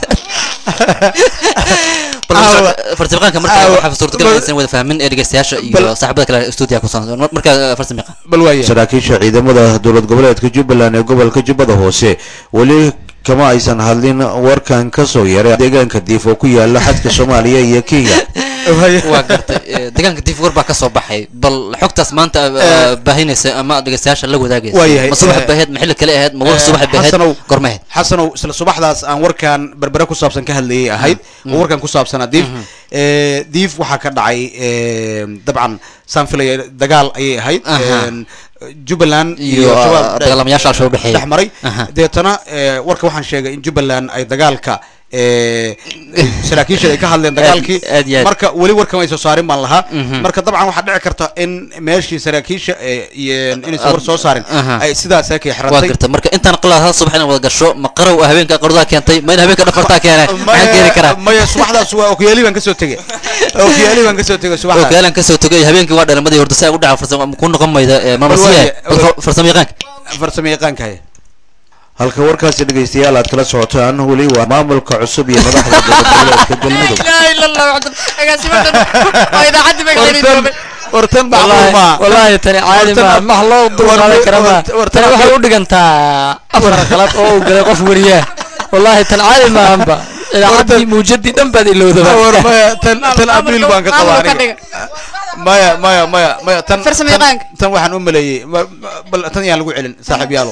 farsamaqaanka marka waxaa suurtagal inaysan wada fahmin ee dhegeystayaasha iyo saaxiibada kale stuudiyaha ku soo marka farsamiqa bal waaya saraakiisha ciidamada dowlad goboleedka jubbaland ee gobolka jubbada hoose weli kama aysan hadlin warkan ka soo yaray deegaanka diif oo ku yaala xadka soomaaliya iyo kenya waa gartay eh, deegaanka dif war baa kasoo baxay bal xogtaas maanta eh, baahinaysa ama dhegeystayaasha la wadaagaysa waayahay, ma subax eh, baheed ma xilli kale ahayd ma war subax baheed xasanow gormaheed xasanow isla subaxdaas aan warkan berbere ku saabsan ka hadlayay ahayd oo warkan ku saabsanaa diif Eh, diif waxaa ka dhacay eh, dabcan saan filaya dagaal ayay ahayd Aha. En, jubbaland Iyo, iyo ah, shabaab dagaalamayaasha Al-Shabaab dhexeeya. dhex maray Aha. deetana eh, warka waxaan sheegay in jubbaland ay dagaalka eh, saraakiisha ay ka hadleen dagaalkii aad iyo aad. marka weli warkama ay soo saarin baan lahaa Mhm. marka dabcan waxaa dhici karta in meeshii saraakiisha eh, iyo inaysan war soo saarin Aha. ay sidaas kay waa xirantay garta marka intaan qalad hal subax inaan wada gasho ma qarow ah habeenka qardaa keentay ma in habeenka dhafartaa keenay maxaan keeni karaa maya subaxdaas waa okiyaali baan kasoo tegey okiyaali baan kasoo tegey subaxdaas okaalan kasoo tegay habeenkii waa dhalimadii horta saa ugu dhaca farsamo ku noqon mayda eh, marmasiye farsamo yaqaanka farsamo yaqaanka haya halka warkaasi dhegeystayaal aad kala socotaan weli waa maamulka cusub iyo madaxda dowlad goboleedka galmudug ilaaha illa allah waxdan agaasimadan waa idaacaddi magaceedii joogay wartan والله والله تاني عادي ما ما الله ضل على كرامة تاني waxay u dhigantaa afar qalad oo uu galay qof wariyaa والله tan caadi ma anba idaacadii muujadii dhan baad ilowdaba war maya tan tan abriil baan ka qabaa aniga maya maya maya maya tan Farsamo tan- yaqaanka. tan waxaan u maleeyey ma- ma- bal tan yaan lagu celin saaxiib yaalo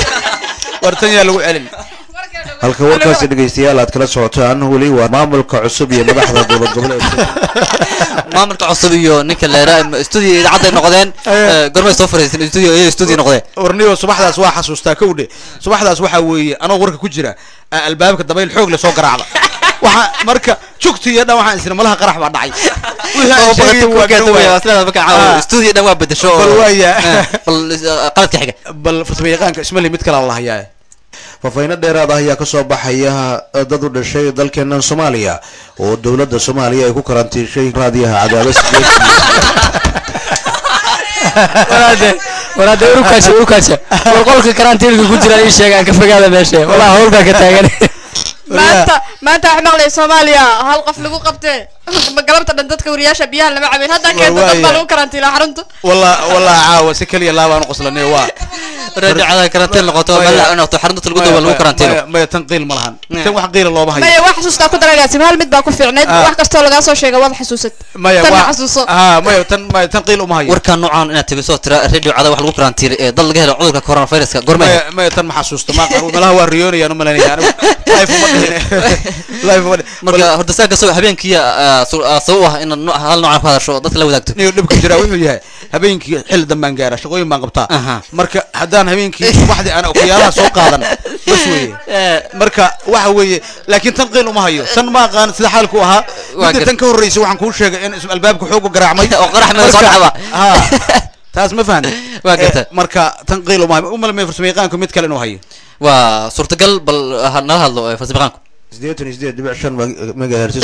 war tan yaan lagu celin halka warkaasi dhegeystayaal aad kala socotaan weli waa maamulka cusub iyo madaxda dowlad goboleedka maamulka cusub iyo ninka leera studio idaacadda ay noqdeen eh, gormay soo fariisin studio iyo studio noqdeen warniyo subaxdaas waa xasuustaa kowdhe subaxdaas waxaa weeye anoo warka ku jira aa albaabka dabayl xoog le soo garaacda waxa marka jugti iyo dhan waxaan isna malaha qarax baa dhacay wixii aan sheegay waa garan waaya. Ah. studio dhan waa bedesho oo- bal waaya eh, bal eh, qaladka xiga bal farsamo yaqaanka ismali mid kale la hayaa faafahino dheeraad ah ayaa kasoo baxaya dad u dhashay dalkeenan soomaaliya oo dowladda soomaaliya ay ku karantiishay raadiyaha cadaabas walaade war hadda urukaaja urukaaja war qolka karantiilka ku jira ii sheega aan ka fogaada meesha walaa hawl baa ka taagan maanta maanta wax maqlay soomaaliya hal qof lagu qabtee galabta dhan dadka wariyaasha biyaha lama cabin hadda keenta dad baa lagu karantiila xarunta walla walla caawa si keliya laabaan u qoslanay waa raajacada karantiin noqoto meel noqoto xarunta talguda waa lagu karantiino maya maya tan qiil ma lahan tan wax qiila looma hayo maya wax xasuustaa ku daragaasi hal mid baa ku fiicnayd Ah. wax kastoo lagaa soo sheega waad xasuusat maya tan waa xasuuso ha maya tan maya tan qiil uma hayo warkaan noocaan inaad tabiso tira radio cada wax lagu karantiilay ee dad laga helo cudurka coronaviruska gormay maya maya tan ma xasuusto ma malaha waa riyoonayaan u malaynaya anigu life uma dhihin life uma dhihin marka horta saa kasoo habeenkii ah, su- ah, sabab u ah inaad nooc- hal noocaan ku hadasho oo dadka la wadaagto niyo dhibka jira wuxuu yahay habeenkii xilli dambaan gaara shaqooyin baan qabtaa marka haddaan habeenkii subaxdii aan okuyaalaha soo qaadan bas weeye marka waxa weeye laakiin tan qiil uma hayo tan ma aqaan sida xaalku ahaa Waa midda gar- tan ka horreysay waxaan kuu sheegay in ism albaabka xoogu garaacmay oo qarax meel soo Marka- dhacba. ha taas ma fahan Waa garta. marka tan qiil uma hayo umalmay farsamayaqaanku mid kale inuu hayo waa suurtagal bal ha nala hadlo eh, farsamayaqaanku sideetan iyo sideed dhibic shan megahertz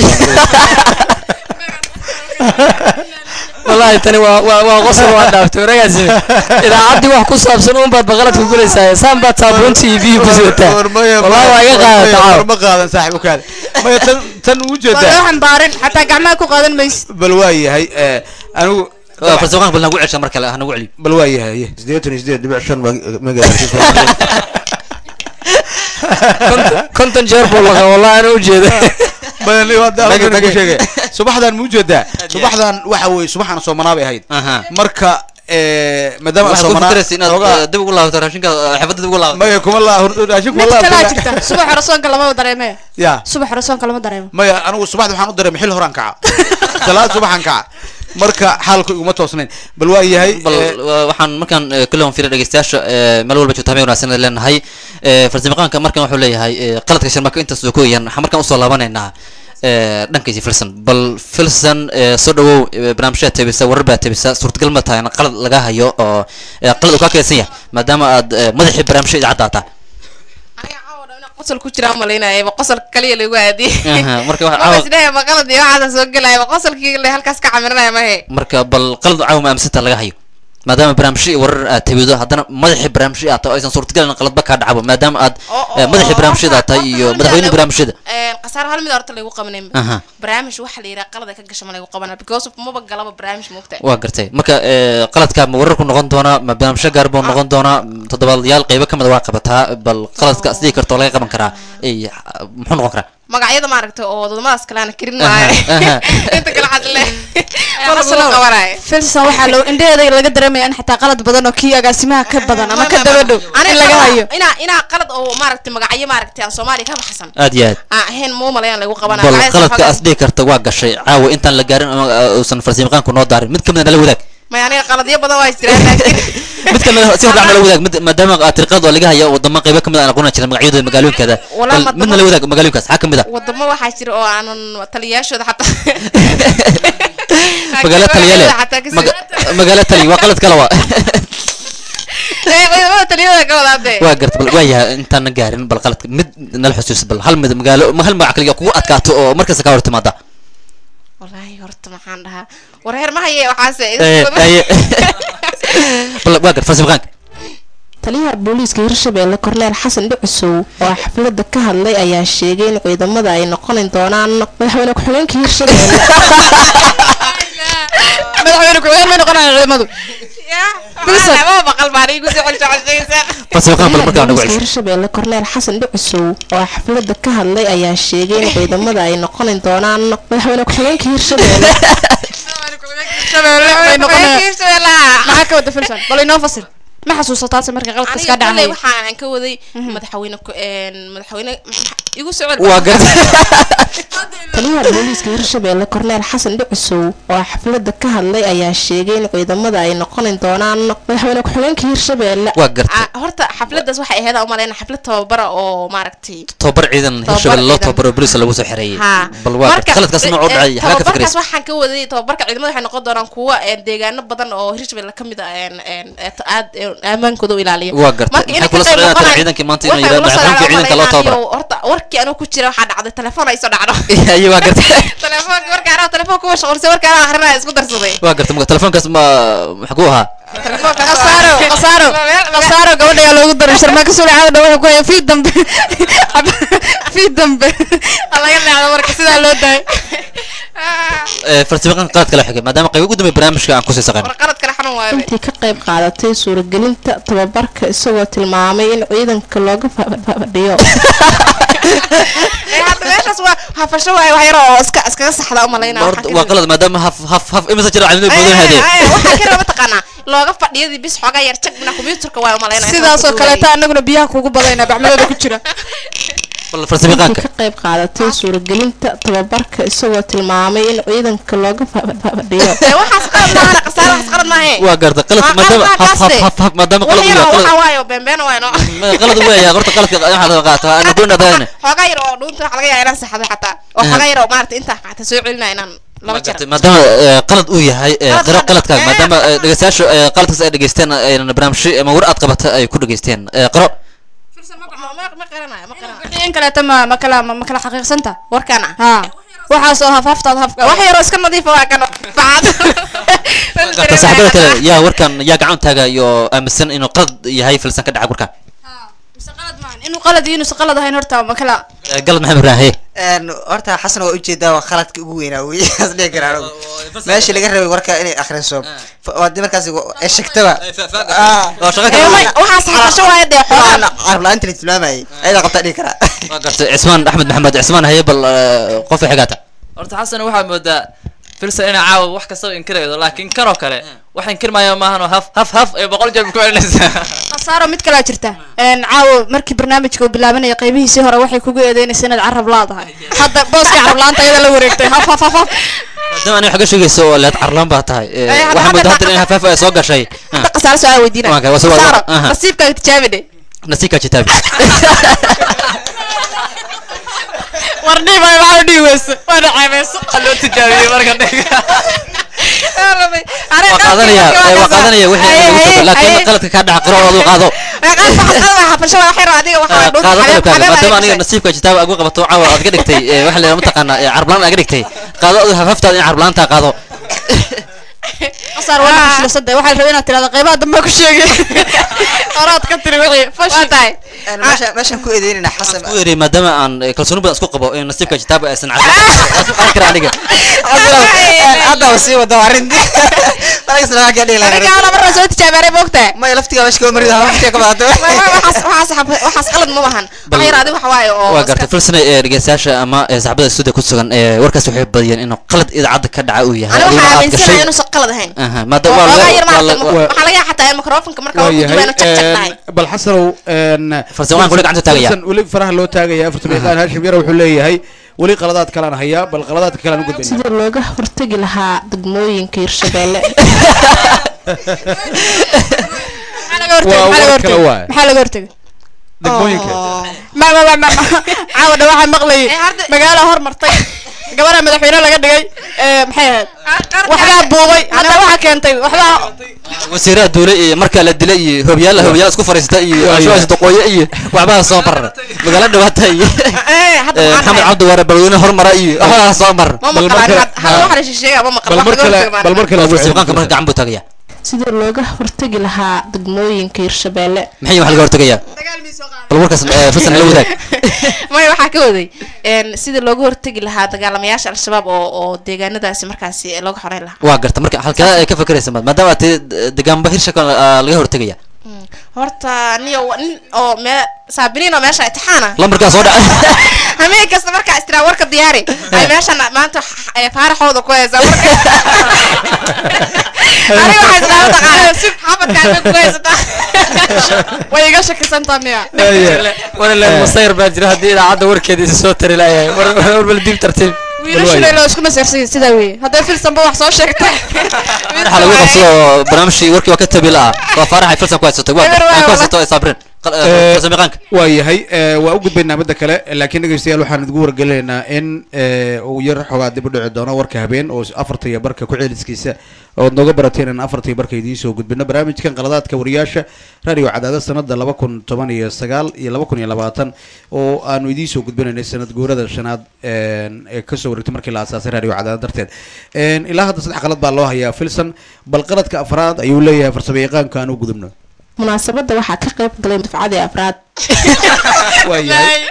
wallahi tani waa waa waa qosol waa dhaaftay waragaasi idaacaddii wax ku saabsan uun baad baqalad ku gulaysaa saan baad saabuunta iyo biyo ku sidataa wallahi waa iga qaadata caaw ma qaadan saaxib u kaada maya tan tan u waa loo jeedaa xambaarin xataa gacmaha ku qaadan maysid bal waa yahay eh, anigu Waa farsamayaqaanku bal nagu celsha mar kale ha nagu celiyo bal waa yahay sideetan iyo sideed dhibic shan megahertz konton jeer buu laqa wallahi ana ujeeda subaxdan ma ujeedaa subaxdan waxa weeye subaxana soomanaa bay ahayd marka eh, maadaama aan waxaad ku soomanaa fikiraysa inaad xoogaa- eh, dib ugu laabato raashinka eh, xafadda dib ugu laabato maya kuma laa raashinku mid walaa kalaa jirta subax hore soonka lama dareeme ya subax hore soonka lama dareemo maya anigu subaxda waxaan u dareemay xil horaan kaca salaad subaxan kaca marka xaalku iguma toosnayn bal waa yahay bal eh, wa- waxaan markaan eh, kale on fiira dhegeystayaasha eh, meel walba joogta habeen wanaagsan ayaan leenahay Eh, farsamayaqaanka markan wuxuu leeyahay eh, qaladka sharmaka intaas oo kooyaan waxaan markaan usoo laabanaynaa eh, dhankiisi filson bal filson eh, soo dhawow eh, barnaamijyaad tabisa warar baa tabisa suurtagal ma tahay in qalad laga hayo oo eh, qalad uu kaa keedsan yahay maadaama aad eh, madaxii barnaamijya idaacadda taa qosol ku jira malaynaya qosolka kaliya lagu aadiyay Aha, marka waxa- maba isdhahay maqalad iyo waxaasa soo gelaya qosolkii le halkaas ka camiranaya mahe marka bal qalad caawa ma aaminsantaa laga hayo maadaama barnaamijyo iyo warar aad tabido haddana madaxii barnaamijyada aad tahay oo aysan suurtagal in qaladba kaa dhacbo maadaama aad eh, madaxii barnaamijyada aad tahay iyo madaxweynihii barnaamijyada khasaar hal mid horta lagu qabanay Aha. barnaamij waxa la yidhaha qalada ka gasha ma lagu qabana because of maba galaba barnaamij moogta waa gartay marka eh, qaladka ma wararku noqon doonaa ma barnaamijyo gaar buu noqon doonaa m, toddobaadyaal qaybo ka mid a waa qabataa bal qaladka sidii karto oo laga qaban karaa eh, muxuu noqon karaa magacyada maaragtay oo wadamadaas kale aan karin Aha, maayo aha. inta kale xad le lagu qabanaya filsan waxaa loo indhaheeda laga dareemaya in xataa qalad badan oo kii agaasimaha ka badan ama ka daba dhow in laga hayo inaa inaa qalad oo maaragtay magacyo maaragtay aan soomaaliya ka baxsan aad iyo aad aan ahayn muu malayaan lagu qabana bal magacyadaas qaladka waxaa- as dhihi karta waa gashay caawa intaan la gaarin ama uh, uusan farsamayaqaanku noo daarin mid ka mid a nala wadaag maya aniga qaladyo badan waa jiraan laakiin mid ka mid a si hordhac nala wadaag mid- maadaama aad tirqaad oo laga haya wadamo qaybo ka mid a aan aqoona jirin magacyadooda magaalooyinkeeda Walaa bal madamo- mid nala wadaag magaalooyinkaas xaa ka mid a wadamo waxaa jira oo aanan taliyayaashooda xataa magaalo taliyale xataa kasi- Maga- magaalo tali waa qalad kale waa Eh, wadamada taliyada ka wadaade waa garta bal waa yahay intaan gaarin bal qaladka mid nala xusuus bal hal mid magaalo ma hal magac kaliya kugu adkaato oo markasta ka hor timaada wallaahi horta maxaan dhahaa wareer ma haye waxaase Eh, aye. bal waa garta farsamayaqaanka taliyaha booliiska hirshabelle korneel xasan dhucusow oo xafladda ka hadlay ayaa sheegay in ciidamada ay noqoni doonaan madaxweyne ku-xigeenka hirshabelle madaxweyne ku-xigeen may noqonayaan ciidamadu ma baqal baan igu soo celcelsaysa farsamayaqaan bal markaa nagu booliiska cesho hirshabelle korneel xasan dhucusow oo xafladda ka hadlay ayaa sheegay in ciidamada ay noqoni doonaan madaxweyne ku-xigeenka hirshabelle may noqonayaan maxaa ka wada filsan bal inoo fasil ma xasuusataase marka qaladkaas aniga kaa kolley dhacay waxaan ka waday madaxweyne ku- een, madaxweyne igu soo cel waa garta taliyaha booliiska hirshabelle korneel xasan dhucusow oo xafladda ka hadlay ayaa sheegay in ciidamada ay noqoni doonaan madaxweyne ku-xigeenka hirshabelle waa garta Ah, horta xafladaas waxay ahayd aan umaleyna xaflad tababara oo maaragtay tobabar ciidan Tobabar hirshabelle loo ciidan. tababaro booliiska lagu soo xereeyey ha bal waa garta qaladkaas nooc u dhacay xagaa ka tababarkaas fikraysa waxaan ka waday tababarka ciidamada waxay noqon doonaan kuwa een, deegaano badan oo hirshabelle ka mid ah een, een, et- aad een, aamaankooda u ilaaliya waa garta Marka inay maxay kula ka qayb socdaan noqonayaan- ciidankii maanta inuu waxay yidhahdo kula socdaan madaxweynaha ciidanka loo umaleynaa tababaro iyo horta warkii anuu ku jira waxaa dhacday telefoon ay soo dhacdo aye waa garta telefoonka marka anaa telefoon kuwa shaqulsay marka anaa akrinaya isku darsaday waa garta marka telefoonkaas ma maxaa ku ahaa qasaaro qasaaro qasaaro gabadha ayaa loogu daray sharmaaka suule caada dhawaxa ku haya fii dambe fii dambe laga leexdo marka sidaa loo daayay Ee, farsamaqan qalad kala xigay maadaama qayb ugu dambeey barnaamijka aan kusii saqayn qalad kale xanuun waayo intii ka qayb qaadatay suuragelinta tababarka isagoo tilmaamay in ciidanka looga fa- fa- fadhiyo Eh, hadda meeshaas waa hafasho waayo wax yar oo iska iskaga saxda umalaynaa horta waa qalad maadaama haf haf haf imisa jira calaamado badan hadee waxaa kale mataqaanaa looga fadhiyadii bis xoogaa yar jagbina kombiyuutarka waa umalaynaa sidaasoo kaleeta anaguna biyaha kugu badayna bacmadooda ku jira bal farsamaqaanka ka qayb qaadatay suuragelinta tababarka isagoo tilmaamay in ciidanka looga fa- fa- fadhiyo waxaas qalad maaha qasaar waxaas qalad maahe waa garta qaladka maadaama haf haf haf haf maadaama qalad uu yahay waxa qalad waayo beenbeen waayo no ma- qalad uu yahay horta qaladka waxa laga qaataa ana goyn adagna xoogaa yar oo dhuunta waxa laga yaabaa inaan saxdo xataa oo xoogaa yar oo maarata intaa xataa soo celinaa inaan laba jeer maadaama ee, qalad uu yahay ee, qiro qaladkaaga maadaama ee, dhegeystayaashu ee, qaladkaas ay dhegeysteen ayna barnaamijyo ama war aad qabata ay ku dhegeysteen ee, qiro wixii in kaleeta ma ma kala ma ma kala xaqiiqsanta warkaan ah ha waxaas oo hafhaftaada hafka wax yaroo iska nadiifa waa kan facad garta saaxiibada kale yaa warkan yaa gacan taaga iyo aaminsan inuu qalad yahay filsan ka dhaca warkan inuu qalad iyo inuusan qalad ahayn horta ma kala Ee, galad maxamed raahe Een, horta xasan waa ujeedaa waa khaladka ugu weynaa wey as dhihi karaa anigu. meeshii laga rabay warka inay akhriso Fa- waa dii markaas ay sheegtaba waa shaqo waxaas hafasho waayo dee xoogaa carab la-aanta la tilmaamayay ayadaa qabtaa dhihi karaa waa garta cismaan axmed maxamed cismaan haye bal ee, qofka xigaata horta xasan waxaa moodaa filsan inay caawa wax kastaba inkiraydo laakiin kanoo kale wax inkirmaayo maahan oo haf haf haf ee boqol jeer ku celinaysaa khasaaro mid kalaa jirta een caawo markii barnaamijka uu bilaabanaya qaybihiisii hore waxay kugu eedeynaysa inaad carab laadahay hadda booska carab laanta ayada la wareegtay haf haf haf haf maadaama aniga xaga sheegayso oo leed carlaan baa tahay ee, Ee, hadda- waxaa moodaa hadda- hadda in hafaaf ay soo gashay Ah, qasaaro su-aal weydiina Waa kay, waa soo- Qasaaro, aha. nasiibkaaga tijaabi dhe nasiibka kitaabi war dhiib ay waxaa dhiib weyso waana ceebeyso loo tijaabiyey marka waa qaadanaya ee, waa qaadanaya wixii lagu tago laakiin qaladka kaa dhaca qiro oo qaado hafasho waa wax yar oo adiga waxaa qaado qalabkaaga maadaama aniga nasiibka kitaab agu qabato caawa aad ka dhigtay ee, waxa la yidhaha mataqaanaa ee, carblaan aad ka dhigtay qaado adiga hafaftaada in carblaantaa qaado qasaar waa fashilsada waxaa la rabay inaad tirahdo qaybaha dambe ku sheegay horaad ka tiri wixii fashil tahay meesha meeshaan ku eedeynayna xasan ku yiri maadaama aan eh, kalsooni badan isku qabo in nasiibka kitaab aysan carblaan kara aniga hadda wa sii wada arrintii malagasna waxaa ka dhihi lahaa aniga ana marna soo tijaabaaray moogtaa maya laftigaa meesha kama marido waqtiga ka badato waxaas qalad ma bahan wax yar adiga waxa waaye oo waa gartay filsana ee dhegeystayaasha ama ee saxaabada stuudiga ku sugan ee warkaas waxay badiyeen inuu qalad idaacadda ka dhaca uu yahay aniga adiguna waxaa aad gashay aaminsanahay inuusan qalad ahayn Aha, maadaama waa Waxoogaa laga- yar waa maaragtay, laga- waxaa laga yaabaa xataa in mikrofonka marka waa uu ku yahay jiro inuu cag cag tahay bal xasanow Farsamaan weli gacanta taagaya. weli faraha loo taagaya afartan yaqaan hashim yara wuxuu leeyahay weli qaladaad kalaan hayaa bal qaladaadka kalaan u gudbayna sida looga hortagi lahaa degmooyinka hirshabeelle maxaa laga hortagay Waa maxaa laga war kale hortagay waaye. maxaa laga hortagay degmooyinka ma ma ma ma ma caawa dha waxaa maqlayay magaala hormartay gabadha madaxweyne laga dhigay ee maxay ahayd waxbaa buubay hadda waxaa keentay waxbaa wasiiraha duule iyo markaa la dilay iyo hobyaala hobyaala isku fariista iyo ashuwaas doqooye iyo waxbaha soo mar magaalo dhawaata iyo eh, maxamed cabdi waare balweyne hormara iyo waxbaha soo mar ma maqlaan hadda waxa la sheegaa ma maqlaan bal mar kale bal mar kale farsiiqaanka marka gacan buu taagaya sida looga hortagi lahaa degmooyinka hirshabeelle maxay waxa laga hortagayaa bal warkaas eh, filsan la wadaag maya waxaa ka waday een, sida looga hortagi lahaa dagaalamayaasha al-shabaab oo oo deegaanadaasi markaasi looga xoreyn lahaa waa garta marka halkee ay ka fakeraysa maad- maadaama aad tiri degaanba hirshakan laga hortegaya horta niyo nin oo mee saabiniin oo meesha itixaana lambarkaa soo dhacay hameen kasta markaa istira warka diyaari ay meeshan maanta ay faaraxooda ku haysaa marka aniga waxay isdhaha taqaana xabadkaa bay ku haysataa way iga shakisantaa miya wala masayr baa jira haddii idaacadda warkeeda isa soo tari layahay war war bal diib tartiib wiilashuna loo isku maseersay sidaa weeye hadday filsanba wax soo sheegtay waxaa lagu qabsado barnaamijkii warkii waa ka tabila ah waa faarax ay filsan ku haysatay waa Eber, waa, aan ku waa. haysato ay saabrin qal- Eh, eh, farsamayaqaanka waa yahay eh, waa u gudbaynaa midda kale laakiin dhegeystayaal waxaan idinku wargelinaynaa in eh, uu yar xoogaa dib u dhici doono warka habeen oo afarta iyo barka ku ceeliskiisa ood nooga barateen in afarta iyo barka idiin soo gudbino barnaamijkan qaladaadka wariyaasha radio cadaada sanada laba kun toban iyo sagaal iyo laba kun iyo labaatan oo aanu idiin soo gudbinaynay sanad guurada shanaad een, ee kasoo wareegtay markii la asaasay radio cadaada darteed Een, ilaa hadda saddex qalad baa loo hayaa filson bal qaladka afraad ayuu leeyahay farsamo yaqaanka aan u gudubno munaasabadda waxaa ka qayb galay dufcadii afraad waa yahay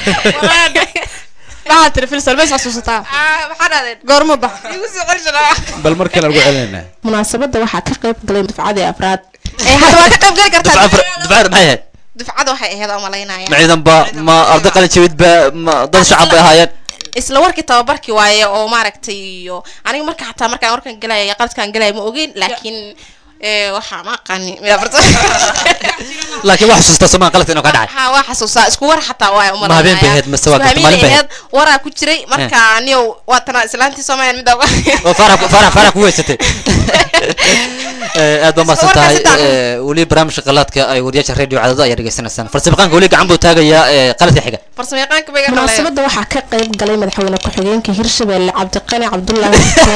maxaa tiri filsan mays xasuusataa maxaa dhahdeen goorma bax igu soo celshanaa bal mar kale aan ugu celinaynaa munaasabadda waxaa ka qayb galay dufcadii afraad ee hadda waa ka qayb gali kartaa dufcada dufcada maxay ahayd dufcada waxay ahayd oo malaynaya ma ciidan ba ma arday qalin jabidba ma dad shacab bay ahaayeen isla warkii tababarkii waaye oo maaragtay iyo aniga marka xataa markaan warkan galaya qaladkaan galaya ma ogeyn laakiin ee, waxaa ma aqaani laakiin wax xusuustaa somaan qaladka inuu ka dhacay ha waa xasuusaa isku war xataa waa u Ma habeen bay ahayd, mase waa garta maalin bay ahayd? waraa ku jiray marka aniyow waa tana islaantii soomaaliya mid oo farax farax farax ku weysatay Eh, aad baa mahadsan tahay Eh, weli barnaamijka qalaadka ay wariyaasha radio cadado ayaa dhegeysanaysaan farsamaqaanka weli gacan buu taagayaa eh, qaladka xiga farsamayaqaanka bay munaasabadda waxaa ka qayb galay madaxweyne ku-xigeenka hirshabelle cabdiqani cabdulaahi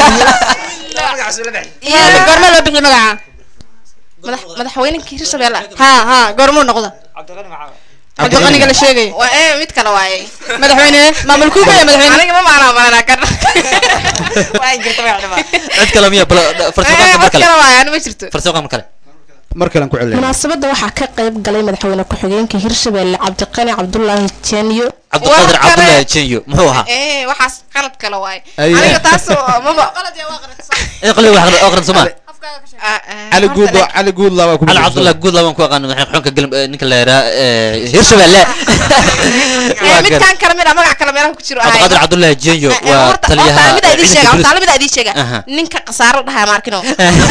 goorma loo bixiyay magaca madax- madaxweynenka hirshabelle ha ha goormuu noqda cabdiqaniga la sheegaya waa ee mid kale waaye madaxweyne maamulkuu kaya madaxweyne aniga ma maanaa maanaa kan cid kale miya bal farsamaqaanka mar kale kale waaye ani ma jirto farsamaqaanka mar kale mar kale aan ku celinayna munaasabadda waxaa ka qayb galay madaxweyne ku-xigeenka hirshabelle cabdiqani cabdulaahi jeniyo cabdiqaadir cabdullaahi jenyo muxuu ahaa ee waxaas qalad kale waaye Aye. aniga taas oo maba in qalin wax aqrin somaa cali guud cali guud laa waa ku cali cabdullahi guud labaan ku aqaan madaxweyne xunka galm eh, ninka la yaraa hirshabelle Ee, midkaan kale mid ah magac kale meelaha ku jiro ahay cabdiqaadir cabdullaahi jenyo waa taliyaha horta mida idiin sheega ciidanka horta mida idiin sheega Aha. ninka khasaaro dhahaa maarkino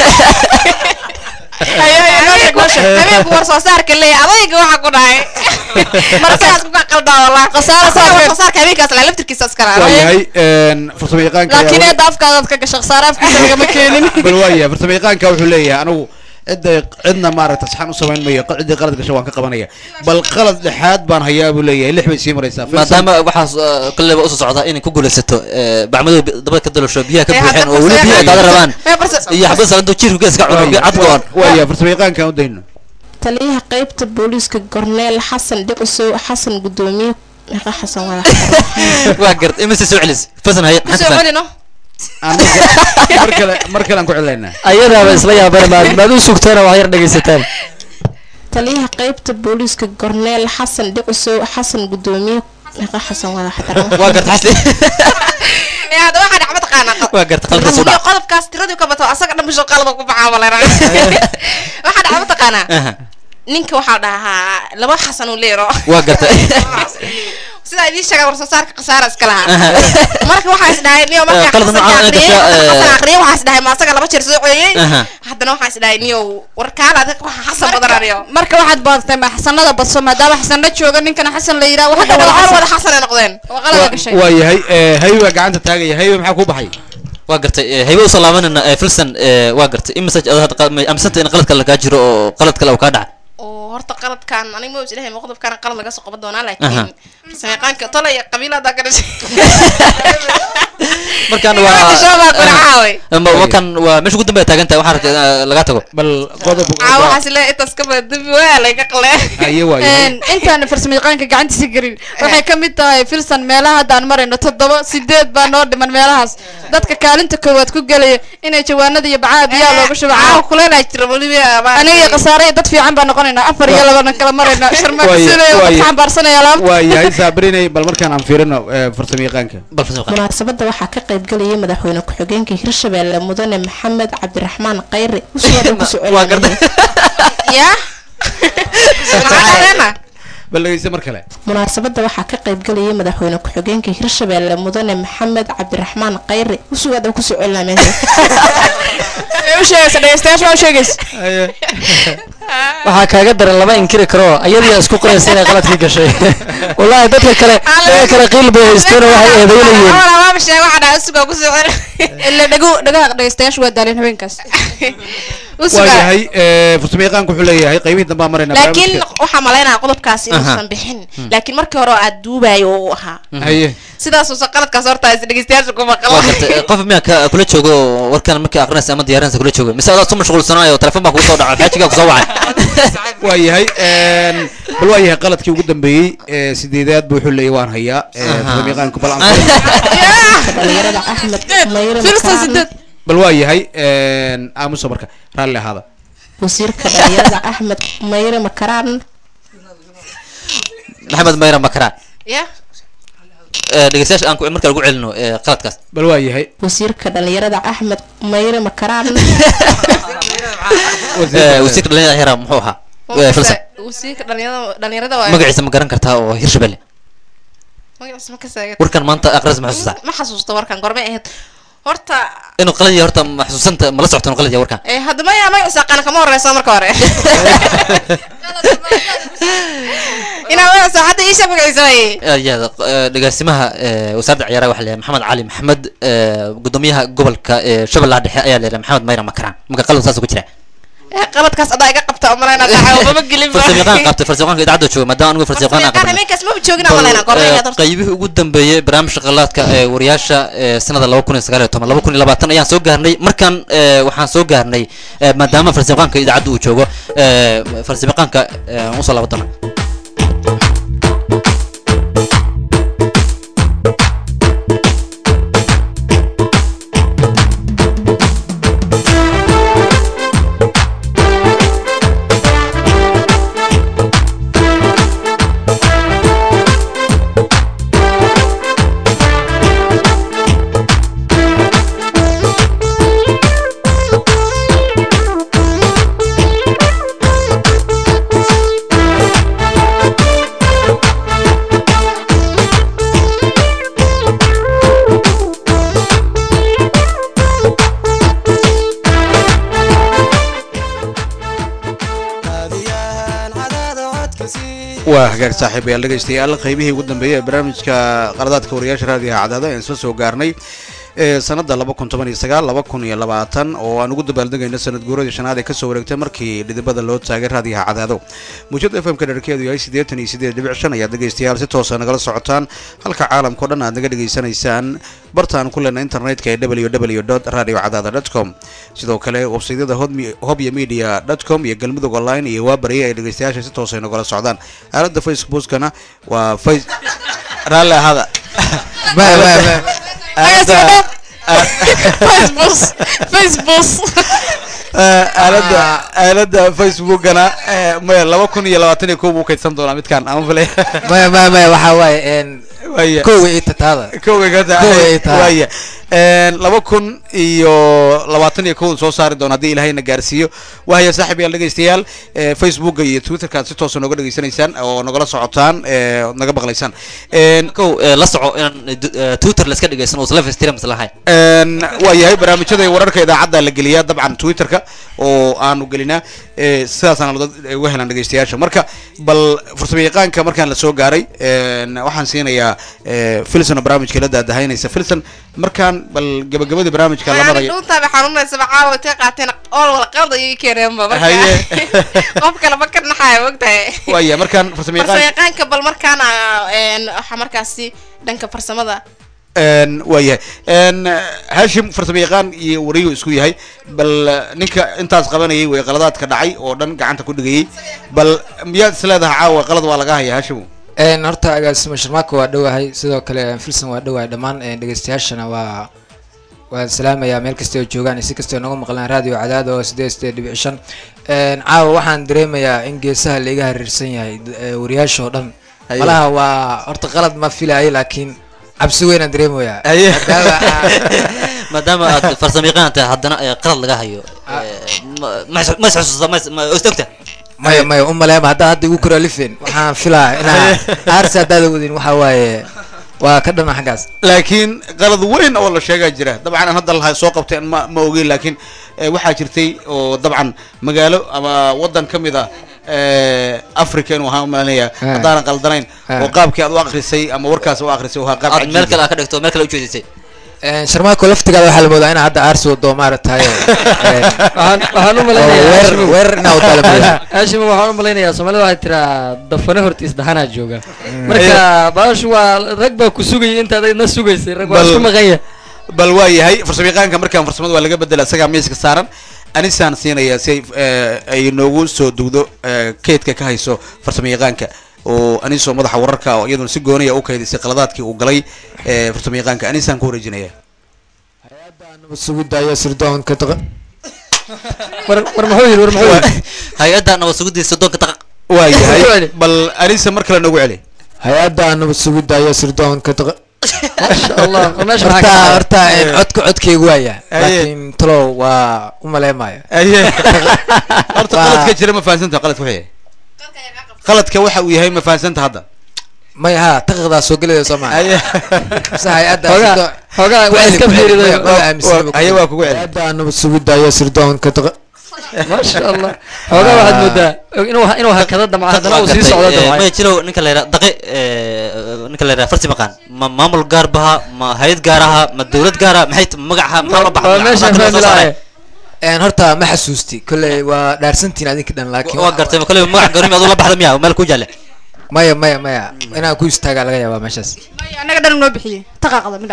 habeenku war soo saarka leeya adayga waxa ku dhahay markaas ku qaldaa walaa Khasaaro saarka- saarka habeenkaas la laftirkiisa iskala waa yahay een, farsamo yaqaanka ayaa laakiin weli- eedda afkaadaad ka gasha khasaare afkiisa lagama keenin bal waa yahay farsamo yaqaanka wuxuu leeyahay anigu cidda cidna maaragta saxan u samayn mayo qa- ciddii qalad gasho waan ka qabanaya bal qalad dhexaad baan hayaa buu leeyahay lix bay sii maraysaa Filson- maadaama waxaas eh, kalleba usoo socda inay ku guulaysato eh, bacmadooda bi- dabada ka dalasho biyaha ka Eh, buuxeen hadda oo weli farsamada- biyaha daada rabaan Eh, farsa- iyo xabad salanto jirku geeska cuno cad go-an waa yahay farsamo yaqaanka aan u dayno taliyaha qaybta booliiska gorneel xasan dhicusow xasan gudoomiye meeqa xasan wada waa gart imise soo celis fasan haye maxaa soo ka celino Aan mar- mar kale mar kale aan ku celinaynaa ayadaaba isla yaabana maad maad u sugtana wax yar dhegaysataan taliyaha qaybta booliiska gorneel xasan dhicusow xasan gudoomiye meeqa xasan wada waa gart xasi ee hadda waxaa dhacma taqaanaa waa gart qalka soo dhac qodobkaas tiradii ka bato asaga dhan bisho qalada ku baxaa malena waxaa dhacma taqaanaa Aha, ninka waxaa dhahaa laba xasan uu leero waa garta sidaa idiin sheega war soo saarka khasaara iska lahaa marka waxaa is dhahay niyo markaa Eh, qalad xasan noocan ay aqriyay gashaa, eh, xasan aqriyay waxaa is dhahay ma asaga laba jeer soo ceeyay Aha. haddana waxaa is dhahay niyo war kaala adag waxa xasan badan aniyo marka waxaad baadatay ma xasanada badso maadaama xasanna jooga ninkana xasan la yidhaha waxa hadda wada wada xasan wada xasan ay noqdeen waa qalada gashay waa yahay eh, haybe baa gacanta taagaya haybe maxaa ku baxay waa gartay eh, haybe usoo laabanayna eh, filson eh, waa gartay in message aad hadda ma amisanta in qalad kale lagaa jiro oo qalad kale uu kaa dhacay oo horta qaladkan aniga ma islehay ma qodobkan qalad laga soo qaban doonaa Aha. laakiin farsamayaqaanka tole iyo qabiilada ka dhashay markaan Nimanka shoogaa kuna caaway. waa wakan waa meesha ugu dambeya taagan tahay waxaan rabta in laga tago bal qodob aa waxaas leeyahay intaas ka badan dembi waa laga qale haye waa yahay Een, intaan farsamayaqaanka gacantiisa gelin waxay ka mid tahay filsan meelaha haddaan marayno toddoba sideed baa noo dhiman meelahaas dadka kaalinta koowaad ku gelaya inay jawaanada iyo bacaha biyaha looga shubo caawa kuleelaa jira weliba aniga iyo khasaare iyo dad fiican baa noqonaynaa afar iyo labana kala maraynaa Waaye- sharmaakasuulaya waaye- dadka xambaarsanaya laabta waa yahay saabrinay bal markaan aan fiirino eh, farsamo yaqaanka bal fasan munaasabadda waxaa ka qayb galayay madaxweyne ku-xigeenka hirshabelle mudane maxamed cabdiraxmaan khayre usoo ku waa gartay ya maxaa dhadeena bal dhegeysta mar kale munaasabadda waxaa ka qayb galayay madaxweyne ku-xigeenka hirshabelle mudane maxamed cabdiraxmaan khayre usugaada ku socelina meesha u sheegaysa dhegeystayaasha waa u sheegaysa waxaa kaaga daran lama inkiri karo ayadiyaa isku qoraysa inay qaladkii gashay wallaahi dadka kale dadka kale qiil bay haysteen oo waxay eedaynayeen maama sheeg waxaa dhahay usugaa ku soo celi ila dhego dhagaha dhegeystayaasha waa daaleen habeenkaas waayahay eh, farsamo yaqaanku wuxuu leeyahay qaybihii dambe aan maraynaa laakiin barnaamijka. waxaa malaynaya qodobkaas Aha. inuusan bixin laakiin markii hore oo aad duubayo uu ahaa haye sidaasuusan qaladkaas horta is dhegeystayaasha ku waa maqan gartay qof miyaa ka kula joogo oo warkan markii aqrinaysa ama diyaarinaysa kula joogo mise adaa su mashquulsanayo telefoon baa kugu soo dhaca xaajigaa kusoo wacay waayahay een, bal waayahay qaladkii ugu dambeeyey ee sideedaad buu wuxuu leeyahay waan hayaa ee, farsamo yaqaanku bal aan dhalinyarada axmed mayre Filsan makaan sideed. bal waayahay een, aamusa marka raalli ahaada wasiirka dhalinyarada axmed mayre makaraan maxamed mayra makaraan ya dhegeystayaasha aan ku- marka lagu celino ee, qaladkaas bal waayahay wasiirka dhalinyarada axmed mayre makaraan Eh, wasiirka dhalinyarada hera muxuu ahaa Eh, filsan wasiirka dhalinyarada dhalinyarada waa magaciisa ma garan kartaa oo hirshabelle magaciisa ma ka seegay warkan maanta aqrinaysa ma xasuusaa ma xasuusto warkan gormay ahayd horta inuu qalad yahay horta ma xasuusanta ma la socota inuu qalad yahay warkan eh haddama yaa magaciisa aqaana kama horeysa marka hore inaa magaciisa hadda iisha magaciisa waye ayaada dhegaasimaha eh, wasaaradda ciyaaraha waxaa leeyahay maxamed cali maxamed eh, gudoomiyaha gobolka eh, shabeellaha dhexe ayaa leeyahay maxamed mayra makaraan marka qalad saas ku jira Eh, qaladkaas adaa iga qabta umalayna dhaca mama gelin farsamayaqaan qabtay farsamayaqaanka idaacadda jooga maadaama anigu farsamayaqaan aan qabnay habeenkaas maba joogin umalayna gormay ahayd horta qaybihii ugu dambeeyey barnaamijka qalaadka ee wariyaasha ee sanada laba kun iyo sagaal iyo toban laba kun iyo labaatan ayaan soo gaarnay markan ee, waxaan soo gaarnay ee, maadaama farsamayaqaanka idaacadda uu joogo ee, farsamayaqaanka ee, aan usoo laba doona waa hagaag saaxiibayaal dhegaystayaal qaybihii ugu dambeeyey ee barnaamijka qaladaadka wariyaasha raadiyaha cadaada ayaan isla soo gaarnay ee sanada laba kun toban iyo sagaal laba kun iyo labaatan oo aan ugu dabaaldegayno sanad guuradii shanaad ee kasoo wareegtay markii dhidibada loo taagay raadiyaha cadaado muujada f m ka dherkeedu yahay siddeetan iyo siddeed dhibic shan ayaad dhegaystayaal si toosa nagala socotaan halka caalamka o dhan aad naga dhegaysanaysaan bartaan ku lena internetka ee www radio cadaada com sidoo kale websaydyada hobya media com iyo galmudug online iyo waabarye ay dhegaystayaasha si toosa nagala socdaan aalada facebookana waa face raalli ahaada aalada aalada facebookana maya laba kun iyo labaatan iyo kow buu kaydsan doonaa midkaan ama fale maya maya maya waxaa waaye een Waya. kowga ii tataada kowga ka Kowga ii tahay. waaya laba kun iyo labaatan iyo kow soo saari doona haddii ilahayna gaarsiiyo wahaya saaxib yaal dhegaystayaal eh, facebooka iyo twitterka aad si toosa nooga dhegaysanaysaan oo nagala socotaan eh, ood naga maqlaysaan kow eh, la soco inaan eh, du- eh, twitter la iska dhegaysan oo live streams lahayn Een, waa yahay barnaamijyada iyo wararka idaacadda la geliyaa dabcan twitterka oo aanu gelinaa eh, sidaasaan dad uga helaan dhegaystayaasha marka bal farsamo yaqaanka markaan la soo gaaray een, waxaan siinayaa eh, filson oo barnaamijka la daadahaynaysa filson markaan bal gabagabadii barnaamijka la marayo dhuuntaaba xanuunaysaba caawa intay qaateen ool wala qalad ayay keeneenba marka Haye. qof kale ma ka naxaya mogtahay waaya markaan farsamo farsamo yaqaan yaqaanka bal markaana een, waxaa markaasi dhanka farsamada een, waa yahay een, hashim farsamo yaqaan iyo wariyu isku yahay bal ninka intaas qabanayay way qaladaadka dhacay oo dhan gacanta ku dhigayay bal miyaad is leedahay caawa qalad waa laga haya hashim een horta agaasimo sharmaako waa dhowahay sidoo kale filson waa dhowahay dhammaan een, dhegeystayaashana waa waan salaamayaa meel kasta oo joogaan iyo si kasta oo naga maqlaan radio cadaada oo sideed sideed dhibic shan een, caawa waxaan dareemayaa in geesaha laiga hareersan yahay d- ee, wariyaasha oo dhan Haye. malaha waa horta qalad ma filayo laakiin cabsi weynaan dareemayaa Haye. maadaama maadaama aad farsamo yaqaan tahay haddana eh, qalad laga hayo eh, ma- ma is- ma is xusuusta ma is- ma istogta maya maya u maleema haddaa hadda igu koralifeen waxaan filaa inaa aarsi haddaada wadin waxaa waaye waa ka dhana xaggaas laakiin qalad weyn oo la sheegaa jira dabcan aan hadda laha soo qabteen ma ma ogeyn laakiin eh, waxaa jirtay oo dabcan magaalo ama wadan ka mid ah eh, africa inuu ahaan umalanaya Ah. haddaanan qaldanayn Ah. oo qaabkii aad u akrisay ama warkaas u akrisay oo ahaa qaab aad meel cajiib kale aad ka dhigto meel kale ujeedisay sharmaako laftigaada waxaa la moodaa inaa hadda aarsi wado maaragtay waxaan waxaan u malaynayaa weerar Haashimow- weerar inaa wado la moodaa haashimo waxaan u malaynayaa soomaalida waxay tiraa dafane hortiis dhahanaa jooga marka baashu waa rag baa ku sugayay intaad adna sugaysay rag waa Bal- isku maqanya bal waa yahay farsamayaqaanka markaan farsamada waa laga bedela isagaa miiska saaran anisaan siinaya si ay eh, ay noogu soo dugdo eh, keydka ka hayso farsamayaqaanka oo anisoo madaxa wararka oo iyaduna si gooniya u kaydisay qaladaadkii uu galay eh, farsamayaqaanka anisaan ku wareejinaya sugidaya sirdoonka daqa- war war muxuu yidhi war muxuu yidhi hay-adda nabad sugidii soddonka daqiiq waa yahay bal anisa mar kale noogu celi hay-adda nabad sugidaya sirdoonka daqa- maasha allah war meesha maxaa horta ka dhacay? horta een, codka codkaygu waaya Aye. laakiin talow waa u maleemaayo aye horta Waa- qaladka jira ma fahansanta qaladka wuxuu yahay qaladka waxa uu yahay ma fahansanta hadda may ha daqiiqdaa soo gelaya soo maa Aye. mise hay-adda Xoogaa- sirdoon- xoogaa ku waa celi, iska ku celi, fiiriday. ma- ma aaminsan Waa- haye waa kugu celi hay-adda nabad sugidaya sirdoonka daqa- maasha allah xoogaa waxaad moodaa inuu inuu hakado damca haddana uu sii socdo damcay maya jirow ninka la yidhaha daqi ninka la yidhaha farsi maqaan ma maamul gaar baha ma hay-ad gaar aha ma dowlad gaar aha maxay t- magaca maxaa la waa meeshaan fahmi lahaye een horta ma xasuusti kolley waa dhaarsantiin adinka dhan laakiin waa gartay kale magac goormi aduu la baxda miya meel ku jaalle maya maya maya inaan ku istaagaa laga yaabaa meeshaas annaga dhan noo bixiyey taqaaqda midha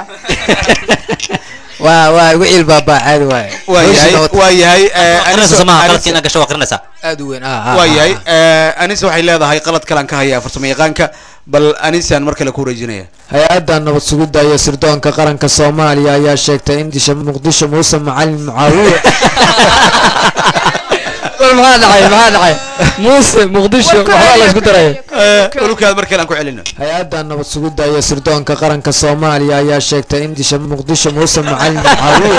waa waa igu ciil baabaa caadi waaye waa yahay waa yahay eh, aqrinaysa Aniso- somaha Aniso- qaladka inaad gasho waa aqrinaysaa aad u weyn ah ah, waa ah, yahay ah. eh, anisa waxay leedahay qalad kalaan ka hayaa farsamayaqaanka bal anisaan mar kale ku wareejinaya hay-adda nabad sugidda iyo sirdoonka qaranka soomaaliya ayaa sheegtay in disha muqdisho muuse macalin mucaawiye war maxaa dhacay maxaa dhacay muuse muqdisho waxbaa la isku daraya dhulkaad mar kale aan ku celino hay-adda nabad sugidda iyo sirdoonka qaranka soomaaliya ayaa sheegtay in disha muqdisho muuse macalin mucaawiye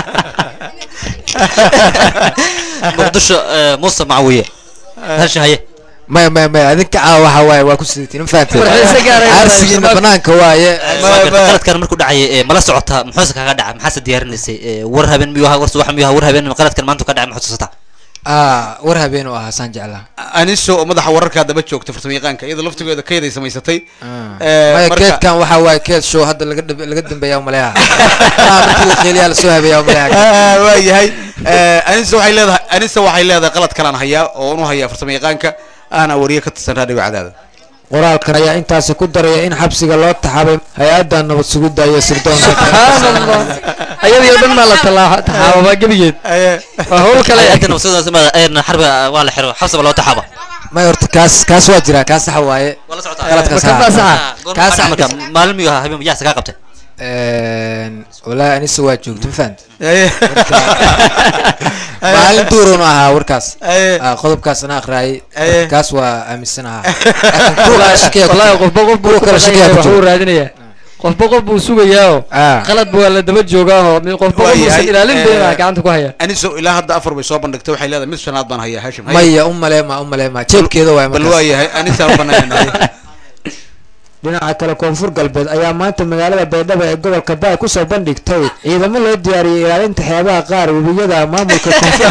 muqdisho eh, muuse macawiye hasha haye maya maya maya adinka caawa waxa waaye waa ku sidatiin ma fahanteen Warxiise gaar ah arsigiina banaanka waaye qaladkan markuu dhacay eh, mala socota muxuuse kaga dhaca maxaase diyaarinaysay Eh, war habeen miyuu ahaa war subax miyuu ahaa war habeen qaladkan maanta ka dhacay ma xusuusataa ah war habeen u ahaa saan jeclaa aniso oo madaxa wararkaa daba joogta farsamayaqaanka iyadoo laftigeeda keeday samaysatay maya keedkan waxa waaye keed show hadda laga dhab- laga dambeeya umaleeha ah markii la qeeliyaa lasoo habeeya umaleeha waa yahay anisa waxay leedahay anisa waxay leedahay qalad kalaan hayaa oo unu hayaa farsamayaqaanka ahna wariye ka tirsan raadiga cadaada qoraalkan ayaa intaasi ku daraya in xabsiga loo taxaabay hay-adda nabad sugidda iyo sirdoonka subxaan allah ayadii oo dhan maa la talaa- taxaababaa gebigeed waa hawl kale hay-adda nabadsugidaasma xarbiga waa la xiro xabsiba loo taxaaba may horta kaas kaas waa jira kaas saxa waaye qaladkaas Marka baa saxa. kaas kaas marka maalin miyuu ahaa habeen yaasa kaa qabtay walaahi anisa waa joogto ma fahanta maalin duurun ahaa warkaas Ah, qodobkaas ana aqraayay kaas waa aaminsan ahaa wallaahi qofba qof buu kuwa kale shakiya ku wuxuu jiro raadinayaa qofba qof buu sugayaa Ah. qalad waa la daba joogaa mid qofba qof uusan ilaalin deena gacanta ku haya aniso ilaa hadda afar bay soo bandhigtay waxay leedahay mid shanaad baan hayaa hashim maya u maleema u maleema jeebkeeda waay bal waa yahay anisaan u banaanay dhinaca kale koonfur galbeed ayaa maanta magaalada baydhabo ee gobolka baay kusoo bandhigtay ciidamo loo diyaariyey ilaalinta xeebaha qaar webiyada maamulka koonfur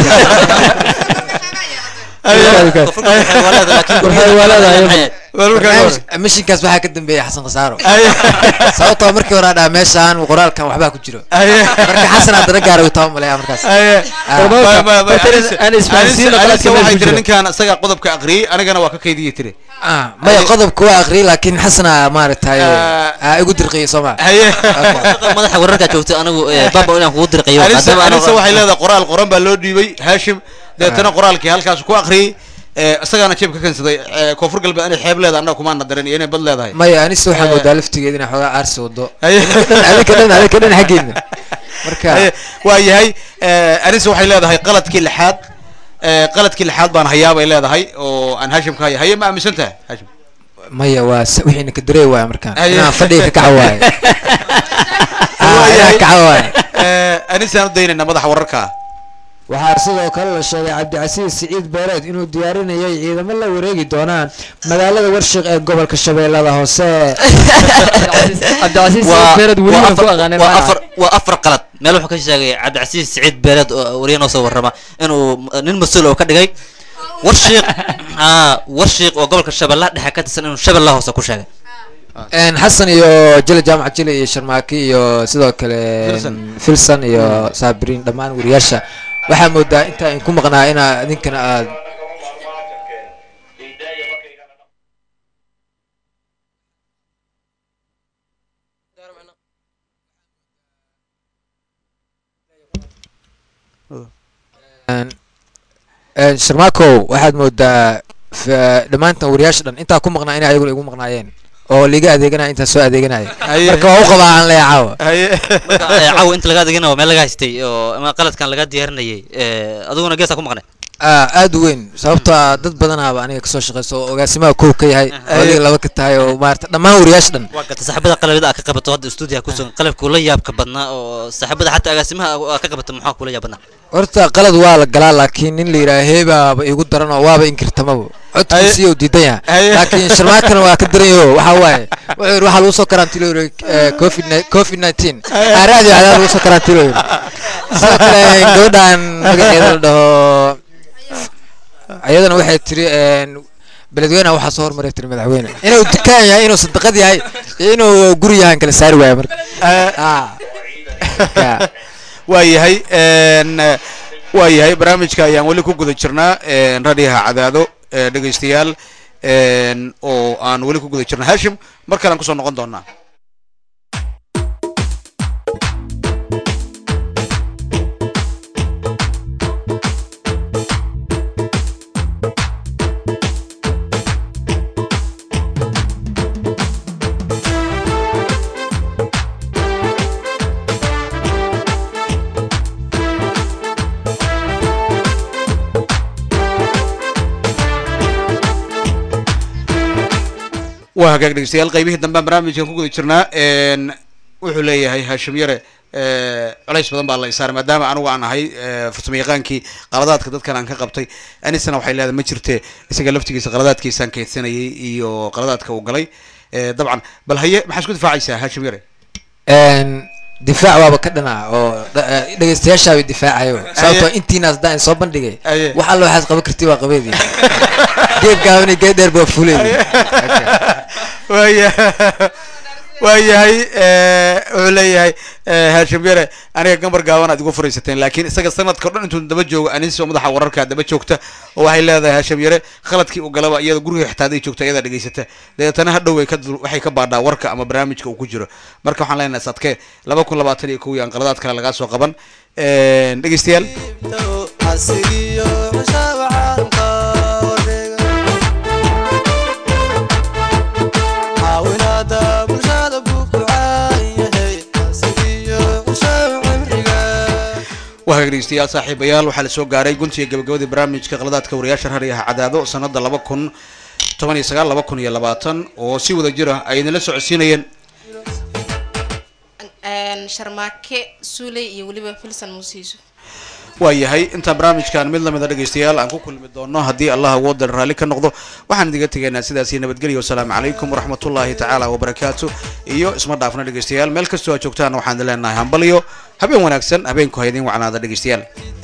mishinkaas waxaa ka dambeeya xasan khasaaro sababtoo markii hore dhaa meeshaan qoraalkan waxbaa ku jiro marka xasan haddana gaara uu taba maleeya markaas anisa waxay tiri ninkaan isaga qodobka aqriyey anigana waa ka kaydiyey tiri Ah, maya qodobka waa aqriyay laakiin xasana maaragtay aa igu dirqiyay soo ma madaxa wararkaa joogtay anigu eh, baaba inaan kugu dirqayo anisa maadaama anisa anigu- waxay leedahay qoraal qoran baa loo dhiibay hashim deetana qoraalkii halkaas ku aqriyey eh, isagaana jeeb ka kansaday eh, koonfur galbeed inay xeeb leedahay annaga kumaana daran iyo inay bad leedahay maya anise waxaa Eh. moodaa laftigeeda inay xoogaa aarsi wado Haye. adinka dhan adinka dhan xaggeedna marka Haye, waa yahay eh, anisa waxay leedahay qaladkii lixaad eh, qaladkii lixaad baan hayaa bay leedahay oo aan hashim ka haya haye ma aaminsan tahay hashim maya waa s- wixiina ka darey waaya markaan Haye. inaan fadhiga ka kaca waaye Ah, inaan kaca waaye Eh, anisaan u daynayna madaxa wararka waxaa sidoo kale la sheegay cabdicasiis siciid beereed inuu diyaarinayay ciidamo la wareegi doonaan magaalada warshiq ee gobolka shabeellada hoose cabdicasiis waa beered weli waa waan ku afar- aqaanin waa macnaha. afar waa afar qalad meel wuxuu ka sheegay cabdicasiis siciid beereed oo wariye noo soo warrama inuu nin mas-uul oo ka dhigay warshiiq ah warshiiq oo gobolka shabeellaha dhexe ka tirsan inuu shabeellaha hoose ku sheegay Een, xasan iyo jile jaamac jile iyo sharmaaki iyo sidoo kale Filson. filson iyo saabiriin dhammaan wariyaasha waxaa moodaa inta ay ku maqnaa inaa idinkana aad Een, een, sharmaakow waxaad moodaa f- dhammaantan wariyaasha dhan intaa ku maqnaa inay ayaguna igu maqnaayeen oo liga adeeganaya intaa soo adeeganaya marka waa u qabaa aan leeya caawa Marka, eh, caawa inta laga adeegana waa meel laga haystay oo ama qaladkan laga diyaarinayay eh, adiguna geesaa ku maqnay Ah, aad u weyn sababtoo ah dad badanaaba aniga kasoo shaqeyso oo agaasimaha kow ka yahay oo adiga laba ka tahay oo maarata dhammaan wariyaasha dhan waa gata saaxiibada qalabida aad ka qabato hadda stuudiyaha kusugan qalabka ula yaabka badnaa oo saaxiibada xataa agaasimaha aad ka qabato maxaa kula yaab badnaa horta qalad waa la galaa laakiin nin la yidhaha heebaaba igu daran oo waaba inkirtamaba codkiisii uu diidan yahay laakiin sharmaakana waa ka daran yaho waxaa waaye wuxuu yidhi waxaa lagu soo karantiilo yidhi eh, covid ni- covid nineteen aaraadi waxdaa lagu soo karantiilo yidhi sidoo kale gabadhan magaceeda la dhaho ayadana waxay tiri een, beledweynaha waxaa soo hormaray tiri madaxweyne inuu dukaan yahay inuu sadaqad yahay iyo inuu guri yahan kala saari waayo marka Ah. waa yahay een, waa yahay barnaamijka ayaan weli ku guda jirnaa een, radhiyaha cadaado ee, dhegaystayaal een, oo aan weli ku guda jirna hashim mar kale aan kusoo noqon doonaa waa hagaag dhegeystayaal qaybihii dambe aan barnaamijkan ku guda jirnaa een, wuxuu leeyahay hashim yare ee, culays badan baa la isaaray maadaama anigu aan ahay ee, farsamo yaqaankii qaladaadka dadkan aan ka qabtay anisana waxay leedahay ma jirte isaga laftigiisa qaladaadkiisaan kaydsanayay iyo qaladaadka uu galay ee, dabcan bal haye maxaa isku difaacaysaa hashim yare Een, difaac waaba ka dhanaa oo dha- eh, dhegeystayaashaaba difaacayo sababtoo intiinaas daan soo bandhigay Aye. wax alla waxaad qaban karti waa qabeedii geed gaaban iyo geed dheer baa fuleedi waaya waayahay ee, wuxuu leeyahay ee, hashim yare aniga gambar gaaban aad igu furaysateen laakiin isaga sanadka o dhan intuu daba joogo anisoo madaxa wararka daba joogta oo waxay leedahay hashim yare khaladkii uu galaba iyada guriga xitaa haday joogta iyadaa dhegeysata dabeetana hadhow way ka dur- waxay ka baadhaa warka ama barnaamijka uu ku jiro marka waxaan leenahay sadke laba kun labaatan iyo kow iyo aan qaladaad kale lagaa soo qaban Een, dhegeystayaal xasigiyo cushaaba caalamka wareega caawinaada bulshada buu ku caan yahay xasigiyo cushaaba cimriga waa hagaag dhegeystayaal saaxiibayaal waxaa la soo gaaray guntiga gabagabadii barnaamijka qaladaadka wariyaasha rariyaha cadaado sanada laba kun toban iyo sagaal laba kun iyo labaatan oo si wada jira ay idinla socodsiinayeen Een, sharmaake suuley iyo weliba filson muuse yuusuf waa yahay intaan barnaamijkan mid lamida dhegeystayaal aan ku kulmi doono haddii allah awooda raalli ka noqdo waxaan idiga tegaynaa sidaas iyo nabadgelyo wasalaamu calaykum waraxmatullaahi tacaala wabarakaatu iyo isma dhaafna dhegeystayaal meel kastoo aad joogtaan waxaan idin leenahay hambaliyo habeen wanaagsan habeenku ha idin wacnaada dhegeystayaal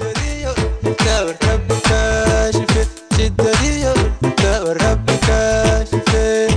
كورب كاشفة شدة كورب كاشفة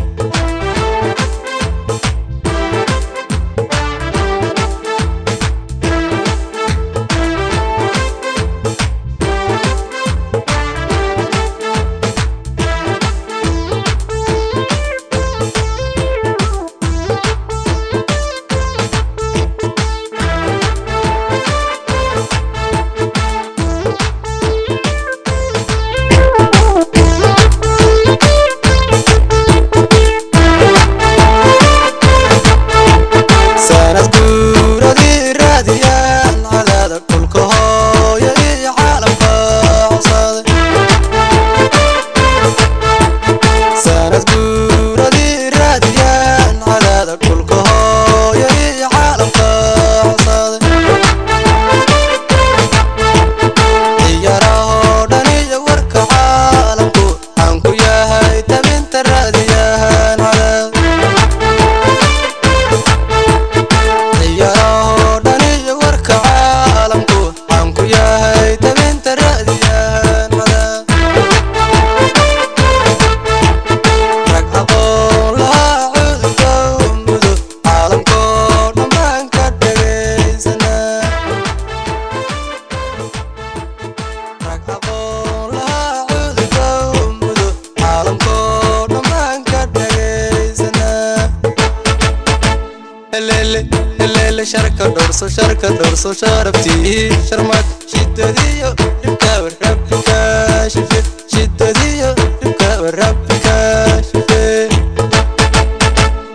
sharka dhowrso sharka dhowrso sharabtii sharmaad shidadiyo dhibka warabika shife shidadiyo dhibka warabika shife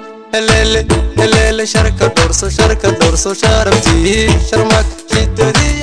helele helele sharka dhowrso sharka dhowrso sharabtii sharmaad shidadiyo